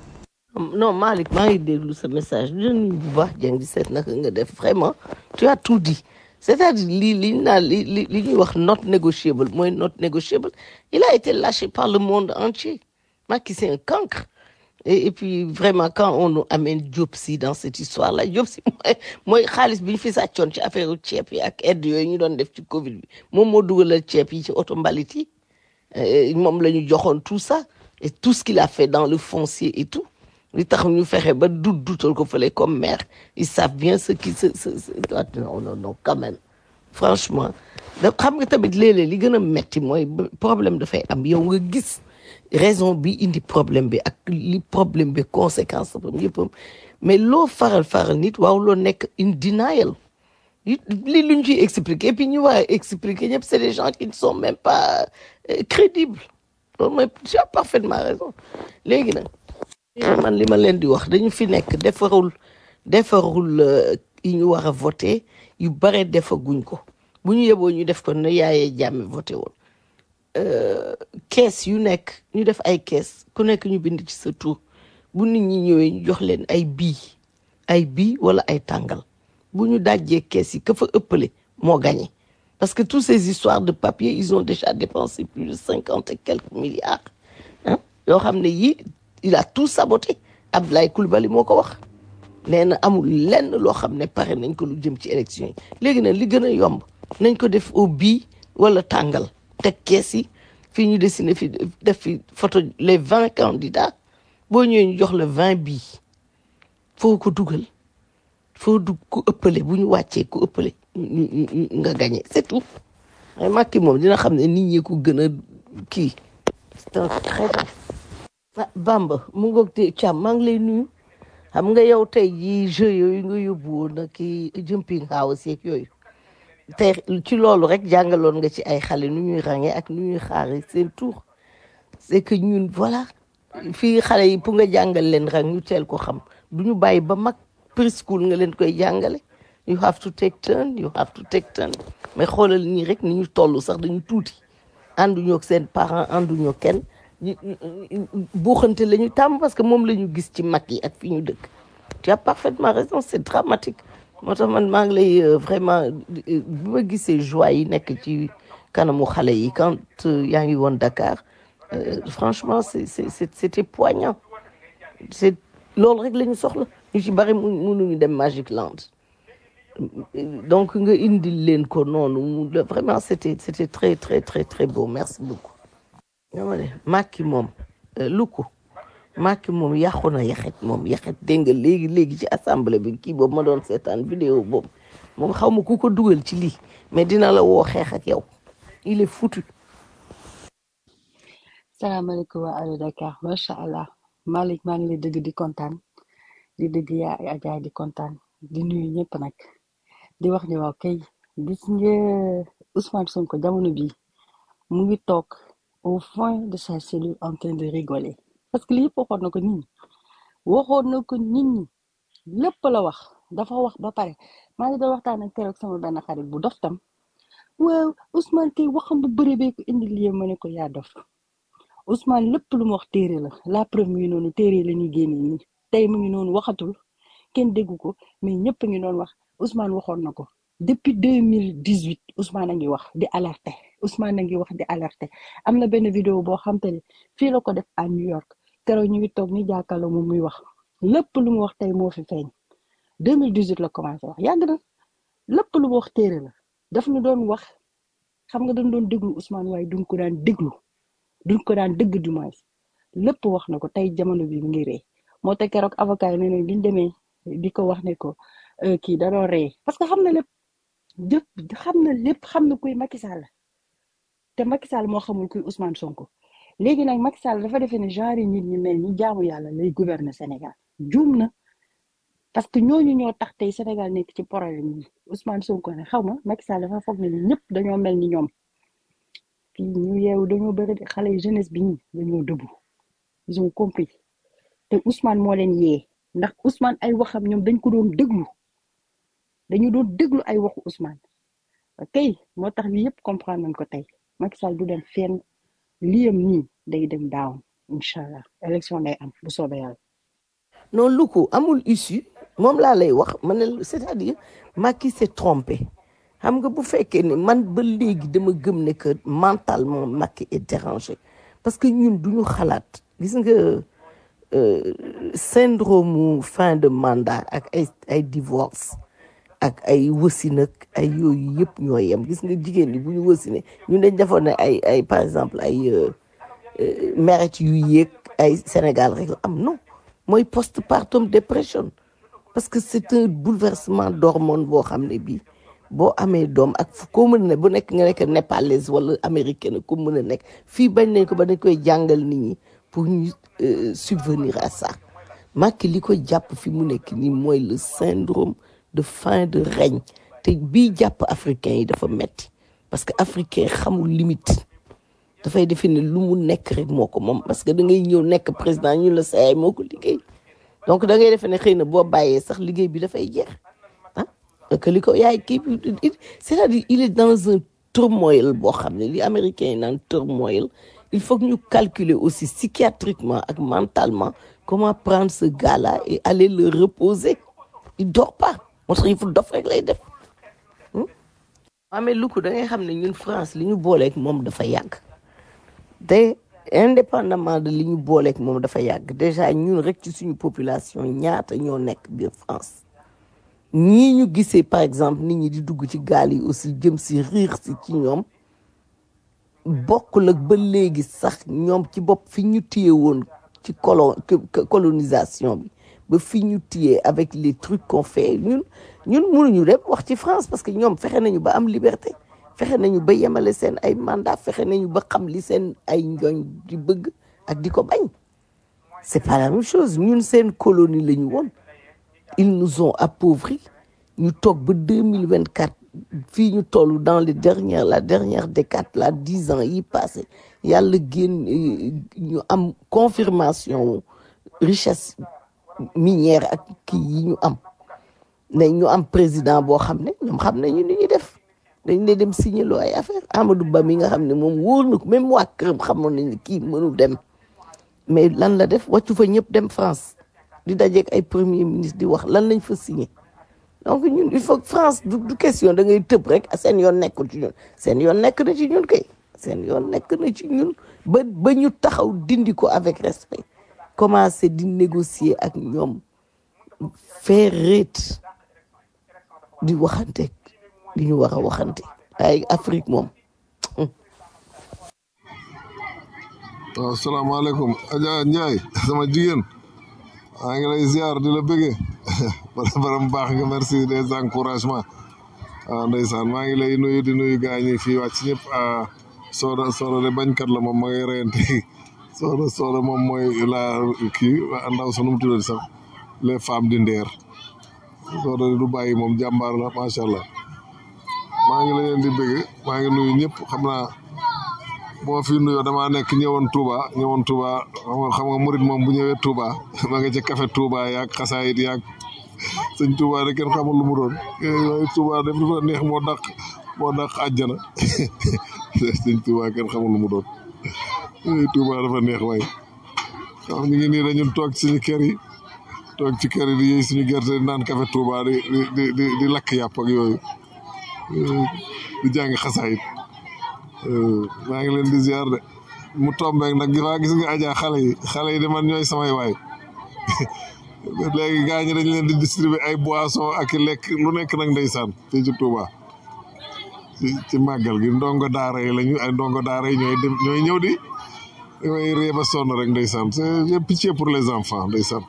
non Malick maa ngi déglu sa message di nuyu bu baax jàng di seet naka nga def vraiment tu as tout dit c'est-à-dire li li ñu naan li li li ñuy wax not négociable mooy not négociable il a été lâché par le monde entier Macky c'est un cancre et, et puis vraiment quand on nous amène Diop Sy dans cette histoire là Diop Sy mooy mooy xaalis bi ñu fi sàccoon ci affaire ceeb yi ak aide yooyu ñu doon def ci Covid bi moom moo dugalal ceeb yi ci oto mbalit yi Euh, moom la ñu joxoon tout ça et tout ce qu'il a fait dans le foncier et tout li tax ñu fexe ba dut dutal ko fële comme maire ils savent bien ce qui se se se non non non quand même franchement da xam nga tamit léeg-léeg li gën a metti mooy b- problème dafay am yow nga gis raison bi indi problème bi ak li problème bi conséquence am yëppam mais loo faral faral nit waaw loo nekk in denial li li lu ñu ciy expliquer et puis ñu war a expliquer ñëpp c'est des gens qui ne sont même pas euh, crédibles loolu mooy tu as parfaitement raison léegi nag man li ma leen di wax dañu fi nekk defarul defarul euh, yi ñu war a voter yu bare defaguñ ko bu ñu yeboo ñu def ko ne yaayee jàmme voté woon kees yu nekk ñu def ay kees ku nekk ñu bind ci sa tur bu nit ñi ñëwee ñu jox leen ay bii ay bii wala ay tàngal bu ñu dajjee kees yi ka fa ëppale moo gagné parce que toutes ces histoires de papier ils ont déjà dépensé plus de cinquante et quelques milliards ah yoo xam ne yii il a tout saboté Abdoulaye Coulibaly moo ko wax nee na amul lenn loo xam ne pare nañ ko lu jëm ci élection yi léegi nag li gën a yomb nañ ko def au bii wala tàngal teg kees yi fii ñu dessiné fi def fi photo les vingt candidats boo ñëwee ñu jox la vingt bii foo ko dugal foo dugg ku ëppale bu ñu wàccee ku ëppale ñu- ñu- ñu- nga gagné c'est tout ay Macky moom dina xam ne nit ñi ko gën a kii c'est un traître ah Bamba mu ngoog te Thiam maa ngi lay nuyu xam nga yow tey jii jeu yooyu nga yóbbu woon na kii jumping house yeeg yooyu tey ci loolu rek jàngaloon nga ci ay xale nu ñuy ràññee ak nu ñuy xaaree seen tour c'est que ñun voilà fii xale yi pour nga jàngal leen rek ñu teel ko xam du ñu bàyyi ba mag preschool nga leen koy jàngale you have to take turn you have to take turn mais xoolal nii rek ni ñu toll sax dañu tuuti ànduñoo ak seen parents ànduñoo kenn ñu buuxante la ñu tàmm parce que moom la ñu gis ci mag yi ak fi ñu dëkk tu as parfaitement raison c'est dramatique moo tax man maa ngi lay euh, vraiment euh, bi ma gisee joie yi nekk ci kanamu xale yi quand euh, yaa ngi woon Dakar euh, franchement c'est c'est c'est- c'était poignant c'est loolu rek la ñu soxla ñu ci bari mu mënuñu dem Magic Land donc nga indil leen ko noonu mu le- vraiment c'était c'était très très très très beau merci beaucoup dama ne Macky moom euh, lu ko Macky moom yàqu na yaxet moom yaxet dégg nga léegi léegi ci assemblée bi kii boobu ma doon seetaan vidéo boobu moom xaw ma ku ko dugal ci lii mais dina la woo xeex ak yow il est foutu salaamaaleykum waa Allo Dakar macha allah Malick maa ngi lay dëgg di kontaan di dëgg yaa Adja di kontaan di nuyu ñëpp nag di wax ni waaw kay gis nga Ousmane Sonko jamono bi mu ngi toog au fond de sa cellule en train de rigoler parce que lii yëpp waxoon na ko nit ñi waxoon na ko nit ñi lépp la wax dafa wax ba pare maa ngi doon waxtaan ak keroog sama benn xarit bu dof tam waaw Ousmane kay waxam bu bëri bee ko indi lii ma ne ko yaa dof Ousmane lépp lu mu wax téere la la preuve mu ngi noonu téere la ñuy génne nii tey mu ngi noonu waxatul kenn déggu ko mais ñëpp a ngi doon wax Ousmane waxoon na ko depuis deux mille dix huit Ousmane a ngi wax di alerter Ousmane a ngi wax di alerter am na benn vidéo boo xam te ne fii la ko def à New York keroog ñu ngi toog ni jàkkaarloo moom muy wax lépp lu mu wax tey moo fi feeñ deux mille dix huit la commencé wax yàgg na lépp lu mu wax téere la daf ñu doon wax xam nga dañ doon déglu Ousmane waaye duñ ko daan déglu duñ ko daan dëgg du moins lépp wax na ko tey jamono bi mu ngi ree moo tax keroog avocat yi nee nañ biñ demee di ko wax ne ko euh, kii da doon ree parce que xam na lépp jëpp xam na lépp xam na kuy Macky Sall te Macky Sall moo xamul kuy Ousmane Sonko léegi nag Macky Sall dafa defee ne genre nit ñi mel ni jaamu yàlla lay gouverner Sénégal juum na parce que ñooñu ñoo tax tey Sénégal nekk ci problème yi Ousmane Sonko ne xaw ma Macky Sall dafa foog ne ni ñëpp dañoo mel ni ñoom fii ñu yeewu dañoo bëri de xale yi jeunesse bi ñi dañoo dëbbu ils ont compris te Ousmane moo leen yee ndax Ousmane ay waxam ñoom dañ ko doon déglu dañu doon déglu ay waxu Ousmane kay moo tax lii yëpp comprendre nañ ko tey Macky Sall du dem fenn liyam nii day dem daaw incha allah élection day am bu soobee yàlla. non lu ko amul issue moom laa lay wax ma ne la c'est-à-dire Macky s'est trompé xam nga bu fekkee ne man ba léegi dama gëm ne que mentalement Macky est dérangé parce que ñun duñu xalaat gis nga euh, syndrome mu fin de mandat ak ay ay divorce ak ay wësin ak ay yooyu yëpp ñoo yem gis nga jigéen ñi bu ñu wësine ñun dañ defoon ne ay ay par exemple ay euh, euh, mérite yu yéeg ay Sénégal rek la am non mooy postpartum dépression parce que c'est un bouleversement d'hormone boo xam ne bii boo amee doom ak fu ko mën a ne bu nekk nga nekk népalaise wala américaine ko mën a nekk fii bañ nañ ko ba dañ koy jàngal nit ñi pour ñu euh, subvenir à ça Macky li ko jàpp fi mu nekk nii mooy le syndrome de fin de règne te bii jàpp africain yi dafa metti parce que africain xamul limite dafay defe ne lu mu nekk rek moo ko moom parce que da ngay ñëw nekk président ñu la saay moo ko liggéey donc da ngay defe ne xëy na boo bàyyee sax liggéey bi dafay jeex ah que li ko yaay kii bi il- c'est-à-dire il est dans un turmoil boo xam ne li américain yi naan turmoil il faut que ñu calculer aussi psychiatriquement ak mentalement comment prendre ce gars-là et aller le reposer il dort pas moo tax il faut dof rek lay def amee lu ko da ngay xam ne ñun France li ñu booleeg moom dafa yàgg te indépendamment de li ñu booleeg moom dafa yàgg déjà ñun rek ci suñu population ñaata ñoo nekk biir France ñii ñu gisee par exemple nit ñi di dugg ci gaal yi aussi jëm si riir si ci ñoom bokkul ak ba léegi sax ñoom ci bopp fi ñu téye woon ci colo colonisation bi ba fi ñu téye avec les trucs qu'on fait ñun ñun mënuñu dem wax ci France parce que ñoom fexe nañu ba am liberté fexe nañu ba yemale seen ay mandat fexe nañu ba xam li seen ay njooñ di bëgg ak di ko bañ c'est pas la même chose ñun seen colonie la ñu woon ils nous ont appauvris ñu toog ba deux mille vingt quatre fii ñu toll dans les dernières la dernière décade la dix ans yi passé yàlla génn euh, ñu am confirmation richesse minière ak kii yi ñu am ne ñu am président boo xam ne ñoom xam nañu ni ñuy def dañ lay dem signer loo ay affaire Amadou Ba mi nga xam ne moom wóor na ko même waa këram xamoon nañ ne kii mënul dem mais lan la def wàccu fa ñëpp dem France di dajeeg ay premier ministre di wax lan lañ fa signé donc ñun il faut que France du du question da ngay tëb rek seen yoon nekkul ci ñun seen yoon nekk na ci ñun kay seen yoon nekk na ci ñun ba ba ñu taxaw dindi ko avec respect commencer di négocier ak ñoom faire rate di waxante li ñu war a waxante ay Afrique moom waaw salaamaaleykum Adja Ndiaye sama jigéen maa ngi lay ziar di la bëggee baram baax nga merci des encouragements waaw ndeysaan maa ngi lay nuyu di nuyu gaañ yi fii wàcc ñëpp ah sooda sooda de bañkat la moom ma ngay reyante sooda sooda moom mooy la kii waa ndaw sa nu mu tuddati sax les femmes di ndeer Soda du bàyyi moom jàmbaar la macha allah maa ngi leen di bëgg maa ngi nuyu ñëpp xam naa boo fi nuyoo damaa nekk ñëwoon Touba ñëwoon Touba xam nga xam nga murit moom bu ñëwee Touba ma nga ci café Touba yaag xasaayit yaag sëñ Touba de kenn xamul lu mu doon waaye Touba de dafa neex moo dàq moo dàq àjjana sëñ Touba kenn xamul lu mu doon Touba dafa neex waaye xam ñu ngi nii dañu toog ci suñu kër yi toog ci kër yi di yëy suñu gerte di naan café Touba di di di di lakk yàpp ak yooyu di jàng xasaayit maa ngi leen di ziar de mu tombeek nag gi gis nga aja xale yi xale yi de man ñooy samay waay léegi gaa ñi dañ leen di distribuer ay boisson ak i lekk lu nekk nag ndeysaan fii ci Touba ci ci màggal gi ndongo daara yi lañu ay ndongo daara yi ñooy dem ñooy ñëw di damay ree ba sonn rek ndeysaan c'est pitié pour les enfants ndeysaan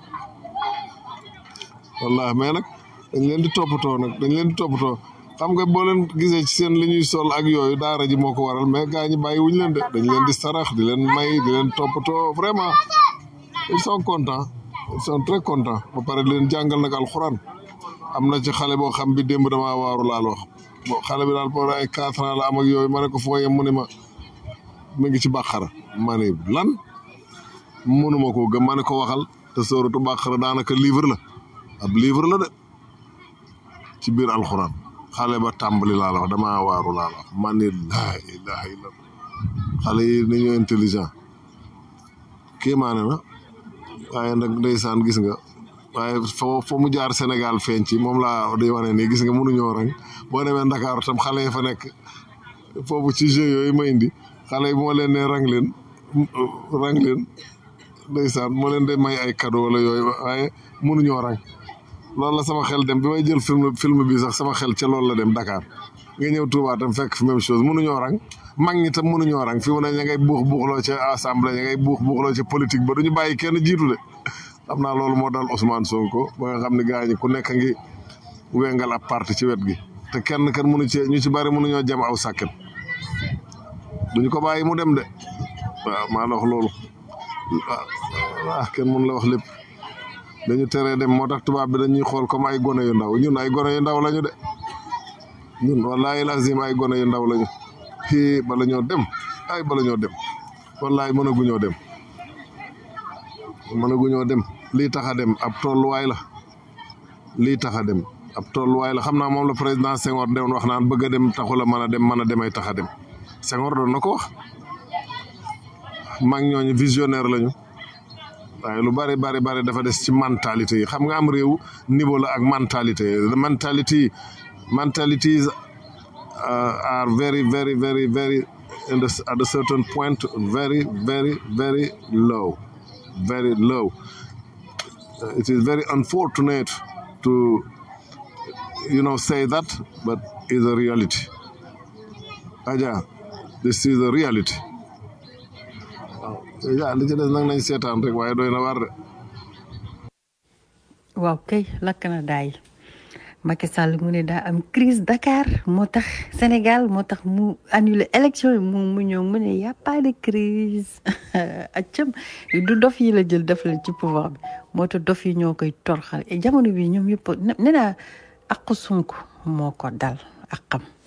wallahi mais nag dañ leen di toppatoo nag dañ leen di toppatoo xam nga boo leen gisee ci seen li ñuy sol ak yooyu daara ji moo ko waral mais gaa ñi bàyyi wuñ leen de dañ leen di sarax di leen may di leen toppatoo vraiment ils sont contents ils sont très contents ba pare di leen jàngal nag alxuraan am na ci xale boo xam bi démb damaa waaru laal wax bo xale bi daal pour ay quatre ans la am ak yooyu ma ne ko foo yem mu ne ma mu ngi ci bàqara ma ne lan mënuma koo gëm ma ne ko waxal te sóoratu bàqara daanaka livre la ab livre la de ci biir alxuraan xale ba tàmbali laa la wax damaa waaru laa la wax man ni laa ilaha illa xale yi ni ñu intelligent kéemaane na waaye nag ndeysaan gis nga waaye foo foo mu jaar Sénégal feeñ ci moom laa di wane nii gis nga mënuñoo rang boo demee Ndakaaru tam xale yi fa nekk foofu ci jeu yooyu ma indi xale yi bu ma leen ne rang leen rang leen ndeysaan moo leen de may ay cadeau wala yooyu waaye mënuñoo rang loolu la sama xel dem bi may jël film film bi sax sama xel ca loolu la dem Dakar nga ñëw Touba tam fekk fi même chose mënuñoo rang mag ñi tam mënuñoo rang fi mu ne ña ngay buux buuxloo ca assemblée ña ngay buux buuxloo ca politique ba duñu bàyyi kenn jiitu de xam naa loolu moo dal Ousmane Sonko ba nga xam ne gaa ñi ku nekk ngi wengal ab parti ci wet gi te kenn kenn mënu ci ñu ci bari mënuñoo jam aw sàkket duñu ko bàyyi mu dem de waaw maa la wax loolu ah kenn mënu la wax lépp dañu teree dem moo tax tubaab bi dañuy xool comme ay gone yu ndaw ñun ay gone yu ndaw lañu de ñun wallahi lazim ay gone yu ndaw lañu fii bala ñoo dem ay bala ñoo dem wallahi mënaguñoo dem mënaguñoo dem lii tax a dem ab tolluwaay la lii tax a dem ab tolluwaay la xam naa moom la président Senghor doon wax naan bëgg a dem taxul a mën a dem mën a demay tax a dem Senghor doon na ko wax mag ñooñu visionnaire lañu waaye lu bari bari bari dafa des ci mentalité yi xam nga am réew niveau la ak mentalité the mentality mentalities are very very very very in the, at a certain point very very very low very low it is very unfortunate to you know say that but is a reality aja this is a reality waaw li ci des nag nañ seetaan rek waaye doy na war de waaw kay lakk na daay Macky Sall mu ne daa am crise Dakar moo tax Sénégal moo tax mu annulé élection yi moom mu ñëw mu ne y a pas de crise accam du dof yi la jël def leen ci pouvoir bi moo tax dof yi ñoo koy torxal et jamono bi ñoom yëpp nee naa aqu Sonko moo ko dal ak xam